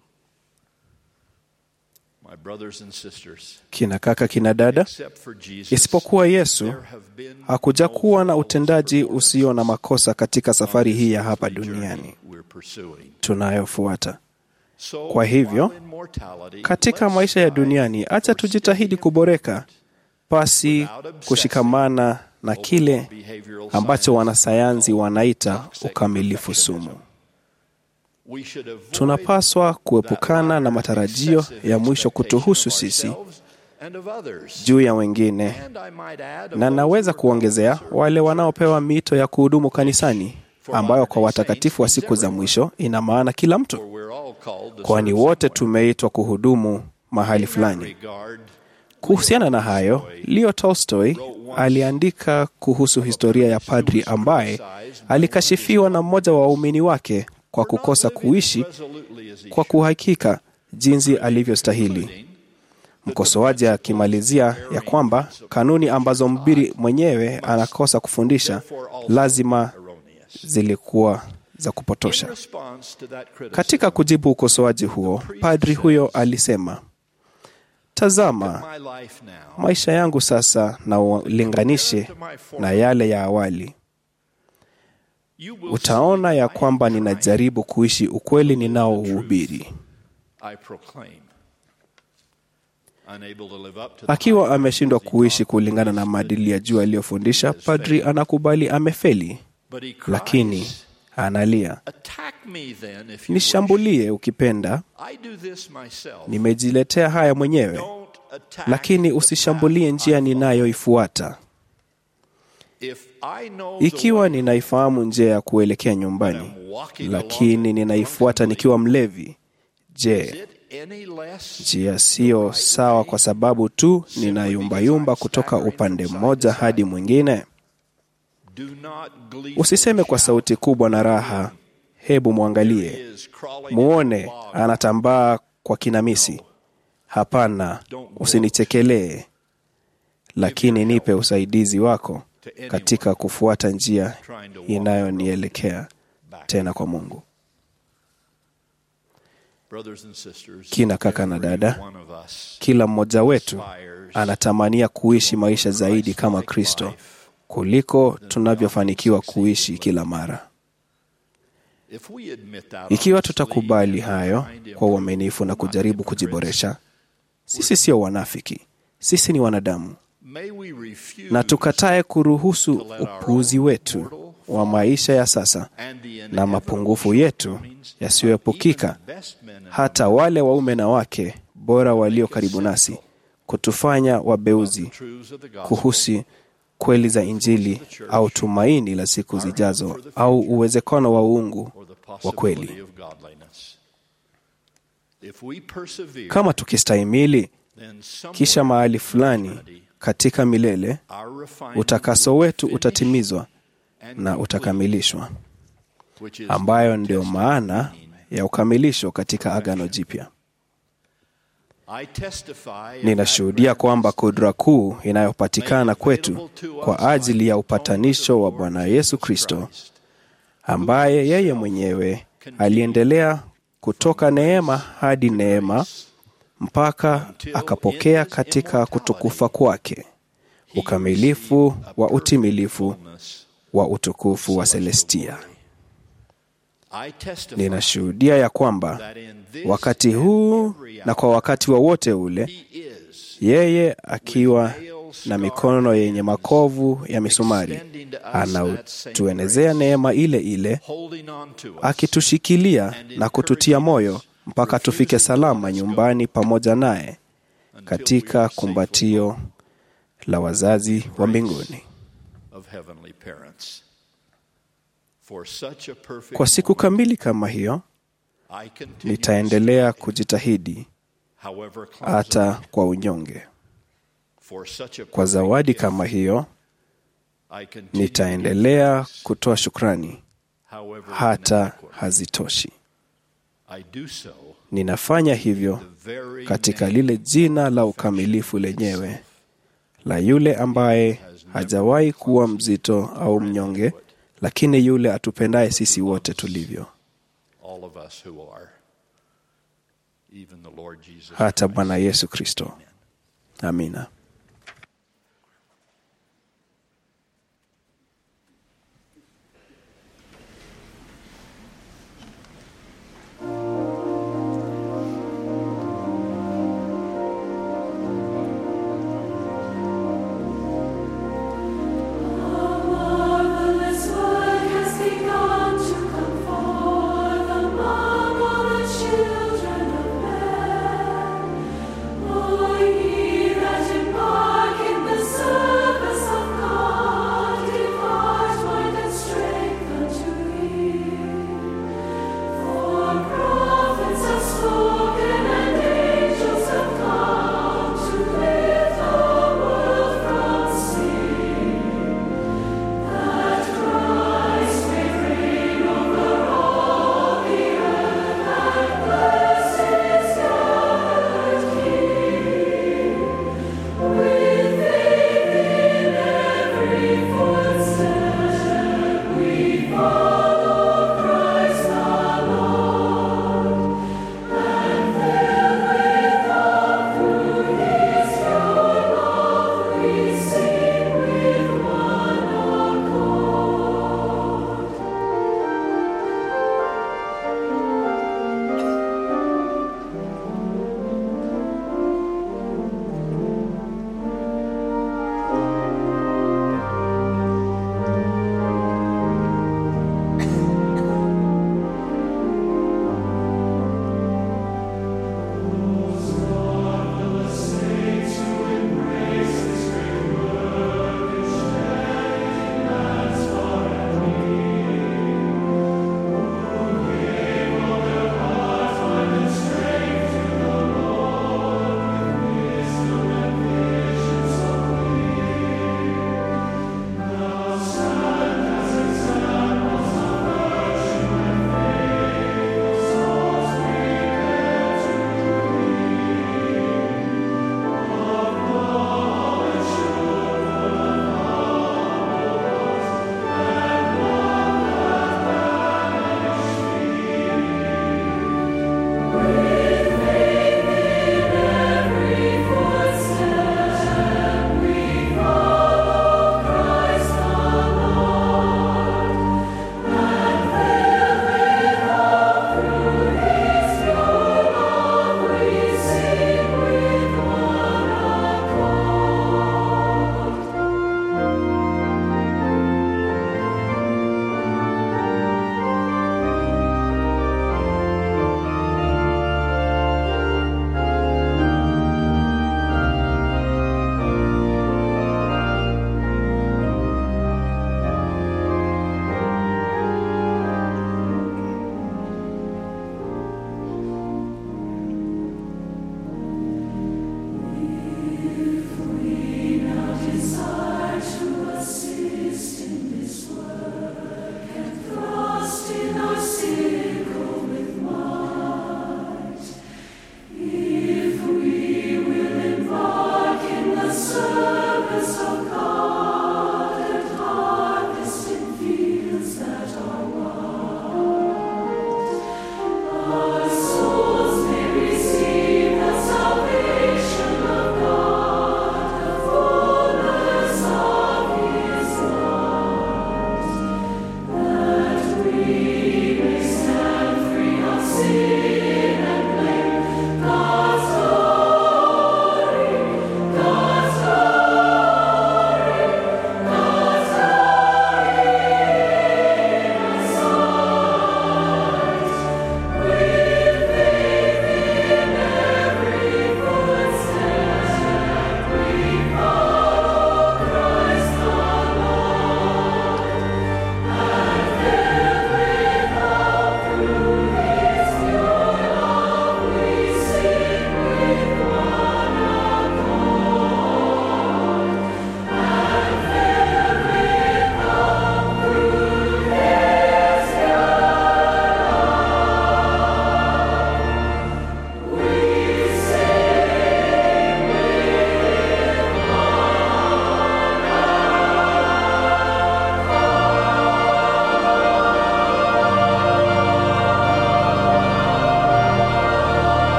[SPEAKER 12] My brothers and sisters,
[SPEAKER 13] Kina kaka, kina dada,
[SPEAKER 12] except for Jesus,
[SPEAKER 13] isipokuwa Yesu
[SPEAKER 12] there have been
[SPEAKER 13] hakuja kuwa na utendaji usio na makosa katika safari hii ya hapa duniani
[SPEAKER 12] we're pursuing.
[SPEAKER 13] tunayofuata.
[SPEAKER 12] So,
[SPEAKER 13] Kwa hivyo,
[SPEAKER 12] while in mortality,
[SPEAKER 13] katika
[SPEAKER 12] let's
[SPEAKER 13] maisha ya
[SPEAKER 12] strive
[SPEAKER 13] duniani, acha tujitahidi kuboreka pasi kushikamana na kile ambacho wanasayansi wanaita ukamilifu sumu.
[SPEAKER 12] we should avoid
[SPEAKER 13] Tunapaswa kuepukana na matarajio ya mwisho kutuhusu sisi
[SPEAKER 12] and of others.
[SPEAKER 13] juu ya wengine,
[SPEAKER 12] And I might add, of
[SPEAKER 13] na
[SPEAKER 12] those
[SPEAKER 13] naweza
[SPEAKER 12] who are
[SPEAKER 13] kuongezea wale wanaopewa mito ya kuhudumu kanisani, ambayo kwa watakatifu wa siku za mwisho ina maana kila mtu,
[SPEAKER 12] we're all called to
[SPEAKER 13] kwani
[SPEAKER 12] serve
[SPEAKER 13] wote
[SPEAKER 12] someone.
[SPEAKER 13] tumeitwa kuhudumu mahali fulani.
[SPEAKER 12] regard,
[SPEAKER 13] Kuhusiana na hayo, Leo Tolstoy aliandika kuhusu historia ya padri ambaye alikashifiwa na mmoja wa waumini wake kwa kukosa kuishi
[SPEAKER 12] resolutely as he
[SPEAKER 13] kwa kuhakika jinsi alivyostahili. Mkosoaji akimalizia ya kwamba kanuni ambazo mbiri mwenyewe anakosa kufundisha lazima zilikuwa za kupotosha.
[SPEAKER 12] response to that criticism,
[SPEAKER 13] Katika kujibu ukosoaji huo, padri huyo alisema, tazama
[SPEAKER 12] my life now,
[SPEAKER 13] maisha yangu sasa na ulinganishe na yale ya awali,
[SPEAKER 12] you will
[SPEAKER 13] utaona ya kwamba ninajaribu kuishi ukweli ninaouhubiri.
[SPEAKER 12] I proclaim. Unable to live up to the
[SPEAKER 13] Akiwa ameshindwa kuishi kulingana na maadili ya juu aliyofundisha, padri anakubali amefeli,
[SPEAKER 12] but he cries,
[SPEAKER 13] lakini analia,
[SPEAKER 12] attack me then if you
[SPEAKER 13] nishambulie ukipenda,
[SPEAKER 12] wish. I do this myself.
[SPEAKER 13] nimejiletea haya mwenyewe,
[SPEAKER 12] Don't attack
[SPEAKER 13] lakini
[SPEAKER 12] the
[SPEAKER 13] usishambulie
[SPEAKER 12] path
[SPEAKER 13] njia
[SPEAKER 12] I follow.
[SPEAKER 13] ninayoifuata.
[SPEAKER 12] If I know the
[SPEAKER 13] Ikiwa
[SPEAKER 12] way,
[SPEAKER 13] ninaifahamu njia ya kuelekea nyumbani, lakini ninaifuata nikiwa mlevi, je,
[SPEAKER 12] is it any less
[SPEAKER 13] njia siyo sawa kwa sababu tu ninayumbayumba kutoka upande mmoja hadi mwingine?
[SPEAKER 12] do not gleefully
[SPEAKER 13] Usiseme kwa sauti kubwa na raha, hebu mwangalie,
[SPEAKER 12] is crawling
[SPEAKER 13] muone anatambaa kwa kinamisi. Hapana, usinichekelee, lakini nipe usaidizi wako katika kufuata njia inayonielekea tena kwa Mungu.
[SPEAKER 12] brothers and sisters
[SPEAKER 13] Kina kaka na
[SPEAKER 12] every
[SPEAKER 13] dada,
[SPEAKER 12] one of us
[SPEAKER 13] kila mmoja wetu anatamania kuishi maisha zaidi kama Kristo kuliko tunavyofanikiwa kuishi kila mara.
[SPEAKER 12] If we admit that
[SPEAKER 13] Ikiwa tutakubali hayo kwa uaminifu na kujaribu kujiboresha, sisi sio wanafiki, sisi ni wanadamu,
[SPEAKER 12] may we refuse
[SPEAKER 13] na tukatae kuruhusu upuuzi wetu wa maisha ya sasa na mapungufu yetu yasiyoepukika, hata wale waume na wake bora walio karibu nasi, kutufanya wabeuzi kuhusu kweli za Injili au tumaini la siku zijazo au uwezekano wa uungu wa kweli.
[SPEAKER 12] of godliness. If we persevere,
[SPEAKER 13] Kama tukistahimili,
[SPEAKER 12] then some
[SPEAKER 13] kisha mahali fulani katika milele
[SPEAKER 12] our refinement
[SPEAKER 13] utakaso wetu utatimizwa na utakamilishwa,
[SPEAKER 12] which is
[SPEAKER 13] ambayo ndio maana ya ukamilisho katika Agano Jipya.
[SPEAKER 12] I testify
[SPEAKER 13] Ninashuhudia kwamba kudra kuu inayopatikana kwetu kwa ajili ya upatanisho wa Bwana Yesu Kristo, ambaye yeye mwenyewe aliendelea kutoka neema hadi neema mpaka akapokea katika kutukufa kwake ukamilifu wa utimilifu wa utukufu wa Celestia.
[SPEAKER 12] I testify
[SPEAKER 13] Ninashuhudia ya kwamba wakati huu na kwa wakati wowote ule, yeye akiwa na mikono yenye makovu ya misumari anatuenezea neema ile ile,
[SPEAKER 12] holding on to us
[SPEAKER 13] akitushikilia na kututia moyo mpaka tufike salama nyumbani pamoja naye katika kumbatio la wazazi wa mbinguni.
[SPEAKER 12] of heavenly parents. For such a perfect
[SPEAKER 13] Kwa siku kamili kama hiyo,
[SPEAKER 12] I continue
[SPEAKER 13] nitaendelea kujitahidi
[SPEAKER 12] however clumsily,
[SPEAKER 13] hata kwa unyonge.
[SPEAKER 12] for such a
[SPEAKER 13] Kwa zawadi kama hiyo,
[SPEAKER 12] I continue
[SPEAKER 13] nitaendelea kutoa shukrani
[SPEAKER 12] however
[SPEAKER 13] hata hazitoshi.
[SPEAKER 12] I do so
[SPEAKER 13] Ninafanya hivyo katika lile jina la ukamilifu lenyewe la yule ambaye hajawahi kuwa mzito au mnyonge, lakini yule atupendaye sisi wote tulivyo,
[SPEAKER 12] all of us who are even the Lord Jesus
[SPEAKER 13] hata Bwana Yesu Kristo. Amina.
[SPEAKER 14] Marvelous work has begun to come forth among all the children of men. O ye that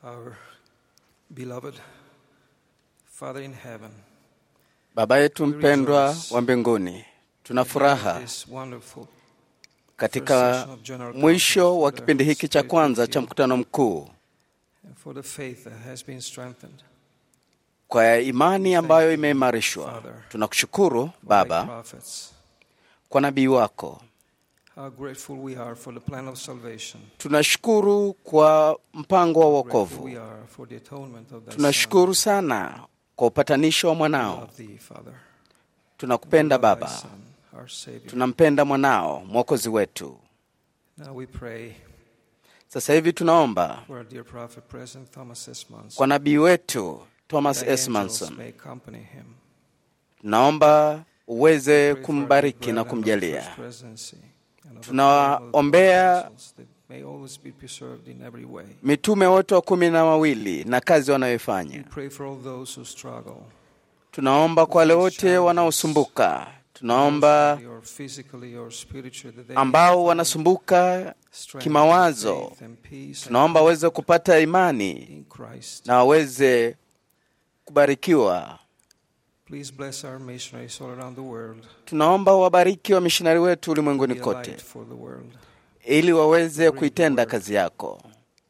[SPEAKER 15] Our beloved Father in heaven,
[SPEAKER 11] Baba yetu mpendwa wa mbinguni, tuna furaha
[SPEAKER 15] this wonderful
[SPEAKER 11] katika mwisho wa kipindi hiki cha kwanza cha mkutano mkuu
[SPEAKER 15] and for the faith that has been strengthened
[SPEAKER 11] kwa imani ambayo imeimarishwa. Tunakushukuru
[SPEAKER 15] by
[SPEAKER 11] Baba
[SPEAKER 15] prophets.
[SPEAKER 11] kwa nabii wako.
[SPEAKER 15] How grateful we are for the plan of salvation.
[SPEAKER 11] Tunashukuru kwa mpango wa
[SPEAKER 15] Grateful
[SPEAKER 11] wokovu.
[SPEAKER 15] we are for the atonement of thy
[SPEAKER 11] Tunashukuru sana kwa upatanisho wa
[SPEAKER 15] Son.
[SPEAKER 11] mwanao.
[SPEAKER 15] Love thee, Father.
[SPEAKER 11] Tunakupenda
[SPEAKER 15] Love thy
[SPEAKER 11] Baba,
[SPEAKER 15] Son, our Savior.
[SPEAKER 11] tunampenda mwanao mwokozi wetu.
[SPEAKER 15] Now we pray
[SPEAKER 11] Sasa hivi tunaomba
[SPEAKER 15] for our dear prophet, President Thomas S. Monson.
[SPEAKER 11] kwa nabii wetu Thomas
[SPEAKER 15] Thy
[SPEAKER 11] S.
[SPEAKER 15] angels
[SPEAKER 11] Manson,
[SPEAKER 15] may accompany him.
[SPEAKER 11] naomba uweze
[SPEAKER 15] Pray for our
[SPEAKER 11] kumbariki
[SPEAKER 15] brethren
[SPEAKER 11] na
[SPEAKER 15] of
[SPEAKER 11] kumjalia.
[SPEAKER 15] First Presidency and of the
[SPEAKER 11] Tunawaombea
[SPEAKER 15] apostles that may always be preserved in every way.
[SPEAKER 11] mitume wote wa kumi na wawili na kazi
[SPEAKER 15] We
[SPEAKER 11] wanayoifanya.
[SPEAKER 15] pray for all those who struggle,
[SPEAKER 11] Tunaomba kwa wale wote wanaosumbuka, tunaomba
[SPEAKER 15] mentally or physically or spiritually, that they
[SPEAKER 11] ambao wanasumbuka
[SPEAKER 15] strength,
[SPEAKER 11] kimawazo,
[SPEAKER 15] faith, and peace
[SPEAKER 11] tunaomba waweze kupata imani
[SPEAKER 15] in Christ.
[SPEAKER 11] na waweze kubarikiwa.
[SPEAKER 15] Please bless our missionaries all around the world.
[SPEAKER 11] Tunaomba wabariki wa mishonari wetu
[SPEAKER 15] Be
[SPEAKER 11] ulimwenguni
[SPEAKER 15] a
[SPEAKER 11] kote,
[SPEAKER 15] light for the world.
[SPEAKER 11] ili waweze kuitenda kazi yako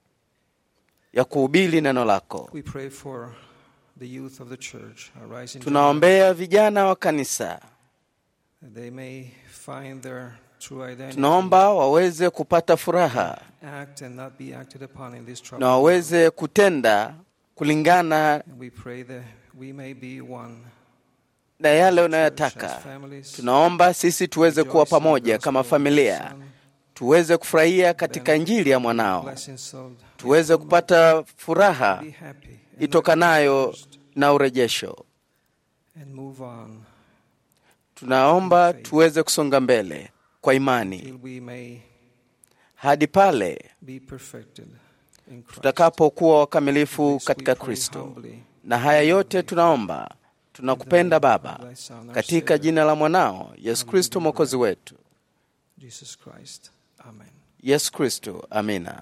[SPEAKER 11] ya kuhubiri neno lako.
[SPEAKER 15] We pray for the youth of the church, our rising
[SPEAKER 11] Tunaombea vijana wa kanisa,
[SPEAKER 15] generation, that they may find their true identity,
[SPEAKER 11] tunaomba waweze kupata furaha
[SPEAKER 15] act and not be acted upon in this trouble.
[SPEAKER 11] na waweze kutenda kulingana
[SPEAKER 15] And we pray that we may be one.
[SPEAKER 11] na yale unayotaka. Tunaomba sisi tuweze kuwa pamoja kama familia, tuweze kufurahia katika Injili ya mwanao,
[SPEAKER 15] Blessings of
[SPEAKER 11] tuweze kupata furaha
[SPEAKER 15] be happy and
[SPEAKER 11] itokanayo na urejesho.
[SPEAKER 15] and move on
[SPEAKER 11] Tunaomba tuweze kusonga mbele kwa imani
[SPEAKER 15] till we may
[SPEAKER 11] hadi pale
[SPEAKER 15] be perfected in Christ.
[SPEAKER 11] tutakapokuwa wakamilifu katika Kristo. Na haya yote tunaomba, tunakupenda Baba, katika jina la mwanao Yesu Kristo mwokozi wetu.
[SPEAKER 15] Jesus Christ. Amen.
[SPEAKER 11] Yesu Kristo, amina.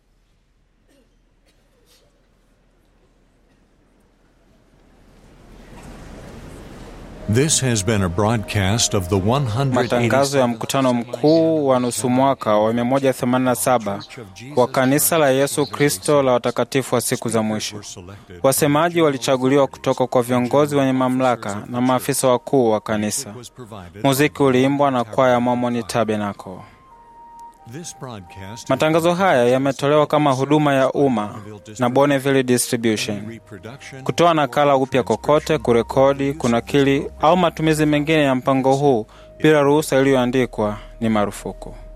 [SPEAKER 9] This has been a broadcast of the 180
[SPEAKER 2] Matangazo ya mkutano mkuu wa nusu mwaka wa 187 wa kanisa la Yesu Kristo la watakatifu wa siku za mwisho. Wasemaji walichaguliwa kutoka kwa viongozi wenye mamlaka na maafisa wakuu wa kanisa. Muziki uliimbwa na kwaya Mormon Tabernacle.
[SPEAKER 9] This broadcast
[SPEAKER 2] Matangazo haya yametolewa kama huduma ya umma na Bonneville Distribution. Kutoa nakala upya kokote, kurekodi, kunakili au matumizi mengine ya mpango huu bila ruhusa iliyoandikwa ni marufuku.